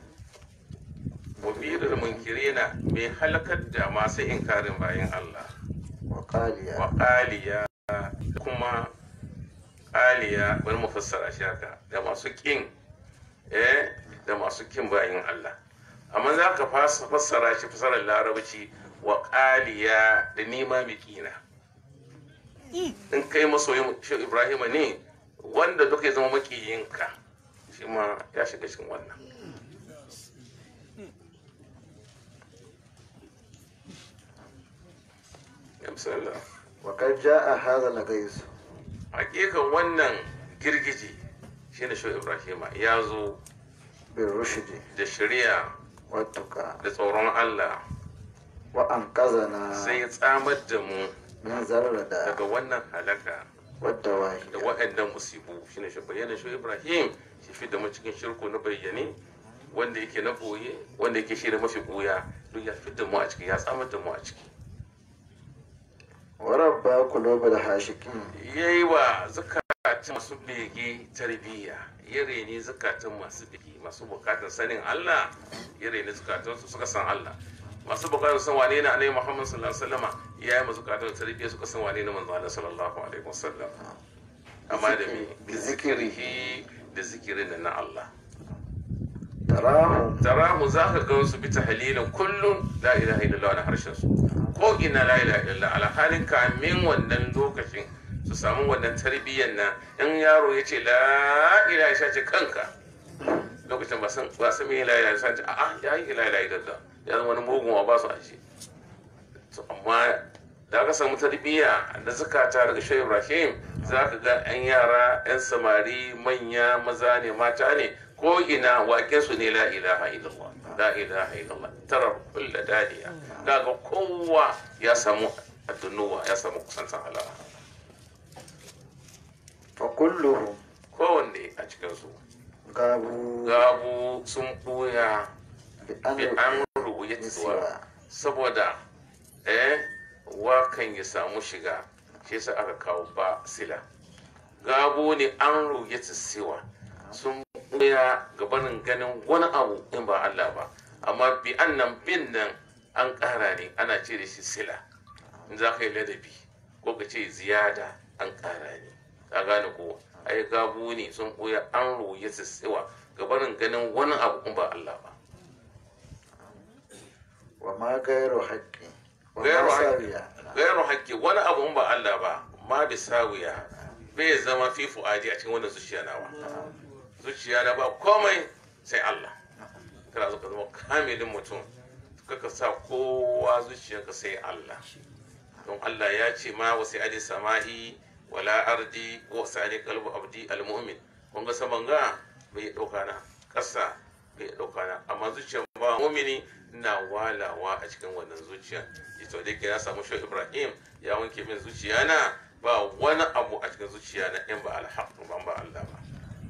mubirul munkirina mai halakar da masu inkarin bayan Allah wa qaliya wa qaliya kuma qaliya wani mufassara shi haka da masu kin eh da masu kin bayan Allah amma za ka fasa fassara shi fassarar larabci wa qaliya da nima mai kina in kai masoyin shi Ibrahim ne wanda duka ya zama makiyinka shi ma ya shiga cikin wannan ya misalla wa qad jaa hadha al ghayz hakikan wannan girgiji shi ne shi Ibrahim ya zo bil rushdi da shari'a wa tuqa da tsoron Allah wa anqazana sai ya tsamar da mu min zarrada daga wannan halaka wa da dawahi waɗannan musibu shine shi bayyana shi Ibrahim shi fi da mu cikin shirku na bayyane wanda yake na boye wanda yake shi da mafi boya duk ya fi da mu a ciki ya tsamar da mu a ciki wa rabba qulubal hashikin yayi wa zukatan masu bege tarbiyya ya reni zukatan masu bege masu bukatar sanin Allah ya reni zukatan su suka san Allah masu bukatar san wane ne annabi Muhammad sallallahu alaihi wasallama ya yi masu bukatar tarbiyya suka san wane ne manzo Allah sallallahu alaihi wasallam amma da me bi zikirihi da zikirin nan na Allah tarahum tarahu za ka gan su bi tahlilin kullum la ilaha illallah na harshen su ko ina la ilaha illallah ala halin kamin wannan lokacin su samu wannan tarbiyyar nan in yaro ya ce la ilaha ya ce kanka lokacin ba san ba san me la ilaha sai ce a'a ya yi la ilaha illallah ya zama wani mugun wa ba su ashe to amma da aka samu tarbiyya da zakata daga shehu ibrahim za ka ga 'yan yara 'yan samari manya maza ne mata ne ko ina waƙen su ne la ilaha illallah la ilaha illallah tara kulla dadiya kaga kowa ya samu addunuwa ya samu kusantan Allah wa kulluhum kowanne a cikin su gabu gabu sun buya bi bi an an rubuya saboda eh wakan ya samu shiga shi yasa aka kawo ba sila gabo ne an ruge siwa sun buya gabanin ganin wani abu in ba Allah ba amma bi annan bin nan an ƙara ne ana ce da shi sila in za ka yi ladabi ko ka ce ziyada an ƙara ne ka gane ko ai gabu ne sun ɓoye an roye su tsewa ga barin ganin wani abu in ba Allah ba wa ma gairu haƙƙi wa gairu ma haƙƙi sawiya gairu haƙƙi wani abu in ba Allah ba ma bi sawiya bai zama fi fu'adi a cikin wannan zuciya nawa zuciya na ba komai sai Allah kana zo ka zama kamilin mutum kaka sa kowa zuciyarka sai Allah don Allah ya ce ma wasu adi sama'i wala ardi wa sa'ali qalbu abdi almu'min kun ga saman ga bai dauka na kasa bai dauka na amma zuciyar ba mu'mini na walawa a cikin wannan zuciya ita da ke na samu shi Ibrahim ya wanke min zuciya na ba wani abu a cikin zuciya na in ba alhaq ba ba Allah ba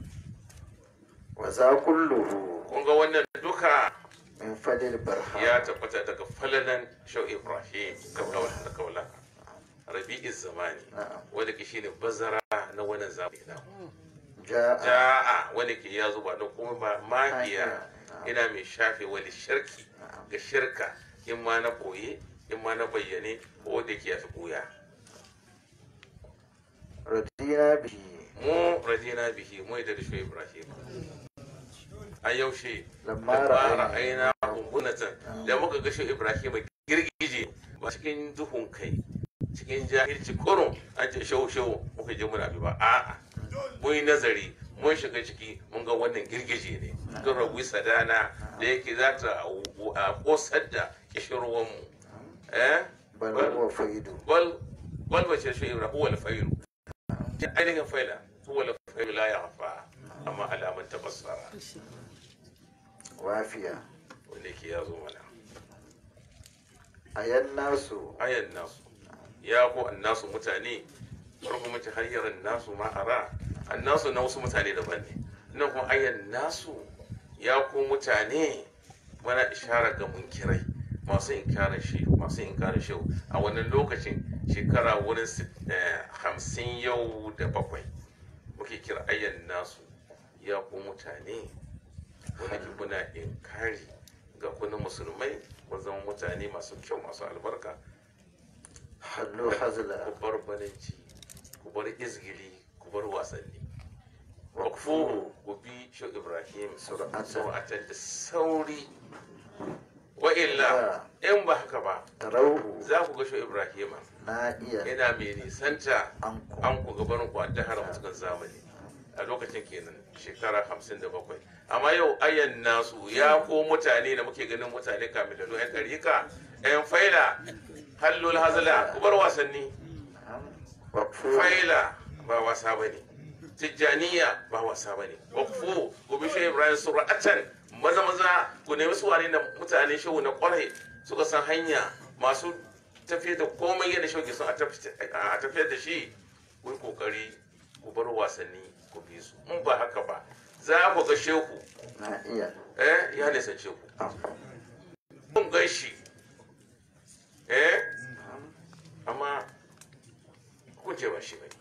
wa za kulluhu kun ga wannan duka min fadil barha ya tabbata daga falalan shau ibrahim kabla da kaula rabi'iz zamani na'am wanda ke shine bazara na wannan zamani na ja'a ja'a wanda ke ya zuba na kuma ba mahiya ina mai shafe wani shirki ga shirka in ma na koye in ma na bayyane ko da ke yafi koya radina bihi mu radina bihi mu da shau ibrahim a yaushe lamma da fara ra'ayna aina hungunatan da muka ga shi ibrahim girgije ba cikin duhun kai cikin jahilci kurun an ce shau shau muka je muna bi ba a'a mun yi nazari mun shiga ciki mun ga wannan girgije ne don rabu sadana da yake za ta a kosar da kishirwan mu eh bal huwa faidu bal bal bace shi ibrahim huwa al-failu ainihin faila huwa al-failu la yakhfa amma alaman tabassara wafiya wanda ke ya zo mana ayan nasu ayan nasu ya ko annasu mutane farko mace har yaran nasu ma ara annasu na wasu mutane daban ne nan kuma ayan nasu ya ko mutane mana ishara ga munkirai masu inkarin shi masu inkarin shi a wannan lokacin shekara wurin sit- eh, hamsin yau da bakwai muke kira ayan nasu ya ko mutane wanda ke kuna inkari ga kuna musulmai ku zama mutane masu kyau masu albarka hallu hazla ku bar balanci ku bar izgili ku bar wasanni wakfuhu ku bi shi ibrahim Sur'atan. sur'atan da sauri wa illa in ba haka ba tarauhu za ku ga shi ibrahim na iya yana mai nisanta an ku an ku gabanin ku an dahara mutukan zamani a lokacin kenan shekara hamsin da bakwai amma yau ayan nasu ya ko mutane da muke ganin mutane kamilalu yan ɗarika yan faila hallul hazla ku bar wasanni waqfu faila ba wasa ba ne tijjaniya ba wasa ba ne wakfu ku bi shi ibrahim sura'atan maza maza ku nemi su wane da mutane shehu na kwarai suka san hanya masu tafiyar da komai yadda shehu ke son a tafi- a tafiyar da shi ku yi kokari ku bar wasanni ku bi su in ba haka ba za ku ga shehu na iya eh ya nisance ku kun gan shi eh amma kun ce ba shi bai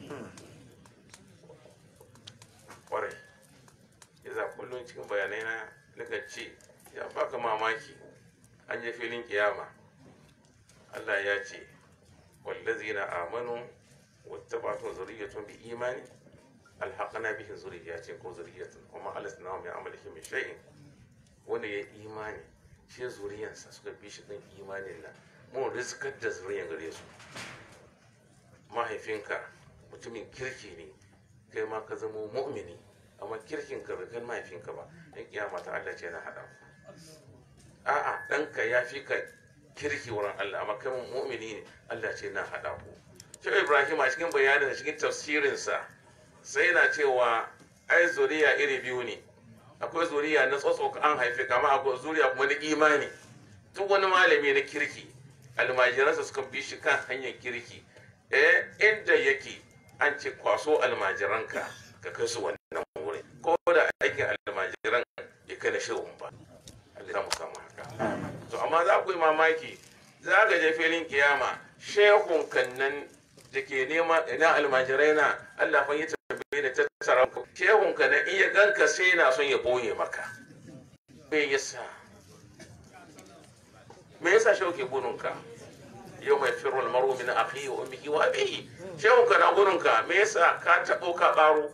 kwarai ya za kullum cikin bayanai na nika ce ya baka mamaki an je filin kiyama Allah ya ce wallazina amanu wattaba'tu zurriyyatun bi imani alhaqna bihim zurriyyatin ko zurriyyatan kuma alasnahum min amalihim min shay'in wanda ya imani shi zuriyansa suka bi shi ɗin imanin nan mun riskar da zuriyan gare su mahaifinka mutumin kirki ne kai ma ka zama mu'mini amma kirkin ka bai kai mahaifinka ba in kiyama ta Allah ce na haɗa ku a'a ɗanka ya fi ka kirki wurin Allah amma kai mu'mini ne Allah ce na haɗa ku shi Ibrahim a cikin bayanin da cikin tafsirinsa sai na cewa ai zuriya iri biyu ne akwai zuriya na tsotso an haife kama akwai zuriya kuma na imani duk wani malami na kirki almajiransa suka bi shi kan hanyar kirki eh inda yake an ce kwaso almajiranka ka kai su wannan wurin ko da aikin almajiran ya kai na shehun ba Allah za mu samu haka to amma za ku yi mamaki za ka je filin kiyama shehun kan nan da ke nema ina almajirai na Allah fa yi tabbai da tattara ku shehun ka nan in ya ganka sai na son ya boye maka me yasa me yasa shehu ke bununka yau mai firul maru min akhi wa ummihi wa abihi shehu ka na gurin ka me yasa ka tabo ka baro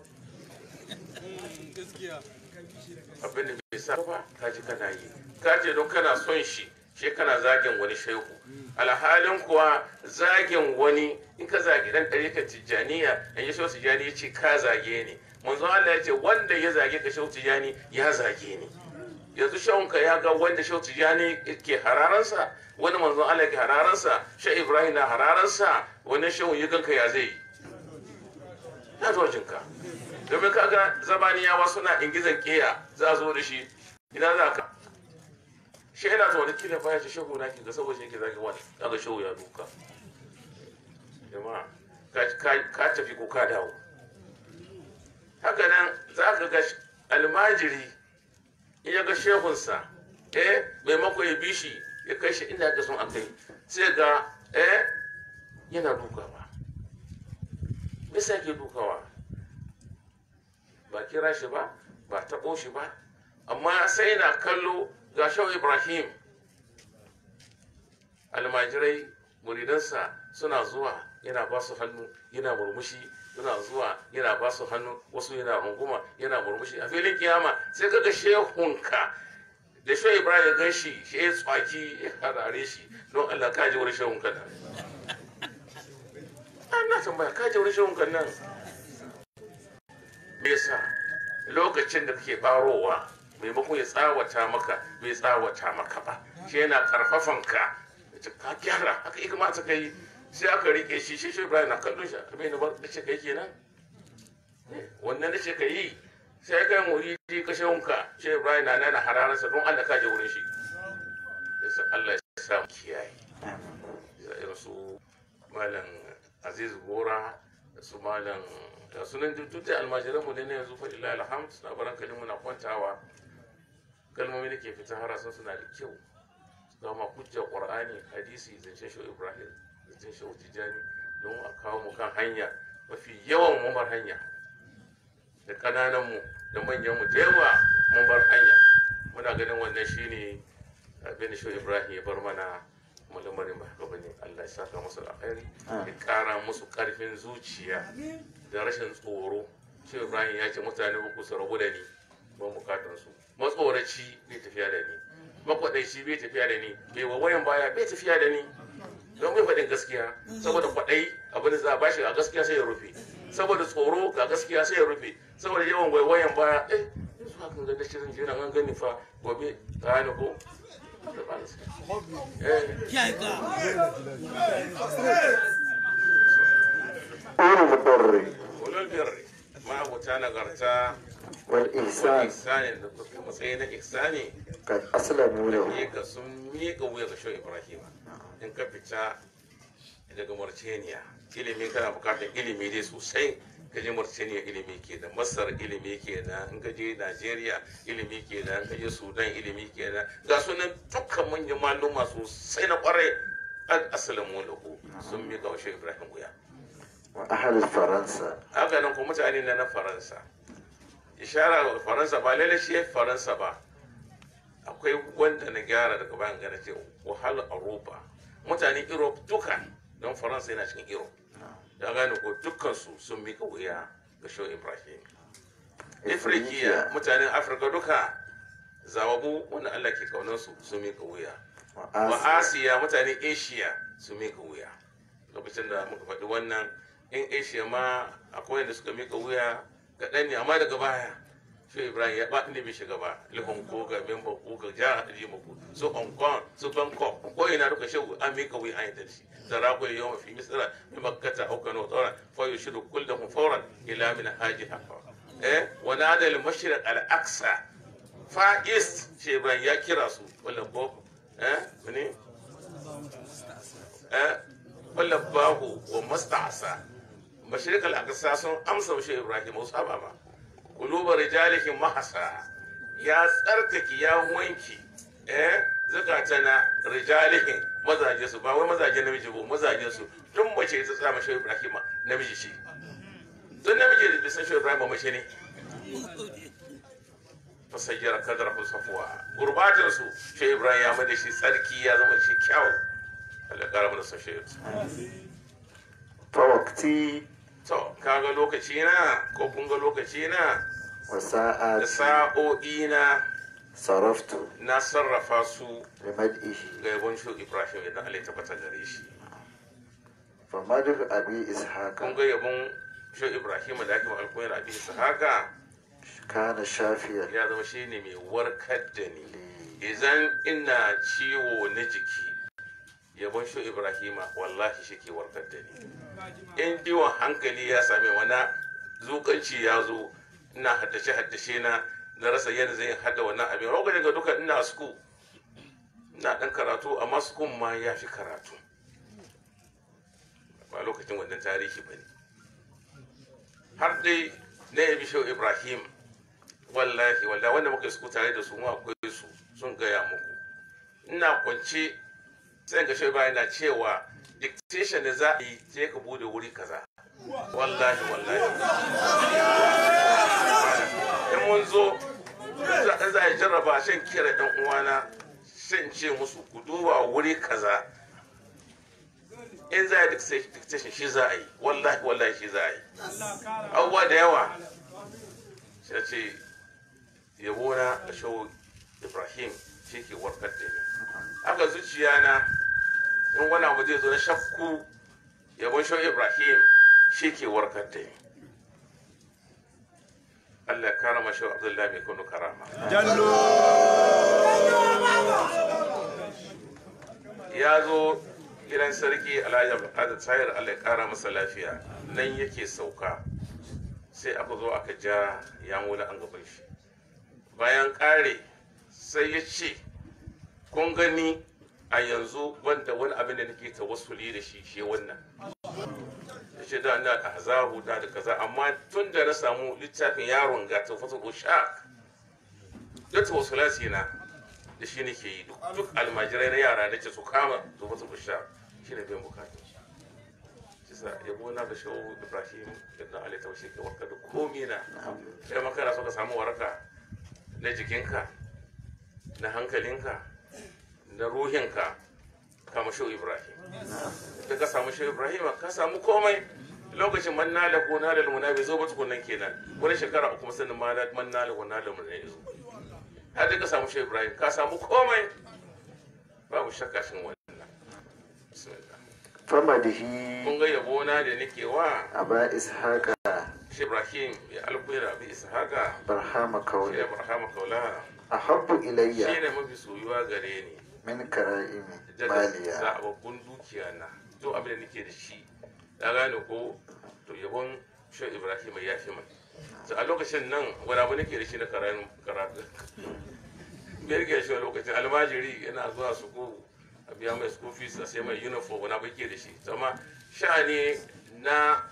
abin da bai sa ba ka ji kana yi ka ce don kana son shi shi kana zagin wani shehu alhalin kuwa zagin wani in ka zagi dan ɗarikar tijjaniya in yi shehu tijjani ya ce ka zage ni manzo Allah ya ce wanda ya zage ka shehu tijjani ya zage ni yanzu shehunka ya ga wanda shehu tijjani ke hararansa wani manzon Allah ke hararansa shehu ibrahim na hararansa wani shehu yi ganka ya zai yi ya zo jinka domin kaga zabaniyawa suna ingizan keya za a zo da shi ina za ka shi yana zuwa da kila baya ce shehu na kinga saboda shi yake zagi wani kaga shehu ya duka jama'a ka tafi ko ka dawo haka nan za ka ga almajiri in ya ga shehunsa eh maimako ya bi shi ya kai shi inda aka son a kai sai ga eh yana dukawa me yasa yake dukawa ba kira shi ba ba taɓo shi ba amma sai na kallo ga shau ibrahim almajirai muridansa suna zuwa yana ba su hannu yana murmushi suna zuwa yana ba su hannu wasu yana runguma yana murmushi a filin kiyama sai kaga shehunka da shau ibrahim ya gan shi shi ya tsaki ya harare shi don allah ka ji wani shehunka nan an na tambaya ka ji wani shehunka nan me yasa lokacin da kake barowa maimakon ya tsawata maka bai tsawata maka ba shi yana karfafan ka ka gyara haka ya kamata ka yi sai aka rike shi shi shi ibrahim na kallon shi abin da bar da ce kai kenan wannan da ce ka yi sai kai muridi ka shehunka shi ibrahim na nana hararsa don allah ka je wurin shi yasa allah ya sa mu kiyaye irin su malam aziz gora da su malam da sunan duk da almajiran mu ne na yanzu fa illa alhamd na baran kalimu na kwantawa kalmomi da ke fita harasan suna da kyau ga ma hujjar qur'ani hadisi zancen shi ibrahim zancen shi tijani don a kawo mu kan hanya mafi yawan mu bar hanya da kananan mu da manyan mu da yawa mun bar hanya muna ganin wannan shine abin shi ibrahim ya bar mana lamarin ba haka bane Allah ya saka musu alkhairi ya kara musu karfin zuciya da rashin tsoro shi Ibrahim ya ce mutane uku su rabu da ni ba bukatun su matsoraci bai tafiya da ni makwadaici bai tafiya da ni bai wawayan baya bai tafiya da ni don bai faɗin gaskiya saboda kwaɗai abin da za a bashi a gaskiya sai ya rufe saboda tsoro ga gaskiya sai ya rufe saboda yawan waiwayan baya eh yanzu hakan ga dace zan jira an gani fa gobe ka ni ko أولو البر ulul birri ma abota nagarta والإحسان ihsanin da kuma matsayi na ihsani قد أسلموا له miƙa sun miƙa wuya ga shan ibrahima in ka fita daga mauritania ilimin kana bukatar ilimi dai sosai ka je mauritania ilimi ke da masar ilimi ke da in ka je nigeria ilimi ke da in ka je sudan ilimi ke da ga sunan dukkan manyan maluma sosai na kwarai an asalamu lahu sun miƙa wa shan ibrahim wuya وأهل فرنسا haka nan kuma mutane na na faransa ishara wa faransa ba lalle shi faransa ba akwai wanda na gyara daga bayan gana ce wahalar europa mutane europe duka don faransa yana cikin europe da gane ko dukkansu sun mika wuya ga show ibrahim afirkiya mutanen afirka duka zawabu wanda allah ke kaunansu sun mika wuya wa وآسيا asiya mutanen asia sun mika wuya lokacin da muka faɗi wannan in asia ma akwai wanda suka mika wuya ga ɗan ne amma daga baya shi ibrahim ya ba inda bai shiga ba lihon ko ga memba ko ga jihar hajji mako su hong kong su bangkok ko ina duka shi an mika wuya an yadda shi zara ko yau mafi misira mi makkata au kano tsara fa yushiru kullahum fawran ila min hajiha eh wa nada al mashriq al aqsa fa east shi ibrahim ya kira su wala boko eh mene eh wala bahu wa musta'sa mashriq al aqsa sun amsa shi ibrahim wasu ababa kulubar rijalihim mahasa ya tsarkake ya wanki eh zakata na rijalihim mazaje su ba wai mazaje namiji ba mazaje su tun mace ta tsama shi ibrahim namiji shi tun namiji da bisan shi ibrahim mace ne fasayyar kadar safuwa gurbatin su shi ibrahim ya mada shi tsarki ya zama shi kyau Allah ya kara mana son shehu فوقتي to kaga lokaci na ko kun ga lokaci na da وساعاتي sa'o'i na صرفت na sarrafa su لمدئه ga yabon shi ibrahim idan Allah ya tabbata gare shi فمدح أبي إسحاق kun ga yabon shi ibrahim da ake alkuwa da abin su haka كان شافيا ya zama shi ne mai warkar da ni idan ina ciwo na jiki yabon shi ibrahima wallahi shi ke warkar da ni in ciwon hankali ya same wani zukanci ya zo ina haddace haddace na na rasa yadda zai hada wannan abin lokacin ga duka ina suku ina dan karatu amma sukun ma ya fi karatu ba lokacin wannan tarihi ba ne har dai na yabi shehu ibrahim wallahi wallahi wanda muka suku tare da su mu akwai su sun gaya muku ina kwance sai ga shehu ibrahim na cewa dictation da za a yi je ka bude wuri kaza wallahi wallahi in mun zo in za a jarraba shan kira ɗan uwana shan ce musu ku duba wuri kaza in za a yi dictation shi za a yi wallahi wallahi shi za a yi abubuwa da yawa shi na ce yabo na da shawo ibrahim shi ke warkar da ni haka zuciya na in wani abu zai zo na shakku yabon shawo ibrahim shi ke warkar da ni Allah ya karama shawo abdullahi mai kunu karama ya zo gidan sarki alhaji abdulkadir tsayar Allah ya kara masa lafiya nan yake sauka sai aka zo aka ja ya wula an gaban shi bayan kare sai ya ce kun gani a yanzu wanda wani abin da nake tawassuli da shi shi wannan ya ce da ina da hazahu da da kaza amma tun da na samu littafin yaron ga tafasul ushaq duk tawassulati na da shi nake yi duk almajirai na yara nake su kama tafasul ushaq shi ne biyan bukatu kisa yabo na da shawo ibrahim da ali taushe ke warka da komi na sai makana so ka samu waraka na jikinka na hankalinka na ruhinka kama shawo ibrahim da ka samu shawo ibrahim ka samu komai lokacin man na da ko na da muna bai zo ba tukunan kenan wani shekara uku musamman ma da man na da ko na da muna ya zo har da ka samu shawo ibrahim ka samu komai babu shakka shin wannan bismillah famadihi kun ga yabona da nake wa aba ishaqa shi ibrahim ya alkuira bi ishaqa barhama shi kauli ya barhama kaula ahabbu shi ilayya ne mafi soyuwa gare ni min kara'imi da maliya zababbun dukiya na duk abin da nake da shi na gane ko to yabon shi ibrahim ya fi mai to a lokacin nan wani abu nake da shi na karatu karatu me yake shi a lokacin almajiri yana zuwa su ko a biya mai school fees a sai mai uniform wani abu yake da shi to amma sha'ani na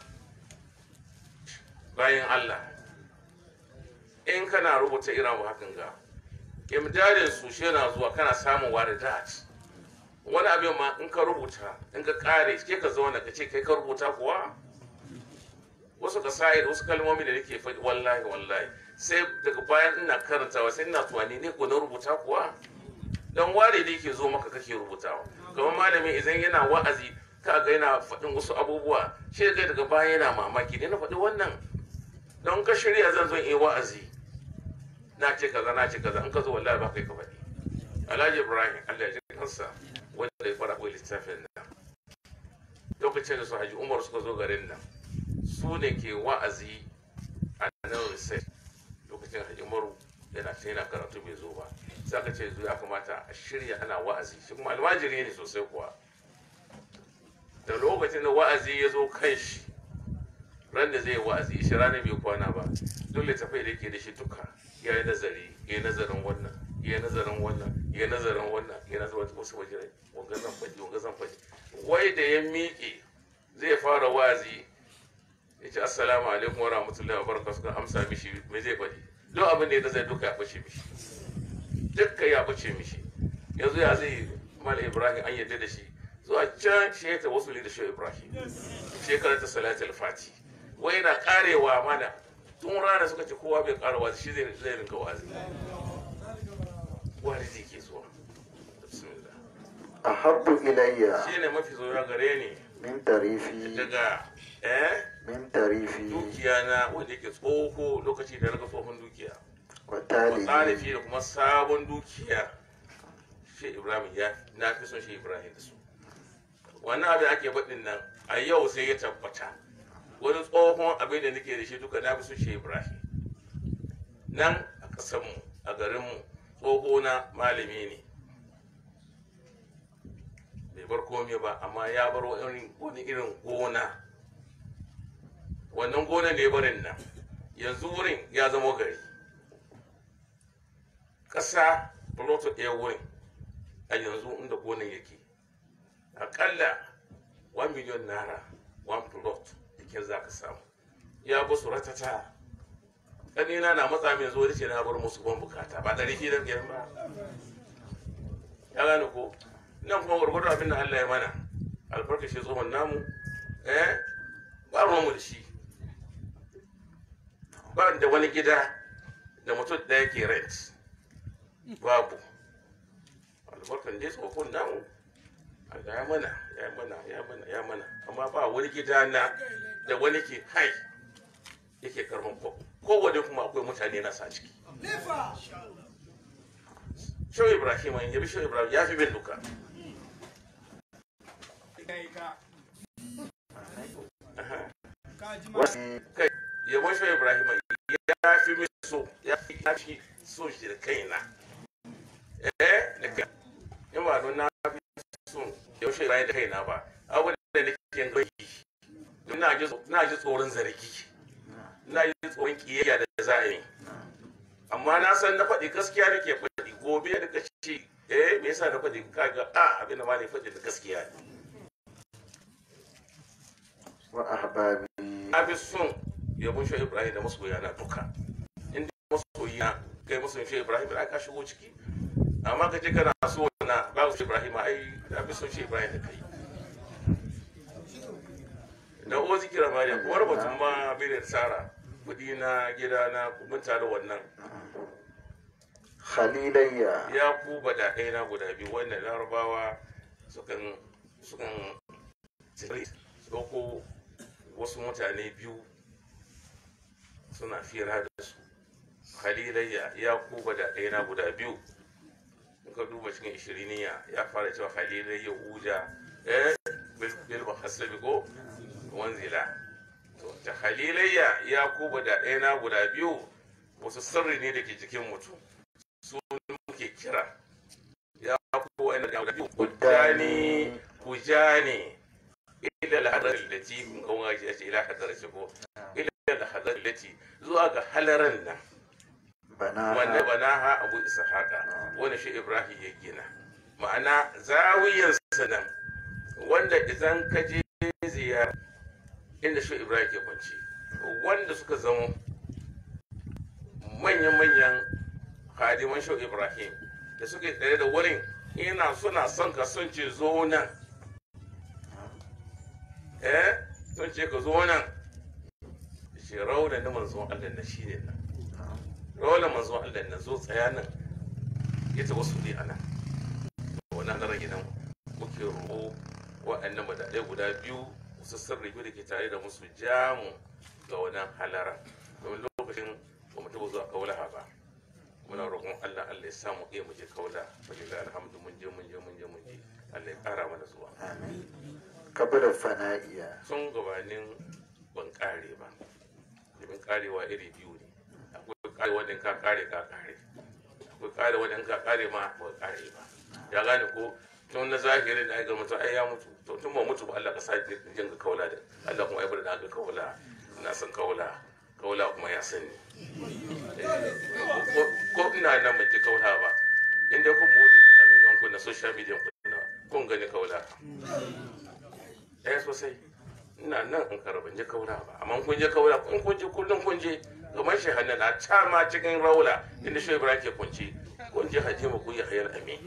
bayan Allah in kana rubuta irin abu hakan ga imdadin su shi yana zuwa kana samun waridat wani abin ma in ka rubuta in ka kare ke ka zauna ka ce kai ka rubuta kuwa wasu ka sa'id wasu kalmomi da nake faɗi wallahi wallahi sai daga bayan ina karantawa sai ina tunani ne ko na rubuta kuwa dan ware da yake zo maka kake rubutawa kamar malami idan yana wa'azi ka ga yana faɗin wasu abubuwa shi ga daga baya yana mamaki ne na faɗi wannan don ka shirya zan zo in yi wa'azi na ce kaza na ce kaza in ka zo wallahi ba kai ka faɗi alhaji ibrahim allah ya ji kansa wanda ya fara koyi littafin nan lokacin da su haji umar suka zo garin nan su ne ke wa'azi a nan research lokacin haji umaru yana ta yana karatu bai zo ba sai aka ce zo ya kamata a shirya ana wa'azi shi kuma almajiri ne sosai kuwa da lokacin da wa'azi ya zo kan shi ran da zai yi wa'azi shi ranar bai kwana ba dole tafai da yake da shi duka ya yi nazari ya yi nazarin wannan ya yi nazarin wannan ya yi nazarin wannan ya yi nazarin wasu wajirai wanga zan faɗi wanga zan faɗi wai da ya miƙe zai fara wa'azi ya ce assalamu alaikum wa rahmatullahi wa barakatuh suka amsa mishi me zai faɗi duk abin da ya nazari duka ya ɓace mishi dukka ya ɓace mishi yanzu ya zai mala ibrahim an yadda da shi zuwa can shi ya ta wasu da shi ibrahim shekarar ta salatul fati wai yana karewa mana tun rana suka ce kowa bai kara wazi shi zai zai rinka wazi walidi ke zuwa bismillah ahabbu ilayya shine mafi soyuwa gare ni min tarifi daga eh min tarifi dukiya na wanda yake tsoho lokaci da naga tsohon dukiya wa wa talibi tsarifi da kuma sabon dukiya shi ibrahim ya na fi son shi ibrahim da su wannan abin ake faɗin nan a yau sai ya tabbata wani tsohon abin da nake da shi duka na fi son shi ibrahim nan a ƙasarmu a garinmu tsoho na malami ne bai bar komai ba amma ya bar wani wani irin gona wannan gonan da ya barin nan yanzu wurin ya zama gari ƙasa ploto ɗaya wurin a yanzu inda gonan yake aƙalla 1 miliyon naira 1 plot jikin za ka samu ya basu ratata ƙanina na matsa mai zo da ce na bar musu ban bukata ba ɗari fi da biyar ba ya gane ko nan kuma gwargwado abin da Allah ya mana albarkashi tsohon namu eh ba ruwanmu da shi ba da wani gida da mutum ɗaya ke rent babu albarkan dai tsohon namu Allah ya mana ya mana ya mana ya mana amma ba wani gida na da wani ke hai yake karban ko kowane kuma akwai mutane na sa ciki Shau Ibrahim an yabi Shau Ibrahim ya fi bin duka. wasu Kai, yabon Shau Ibrahim ya fi min so, ya fi ya fi so shi da kaina. Eh, da kai. In ba don na fi so yabon Shau Ibrahim da kaina ba, abu da nake yin gani. Ina ji ina ji tsoron zargi. Ina ji tsoron kiyayya da za a yi. Amma na san na faɗi gaskiya nake faɗi gobe da kace eh me yasa na faɗi kaga a abin da ma ne faɗi da gaskiya ne. wa ahbabi na fi son yabon shi ibrahim da masoya na duka inda masoyi na kai masoyin shi ibrahim da ka shigo ciki amma ka ce kana so na ba shi ibrahim ai na fi son shi ibrahim da kai da o zikira ma da kuma batun ma bai da tsara kudi na gida na mun tare wannan khalilayya ya ku bada ɗaya na guda biyu wanda larabawa sukan sukan tsiri su ɗauko wasu mutane biyu suna fira da su khalilayya ya ku bada ɗaya na guda biyu in ka duba cikin ishiriniya ya fara cewa khalilayya uja eh bil bil hasabi ko wanzila to ta khalilayya ya ku bada ɗaya na guda biyu wasu sirri ne da ke jikin mutum su muke kira ya ku wa'ina da guda biyu kujani kujani ila al-hadar allati kun kawo ga shi ila hadar shi ko ila al-hadar allati zuwa ga halaran nan bana wanda banaha abu ishaqa wanda shi ibrahim ya gina ma'ana zawiyan sanan wanda idan ka je ziyara inda shi ibrahim ke kwanci wanda suka zama manyan-manyan hadiman shi ibrahim da suke tsaye da wurin ina suna son ka sun ce zo nan eh sun ce ka zo nan shi rauda na manzon allah na shi ne nan rauda manzon allah na zo tsaya nan ya ta wasu ne a nan wannan na rage nan muke roƙo waɗannan madadai guda biyu su sirri da ke tare da musu jamu ga wannan halara domin lokacin ba mu taɓa zuwa kaulaha ba muna roƙon Allah Allah ya samu iya mu je kaula fa lillahi alhamdu mun je mun je mun je mun je Allah ya ƙara mana zuwa amin kabla fana'iya sun gabanin ban ƙare ba domin ƙarewa iri biyu ne akwai ƙare wanda ka ƙare ka ƙare akwai ƙare wanda ka ƙare ma ba ka ƙare ba ya gane ko tun na zahirin da aka mutu ai ya mutu to tun ba mutu ba Allah ka sa jin ga kaula da Allah kuma ya bar da aka kaula ina son kaula kaula kuma ya sani ko ko ina nan ban ji kaula ba inda kun bude amin gan ku na social media ku na kun gani kaula eh sosai ina nan in kara ban je kaula ba amma kun je kaula in kun je kullum kun je kamar shi hannun a can ma cikin raula inda shi ibrahim ke kunci kun je hajji mu ku yi hayar amin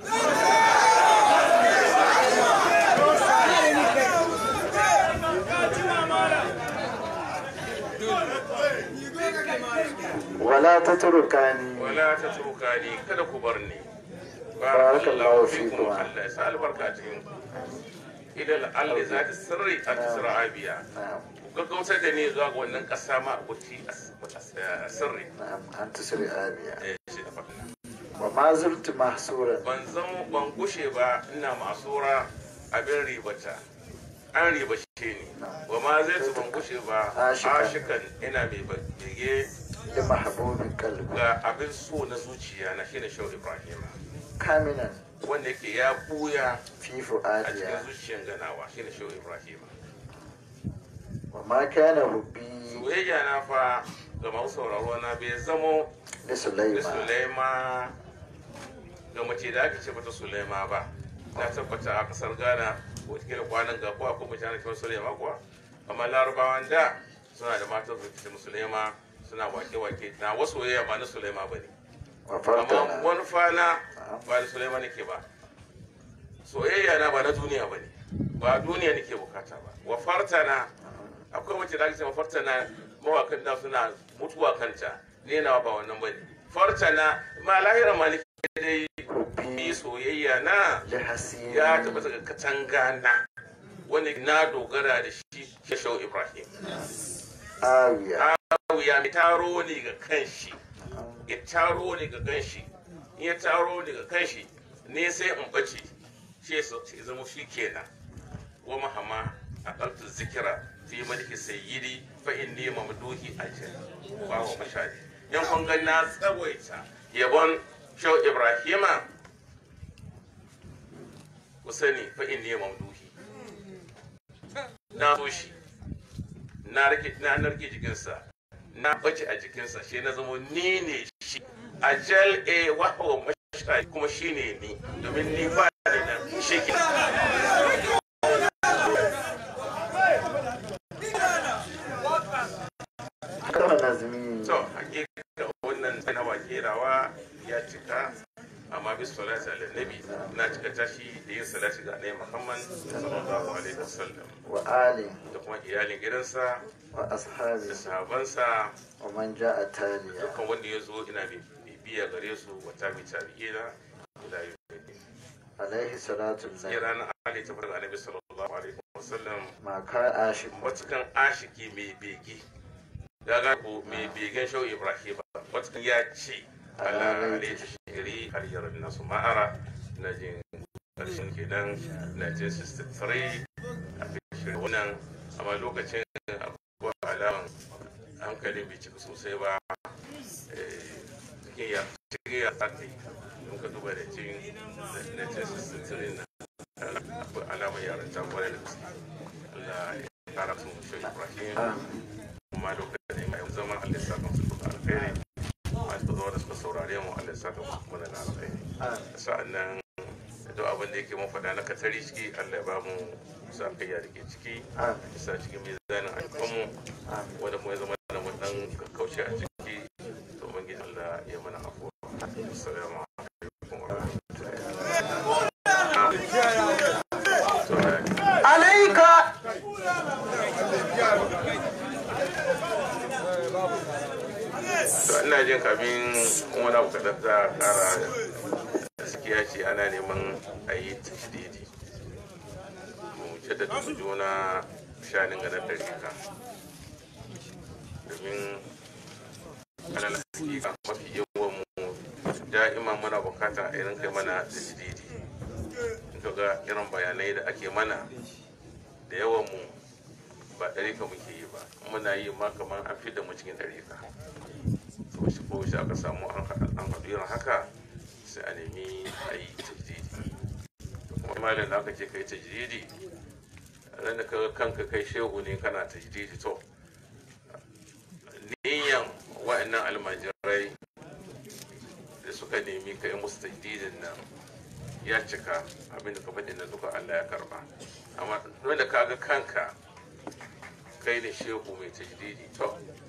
wala ta turkani wala ta turka ni kada ku bar ni barakallahu fikum Allah ya sa albarka a cikin ku idan Allah za ta sirri a tisra abiya gaggautar da ne zuwa ga wannan kasa ma abuci a sirri na'am an tusri abiya eh shi da faɗin wa ma zurtu mahsuran ban zama ban gushe ba ina masura abin ribata an ribace ni wa ma zai su ban gushe ba Ashikan. ashikan ina mai bege li mahbubin qalbi ga abin so na zuciya na shine shau ibrahim kaminan wanda yake ya buya fi a cikin fuadiya zuciyan ganawa shine shau ibrahim wa ma kana hubbi soyayya na fa ga masu sauraro na bai zamo li da sulaiman sulaima ga mace da ake ce mata sulaima ba na tabbata a kasar ghana ko kila kwanan ga ko akwai mutane kamar sulaima kuwa amma larabawan da suna da matan su ce sulaima suna wake-wake na wasu soyayya ba na sulaima ba ne wa amma fartana wani fana ba da sulaima nake ba soyayya na ba na duniya ba ne ba duniya nake bukata ba wa fartana akwai mace da ake ce ma fartana mawakan da suna mutuwa kanta ne na ba wannan ba ne fartana ma lahira ma nake dai hubbi soyayya na li hasini ya tabbata ga katanga na wanda na dogara da shi ke shau ibrahim awiya ya mai taro ne ga kanshi ya taro ne ga kanshi in ya taro ne ga kanshi ne sai in bace shi ya zama shi kenan wa mahama a ƙarfi zikira fi maliki sayyidi fa inni mamduhi ajal ba wa mashadi yan kun ga na tsawaita yabon shau ibrahima ku sani fa inni mamduhi na so shi na rike na narke jikinsa na bace a jikinsa shi na zama ni ne shi ajal e wahawa mashari kuma shi ne ni domin ni ba ni nan shi ke kama nazmi to hakika wannan na wakerawa ya cika amma bis salati ala nabi na cika tashi da yin salati ga annabi Muhammad sallallahu alaihi wasallam wa ali da kuma iyalin gidansa wa ashabi da sahabansa wa man jaa taliya dukkan wanda ya zo ina bibiya gare su wata bi tabi'ina ila yawmin alaihi salatu ya lillahi ranar ali ta farga annabi sallallahu alaihi wasallam ma ka ashik watakan ashiki mai bege daga ko mai begen shau ibrahim watakan ya ce ala alaihi shiri har yaran nasu ma'ara na jin karshen kenan 1963 a shirin wannan amma lokacin akwai alaman hankalin bai cika sosai ba cikin ya cikin ya tsaki don ka duba da cin 1963 na akwai alamar yaran ta kwarai da gaske Allah ya kara su shi Ibrahim kuma lokacin mai zama Allah ya saka musu duka alkhairi masu zo da suka saurare mu Allah ya saka musu kuma da alkhairi sa'annan duk abin da yake mun faɗa na katari ciki Allah ya ba mu sa kayya da ke ciki sa cikin mizanin ayyukanmu wanda kuma ya zama da mu dan kauce a ciki to ubangiji Allah ya mana afuwa assalamu alaikum wa rahmatullahi alaika to ina jin kafin wani abu kaɗan za a ƙara gaskiya ce ana neman a yi tashdidi mu jaddada mu juna shanin ganar da rika domin alal hakika mafi yawan mu da'ima muna bukata a irin kai mana tashdidi in ga irin bayanai da ake mana da yawan mu ba ɗarika muke yi ba muna yi ma kamar an fi da mu cikin ɗarika to shi ko shi aka samu an haɗu irin haka sai a nemi a yi tajdidi kuma malam da aka ce kai tajdidi ran da kaga kanka kai shehu ne kana tajdidi to niyan wa'annan almajirai da suka nemi kai musu tajdidin nan ya cika abinda ka faɗi na duka Allah ya karba amma wanda kaga kanka kai ne shehu mai tajdidi to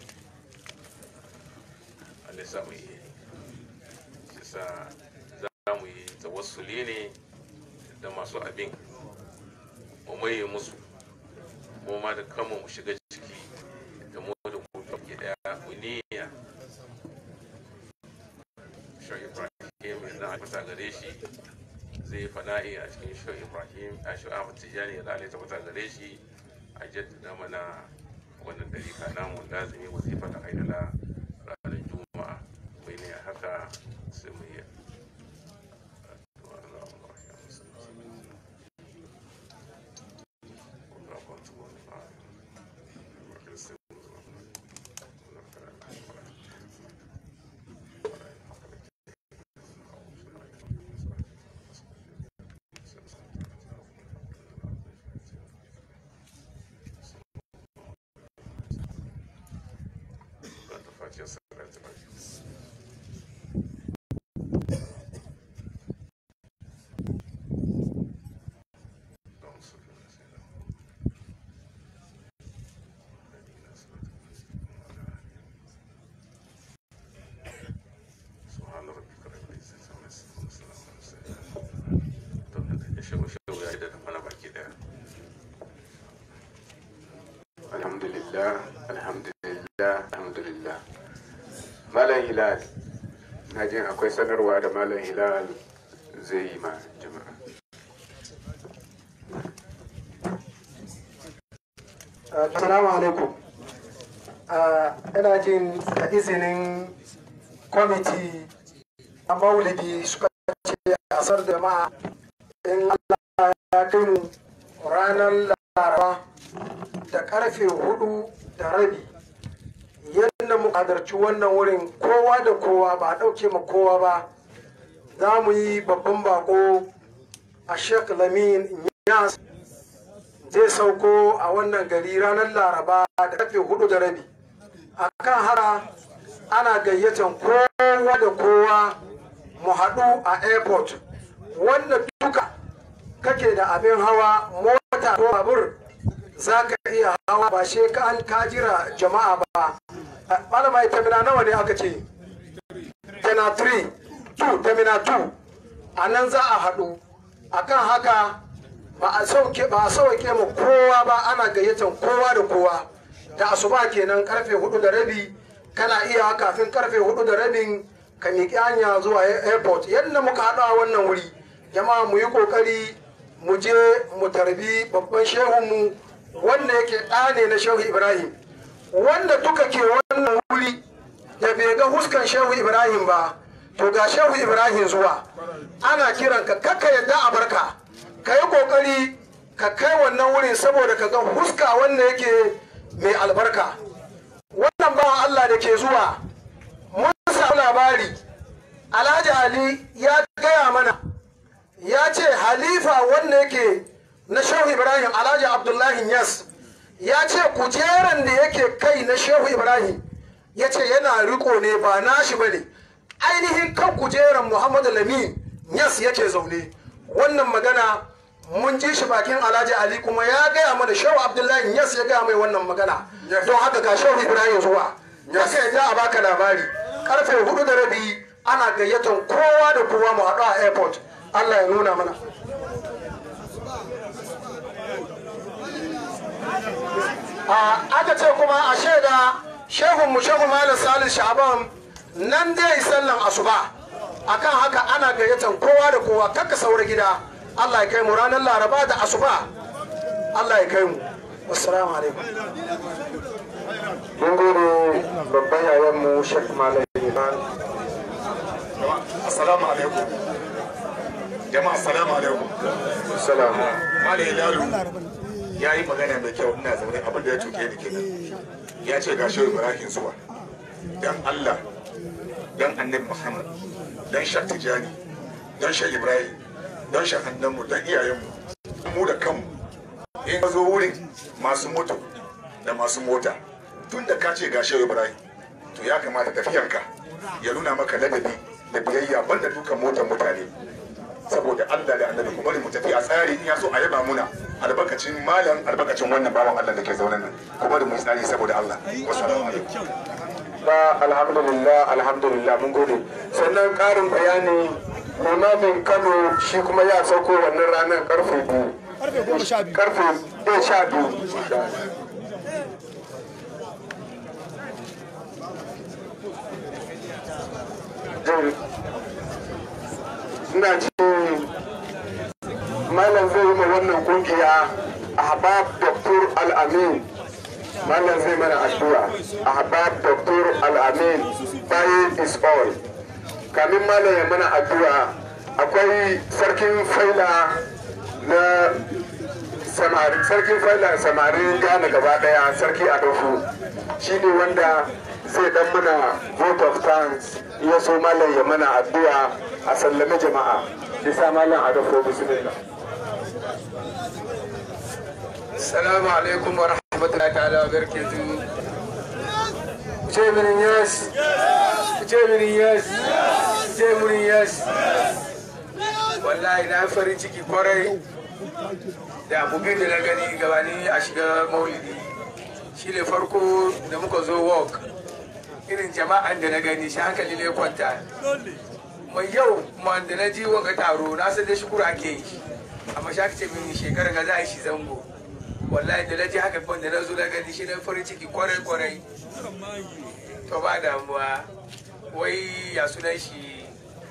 Allah sa mu yi shi sa za mu yi tawassuli ne da masu abin mu maye musu mu ma da kanmu mu shiga ciki da mu da ku ke daya mu niyya shi Ibrahim na tabbata gare shi zai fana'i a cikin shi ibrahim a shi ahmad tijjani ya lalai tabbata gare shi a jaddada mana wannan dalika namu lazimi wazifa da haidala ranar juma'a mai ne haka sai mu yi alhamdulillah alhamdulillah alhamdulillah malam hilal na jin akwai sanarwa da malam hilal zai yi ma jama'a Assalamu alaikum. Ina jin da izinin kwamiti a maulidi suka ce a sar jama'a in Allah ya kai mu ranar laraba da karfe hudu da rabi yadda mu kadarci wannan wurin kowa da kowa ba a ɗauke ma kowa ba za mu yi babban bako a sheikh lamin yas zai sauko a wannan gari ranar laraba da karfe hudu da rabi a kan hara ana gayyatan kowa da kowa mu haɗu a airport wanda duka kake da abin hawa mota ko babur za ka iya hawa ba she ka an kajira jama'a ba malama ita mina nawa ne aka ce tana 3 2 tamina 2 a nan za a haɗu akan haka ba a sauke ba a sauke mu kowa ba ana gayyatan kowa da kowa da asuba kenan karfe hudu da rabi kana iya kafin karfe hudu da rabin ka miƙi hanya zuwa airport yadda muka haɗu a wannan wuri jama'a mu yi ƙoƙari mu je mu tarbi babban shehunmu wanda yake ɗa ne na shehu ibrahim wanda duka ke wannan wuri da bai ga huskan shehu ibrahim ba to ga shehu ibrahim zuwa ana kiranka kakka yadda a barka ka yi kokari ka kai wannan wurin saboda ka ga huska wanda yake mai albarka wannan bawan allah da ke zuwa mun samu labari alhaji ali ya gaya mana ya ce halifa wanda yake na shehu ibrahim alhaji abdullahi yas ya ce kujeran da yake kai na shehu ibrahim ya ce yana riko ne ba nashi bane ainihin kan kujeran muhammadu lamin yas yake zaune wannan magana mun ji shi bakin alhaji ali kuma ya gaya mana shehu abdullahi yas ya gaya mai wannan magana don haka ga shehu ibrahim zuwa ya sai ya a baka labari karfe hudu da rabi ana gayyatar kowa da kowa mu haɗu a airport allah ya nuna mana aka ce kuma a shaida shehun mu shehu malam salis sha'aban nan dai sallan asuba akan haka ana gayyatar kowa da kowa kakka saura gida Allah ya kai mu ranar laraba da asuba Allah ya kai mu assalamu alaikum mun gode babban yayan mu Sheikh Malam Iman assalamu alaikum jama'a assalamu alaikum salamu Malam Hilalu ya yi magana mai kyau ina zaune abin da ya tuke ni kenan ya ce ga shehu Ibrahim zuwa dan Allah dan annabi Muhammad dan Shak Tijani dan Shek Ibrahim don shahannanmu don iyayenmu mu da kanmu in ka zo wurin masu moto da masu mota tun da ka ce ga shehu ibrahim to ya kamata tafiyanka ya nuna maka ladabi da biyayya banda dukan motar mutane saboda allah da annabi kuma mu tafi a tsari in ya so a yaba muna albarkacin malam albarkacin wannan bawan allah da ke zaune nan kuma da mu tsari saboda allah wassalamu alaikum ba alhamdulillah alhamdulillah mun gode sannan karin bayani limamin kano shi kuma ya sauko wannan ranar karfe biyu karfe ɗaya sha biyu ina ji malam zai yi ma wannan kungiya ahbab dr al-amin malam zai mana addu'a ahbab dr al-amin bayin is all kamin malam ya mana addu'a akwai sarkin faila na samari sarkin faila samari gane gaba daya sarki adolfo shine wanda zai dan mana vote of thanks ya so malam ya mana addu'a a sallame jama'a bisa malam adolfo bismillah Assalamu alaikum wa rahmatullahi ta'ala wa barakatuhu. Ce mini yes. Ce mini yes. Ce mini yes. Wallahi na farin ciki kwarai da abubuwan da na gani gabani a shiga maulidi. Shi ne farko da muka zo walk. Irin jama'an da na gani shi hankali ne kwanta. Mai yau ma da na ji wanga taro na san da shukura ake yi. Amma shi aka ce mini shekarar ga za a yi shi zango. wallahi da naji haka da na zo na gani shi na farin ciki kwarai kwarai to ba damuwa wai ya sunan shi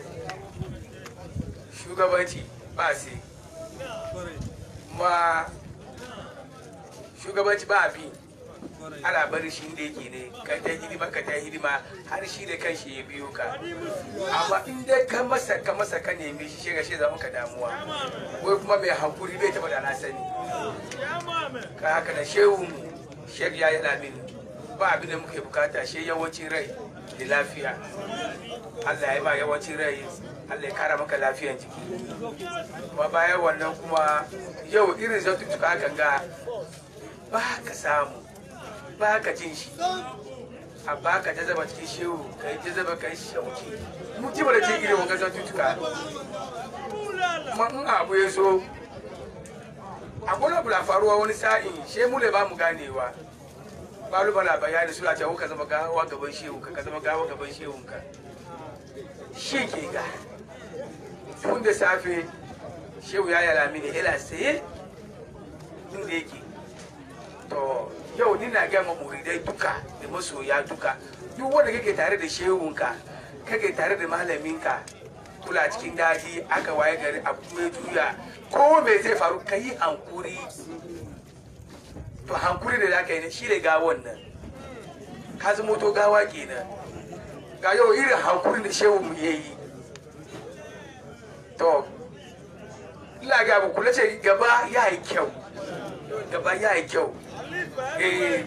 shugabanci ba sai ma shugabanci ba bi ana bari shi inda yake ne ka ta hidima ka ta hidima har shi da kanshi ya biyo ka amma in dai ka masa ka masa ka nemi shi shiga shi zama ka damuwa wai kuma mai hankuri bai taba da na sani ka haka da shehu shek ya yi lamin ba abin da muke bukata shi yawancin rai da lafiya Allah ya ba yawancin rai Allah ya kara maka lafiyan jiki kuma bayan wannan kuma yau irin zartutuka hakan ga ba ka samu ba ka jin shi a ba ka ta zaba cikin shehu ka yi ta zaba ka yi shauki mu ji da ce irin wangan zartutuka kuma in abu ya so akwai abu na faruwa wani sa'in she mu ne ba mu ganewa balu na bayani suna cewa ka zama gawa gaban shehu ka zama gawa gaban shehu ka shi ke ga tun da safe shehu ya yala mini ila saye inda yake to yau ni na gama muridai duka da masoya duka duk wanda kake tare da shehunka kake tare da malaminka kula cikin daji aka waye gari abu mai juya ko me zai faru ka yi hankuri to hankuri da zaka yi ne shi ne gawon nan ka zama to gawa kenan ga yau irin hankuri da shehu mu yayi to ina ga mu kula ce gaba ya yi kyau gaba ya yi kyau eh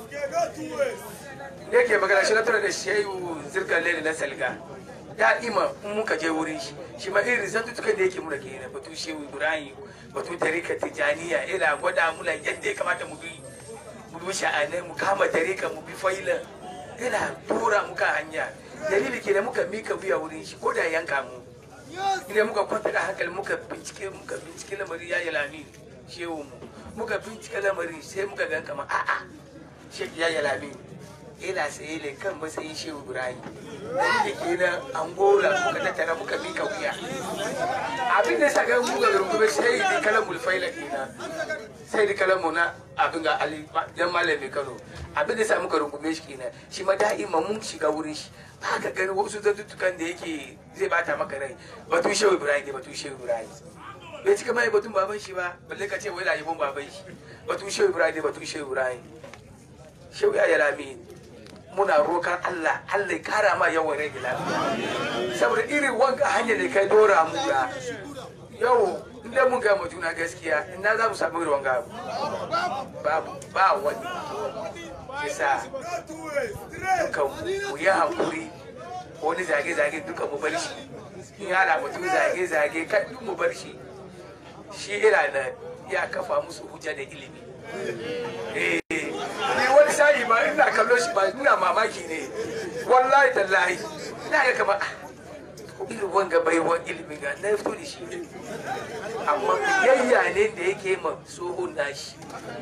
ne ke magana shi na tura da shehu zirkan lele na salga da'ima in muka je wurin shi shi ma irin zantutukan da yake muna kenan batu shehu ibrahim batu tarika tijaniya ina gwada muna yadda ya kamata mu bi mu bi sha'anai mu kama tarika mu bi faila ina tura muka hanya dalili ke da muka mika wuya wurin shi ko da yanka mu idan muka kwanta da hankali muka bincike muka bincike lamarin ya yi lami shehu mu muka bincike lamarin sai muka gan kama a'a shek ya yi lami ina saye ne kan matsayin shehu ibrahim dalili kenan angola muka tattara muka mika wuya abin da saka muka rungume sai da kalan mulfaila kenan sai da kalan mu na abin ga ali dan malami kano abin da sa muka rungume shi kenan shi ma da'ima mun shiga wurin shi ba ka gani wasu zantuttukan da yake zai bata maka rai batun shehu ibrahim ne batun shehu ibrahim bai cika mai batun baban shi ba balle ka ce wai da yabon baban shi batun shehu ibrahim ne batun shehu ibrahim shehu ya yalami muna rokan Allah Allah ya kara ma yawan rai da lafiya saboda irin wanka hanyar da kai dora mu ga yau inda mun gama juna gaskiya ina za mu samu irin wanga babu ba wani yasa dukan mu yi hankuri wani zage-zage dukan mu bar shi in yana mutum zage-zage kan duk mu bar shi shi ina na ya kafa musu hujja da ilimi eh ni wani sa'i ma ina kallo shi ba ina mamaki ne wallahi tallahi ina ga kama irin wanga baiwan ilimin ga na fito da shi amma biyayya ne da yake ma tsohon nashi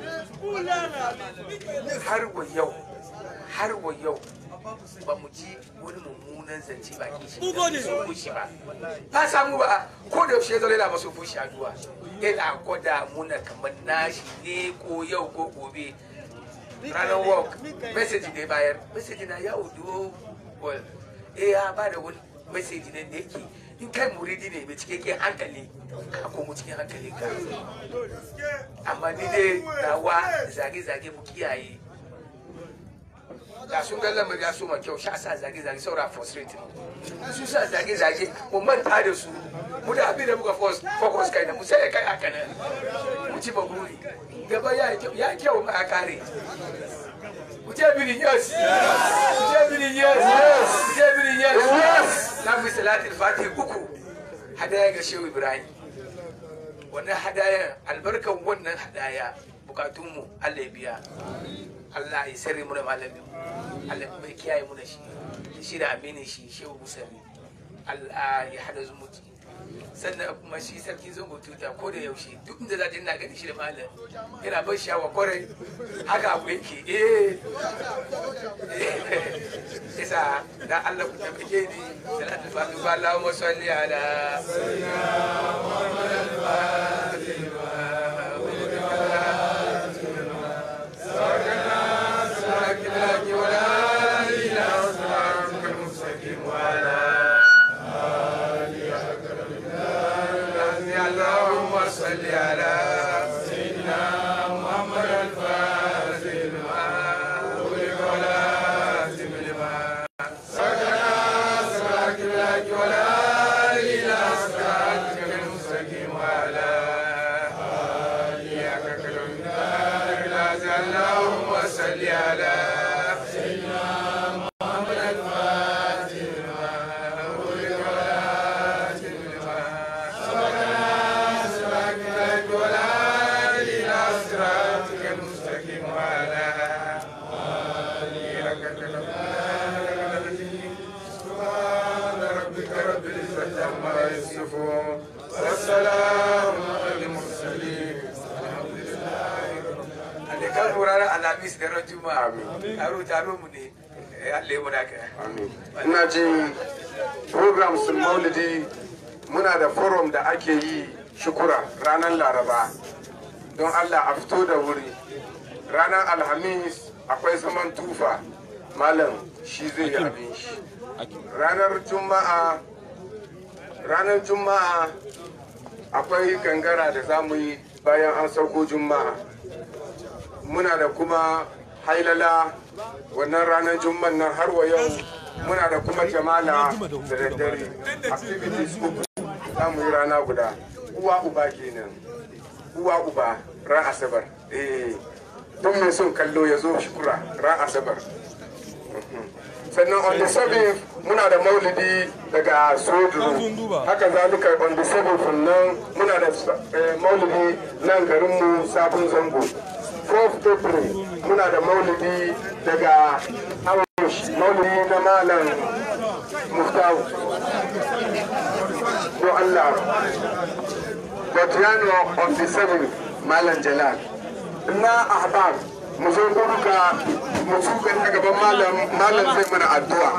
har wa yau har wa yau ba mu ji wani mummunan zance ba ke shi sun fushi ba ba samu ba ko da yaushe zai yana masu fushi addu'a yana gwada muna kamar nashi ne ko yau ko gobe ranar walk message da bayar message na ya audio well eh ya ba da wani message ne da yake in kai muridi ne mai cikakken hankali ka komo cikin hankali ka amma ni dai nawa zage-zage mu kiyaye da sun ga lamari ya soma kyau sha sa zage-zage saura frustrate su sa zage-zage mu manta da su mu da abin da muka focus kai na mu sai kai haka nan mu ci baguri gaba ya kyau ya kyau ma ya kare mu ce bini yes mu ce bini yes mu ce bini yes na fi salatul fatih uku hadaya ga shehu ibrahim wannan hadaya albarkan wannan hadaya bukatunmu Allah ya biya Allah ya sirri mu da malamin Allah mai kiyaye mu da shi shi da aminin shi shehu musami Allah ya hada zumunci sannan kuma shi sarki zango tuta ko da yaushe duk inda za ta ina gani shi da malam yana ban shawa kwarai haka abu yake eh isa da Allah ku tabbake ni salatu fatu ba Allahumma salli ala اللهم صل على سيدنا محمد الفاتح لما أغلق والآتم لما سكن صراط الحق ولا إلى صراطك المستقيم وعلى آله حق قدره اللهم صل على سيدنا محمد الفاتح لما أغلق والآتم لما والسلام على المرسلين الحمد لله رب kan ranar alhamis da ran juma'a taro taro mu ne Allah ya muna kai ina ji program sun maulidi muna da forum da ake yi shukura ranar laraba don allah a fito da wuri ranar alhamis akwai zaman tufa malam shi zai yi abin shi ranar juma'a ranar juma'a akwai gangara da za mu yi bayan an sauko juma'a muna da kuma hailala wannan ranar juma'an nan har wa yau muna da kuma jamala da daddare activities uku za mu yi rana guda uwa uba kenan uwa uba ran asabar eh don mai son kallo ya zo shukura ran asabar sannan on the 7th muna da maulidi daga sodro haka zalika on the 7th nan muna da eh, maulidi nan garinmu sabon zango 4th april muna da maulidi daga Aush, maulidi na malam muftawu don allah Botiano on the 7th malam jalal na ahbab mu zo duka mu tuka a gaban malam malam zai mana addu'a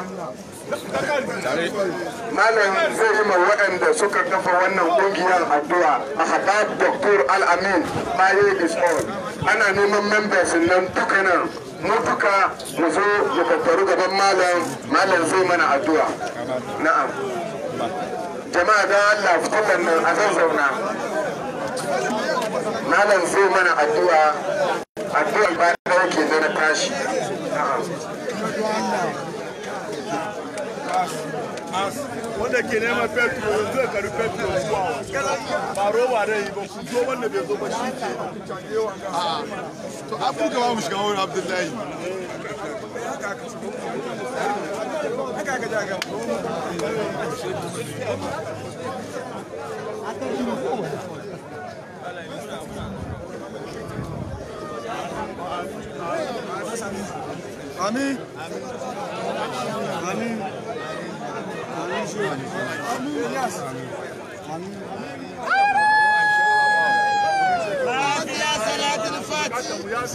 malam zai yi ma waɗanda suka kafa wannan ƙungiyar addu'a a habab dr al-amin maye is all ana neman members nan duka nan mu duka mu zo mu tattaru gaban malam malam zai mana addu'a na'am jama'a da Allah fitilan nan a zazzauna malam zai mana addu'a addu'a ba da yake na tashi wanda ke neman petro yanzu ya kari petro zuwa ba roba da yi ba ku zo wanda bai zo ba shi ke to afirka ba mu shiga wani abdullahi haka aka jaga Amin. Amin. فاتحة صلاة الفاتحة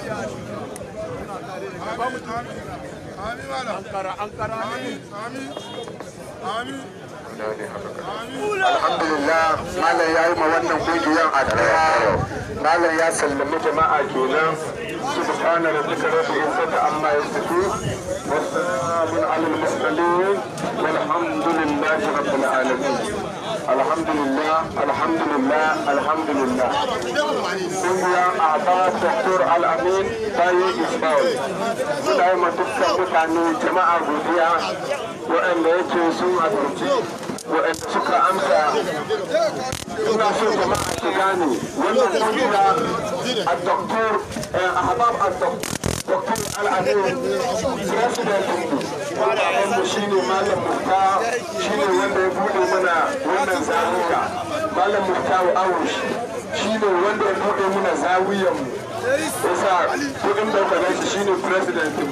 alhamdulillah malam ya yi ma wannan kungiyar addu'a malam ya sallami jama'a kenan subhana rabbika rabbil izzati amma yasifun wa salamun alal mursalin walhamdulillahi rabbil alamin alhamdulillah alhamdulillah alhamdulillah kungiyar abbas dr al-amin bayan ismail suna yi ma dukkan mutane jama'a godiya waɗanda yake sun halarci waɗanda suka amsa ina so jama'a su gane wannan kungiya a doktor ahbab a doktor al-amin president mu shine malam mufta shine wanda ya bude mana wannan zawiya malam mufta awush shine wanda ya bude mana zawiyan mu yasa kudin daukar shi shine president mu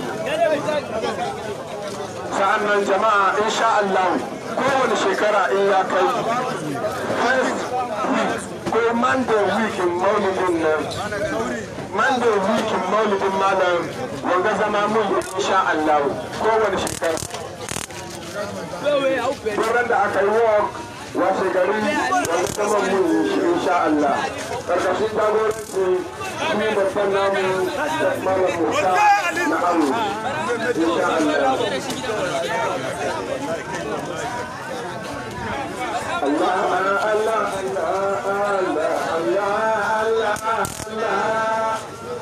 sa'annan jama'a insha Allah kowane shekara in ya kai first week ko monday week in maulidin nan monday week in maulidin malam wanga zama mun yi insha Allah kowane shekara Wurin da aka yi walk washe gari wanda zama mun yi shi insha Allah karkashin jagoranci shi babban namu malam Musa na Amu insha Allah Allah Allah Allah Allah Allah Allah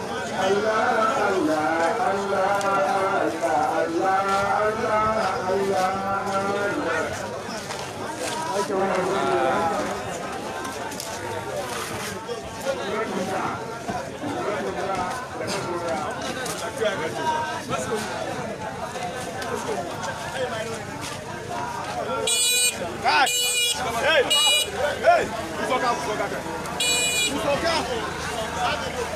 Hey! Hey! Hey! Usoka, usoka. Usoka.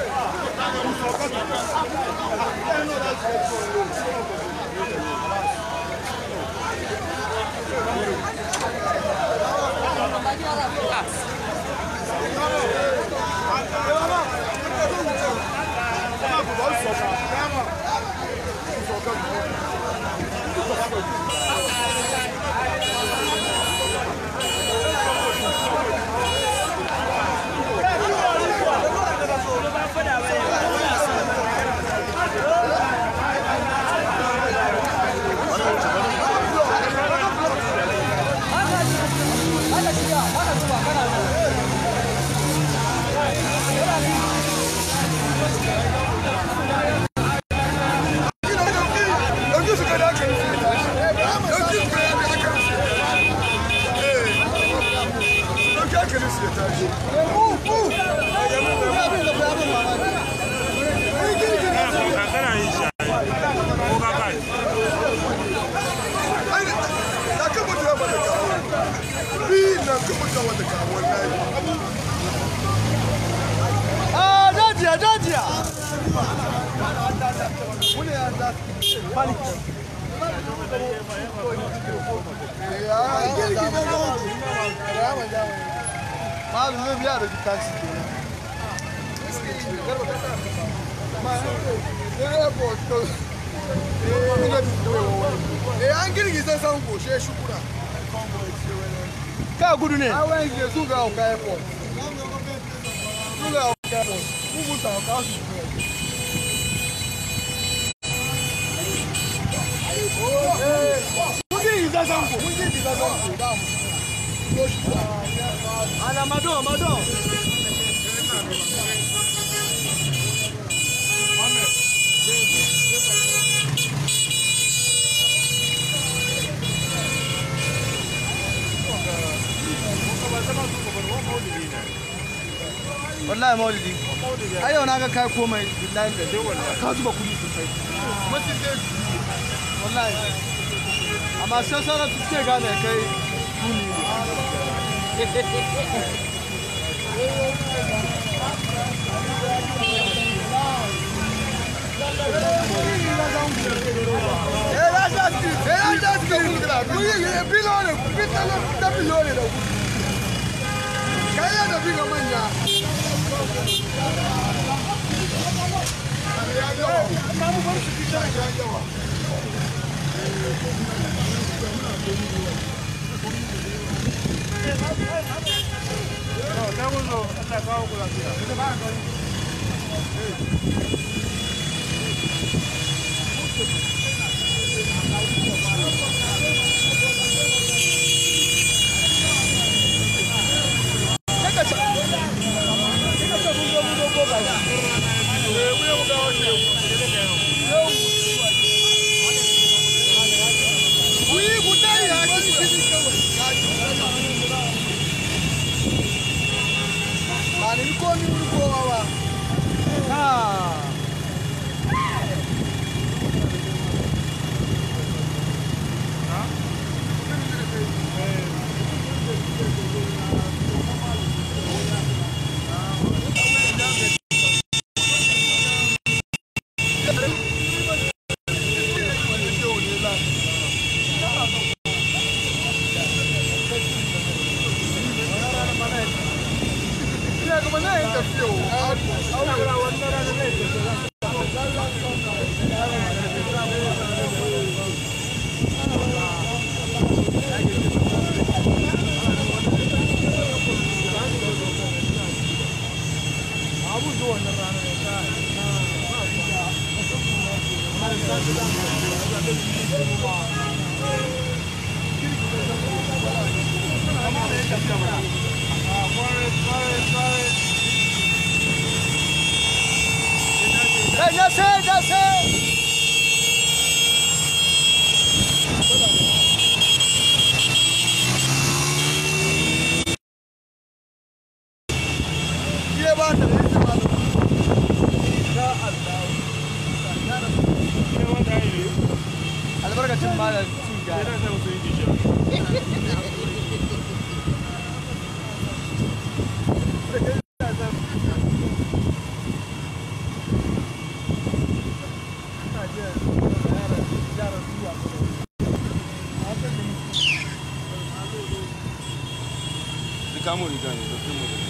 Ah, dajiya, dajiya. Malam zai biya da taxi kenan. Eh an girgiza san goshe shukura. Ka gudu ne. Awon ke su ga ọka airport. Su ga ọka airport. Kubu ta ọka su Mun girgiza san go. Mun girgiza san go. Da mu. Ana mado, mado. wallahi maulidi ai yau na ga kai komai billahi da ka zuba kudi sosai wallahi amma sai sauran su ce gane kai kuni Kaya da biga manya. Amma mu bar su fita ya yawa. Hey, that's it, that's it. Iya ba ta da yake malam. Ya Allah. Albarkacin malam cin gyara. Kamo riga ne, da kuma da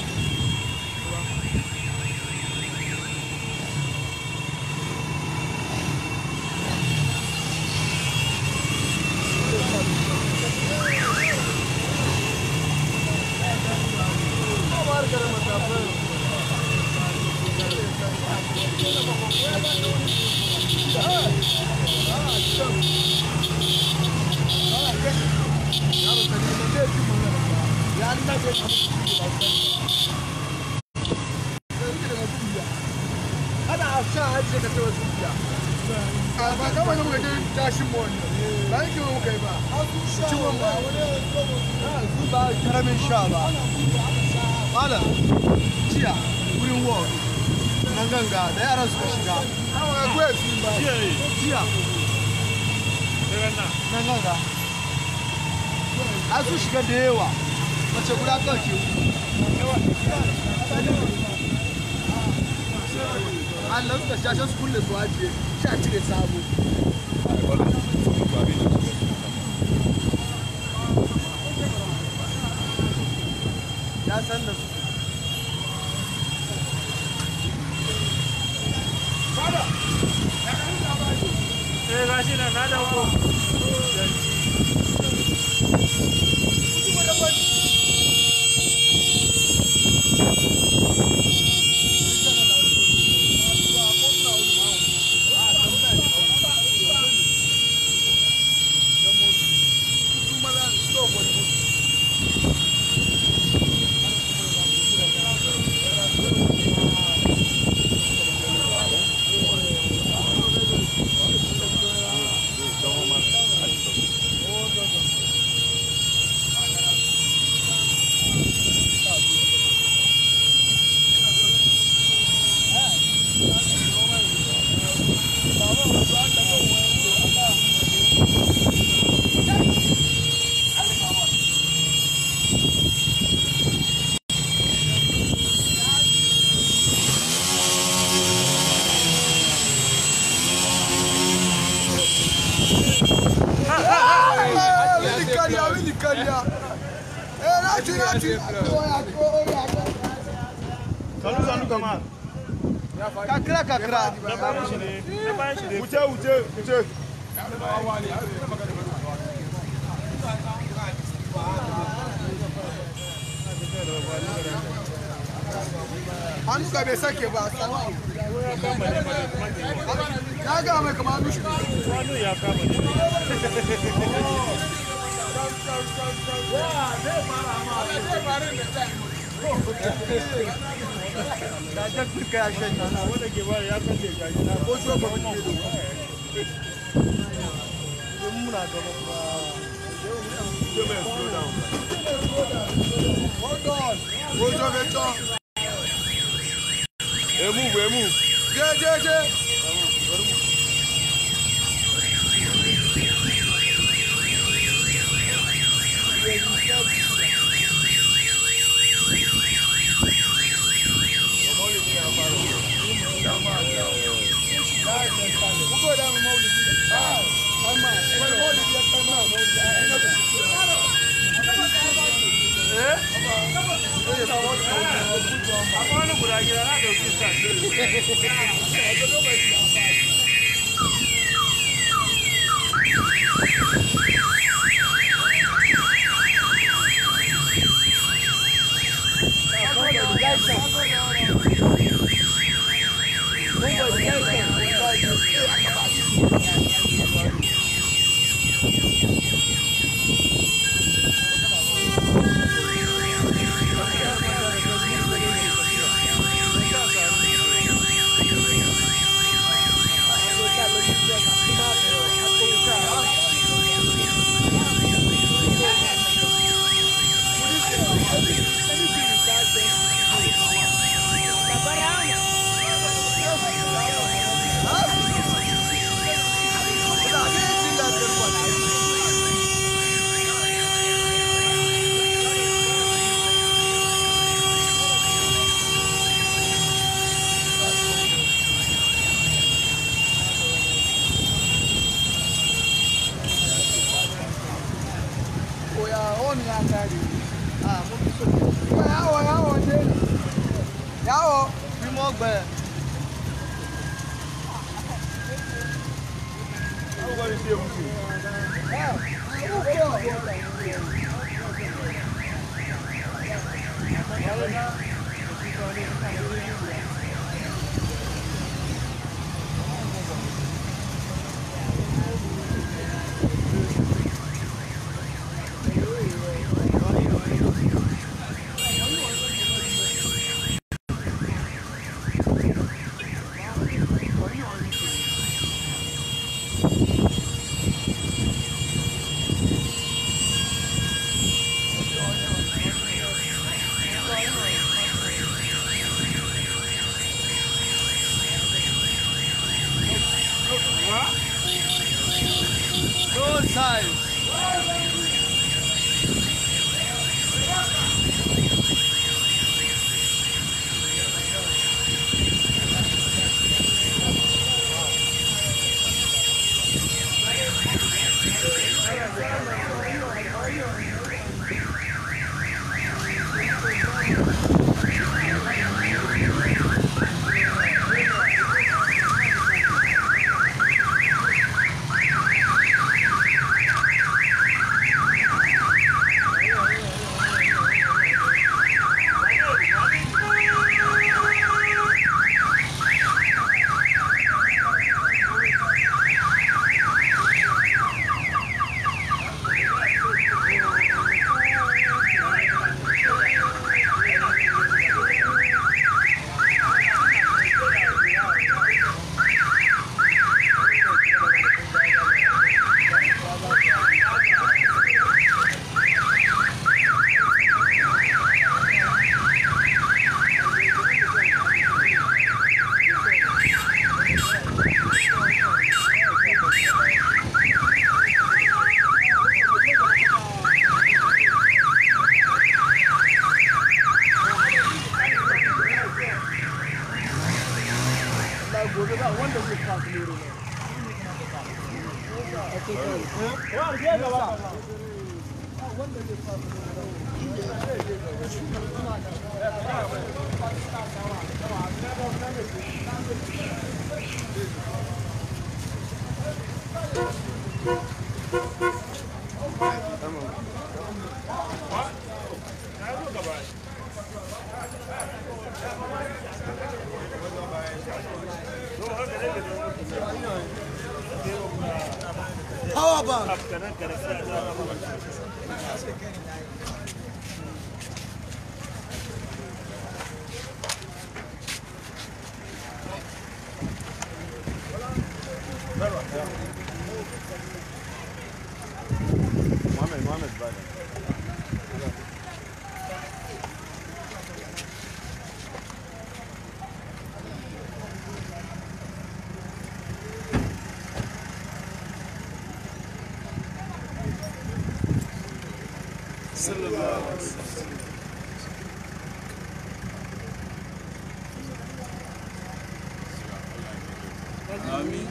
Ana sha hajji ka tawa zuciya. A ba kama da muka je tashin mu wannan. Ba yake mu kai ba. Ciwon ba. Su ba karamin sha ba. Malam, jiya wurin ward nan ganga da yaran suka shiga. Awa kuwa su ba. Jiya. Nan ganga. An su shiga da yawa. Mace guda kawai ke Allah suka sha su kulle su ajiye sha cire sabo. Ya san da su. Eh gashi na na dauko. Kariya, wani kariya. Eh, na ci, na ci. Sanu sanu kama. Kakra, kakra. Wuce wuce wuce. Hannu ka bai sake ba. Na ga mai kama hannu shi. Hannu ya kama ne. Da jak duka ya shan yana. Wanda ke bari ya kalle gashi na. Ko shi ba mu ke da. Idan muna gaba ba. slow down. Hold on. Ojo beto. Hey, move, hey, move. Je, je, je. Muko da mu maulidi. Ah, amma wani maulidi ya kai ma maulidi. Ina da shi. Eh? Akwai wani guda gida na ɗauki sa. Thank you. da ya mutu No size. Allah gobe ba wanda zai kafa lero ne. Wa ke gaba. Wanda zai kafa Hawa ba. Mohamed, Mohamed, bye. sallallahu alaihi wasallam amin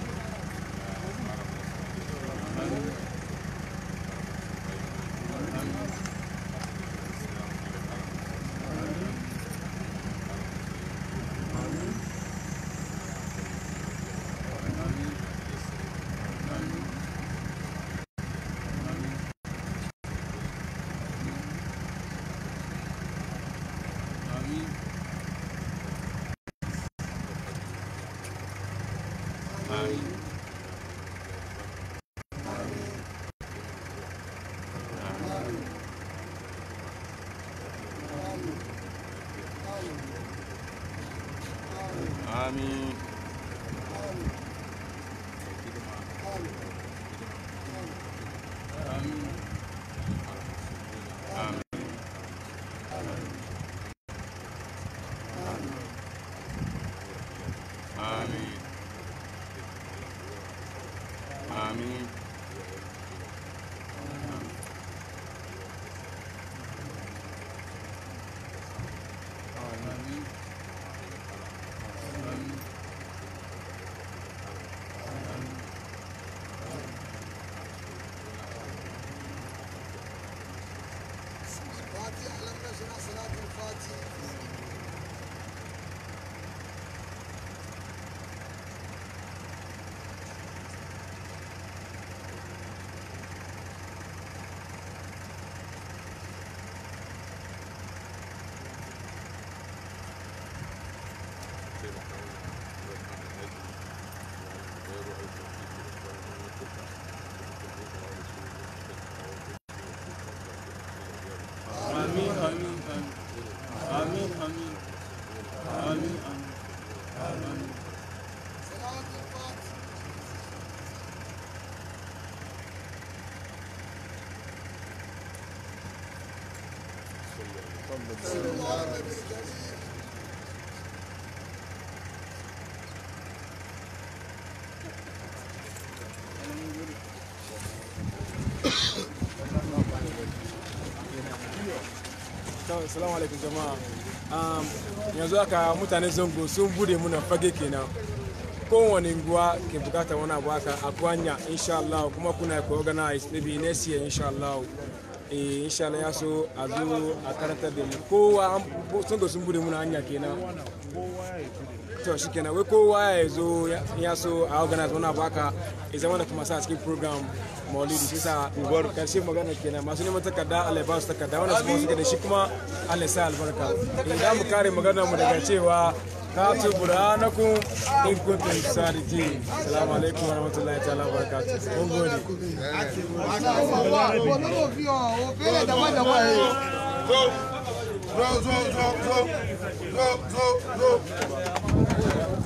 amin amin amin amin amin amin amin Assalamu alaikum jama'a. Um, yanzu haka mutanen zango sun bude muna fage kenan. Kowane nguwa ke bukatar wani abu haka a kwanya insha Allah kuma kuna ku organize maybe next year insha Allah. Eh insha Allah ya so a zo a karantar da mu. Kowa zango sun bude muna hanya kenan. To shi kenan wai kowa ya zo ya so a organize wani abu haka ya zama da kuma sa cikin program maulidi shi sa karshe magana kenan masu neman takarda Allah ya ba su takarda wannan su suke da shi kuma Allah ya sa albarka idan mu kare magana mu daga cewa katu burhanakum in kuntum sadiqin assalamu alaikum warahmatullahi ta'ala wabarakatuh mun gode Zo, zo, zo, zo, zo, zo, zo.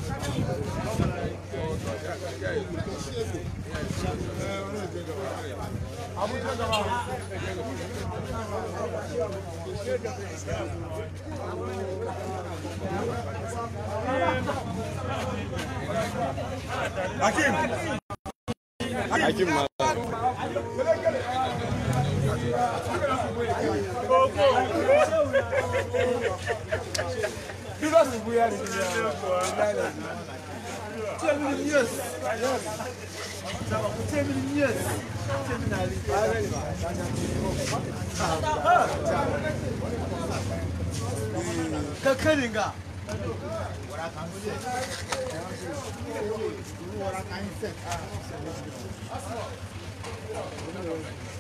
Hakim Hakim ma Kakaringa. Thank you.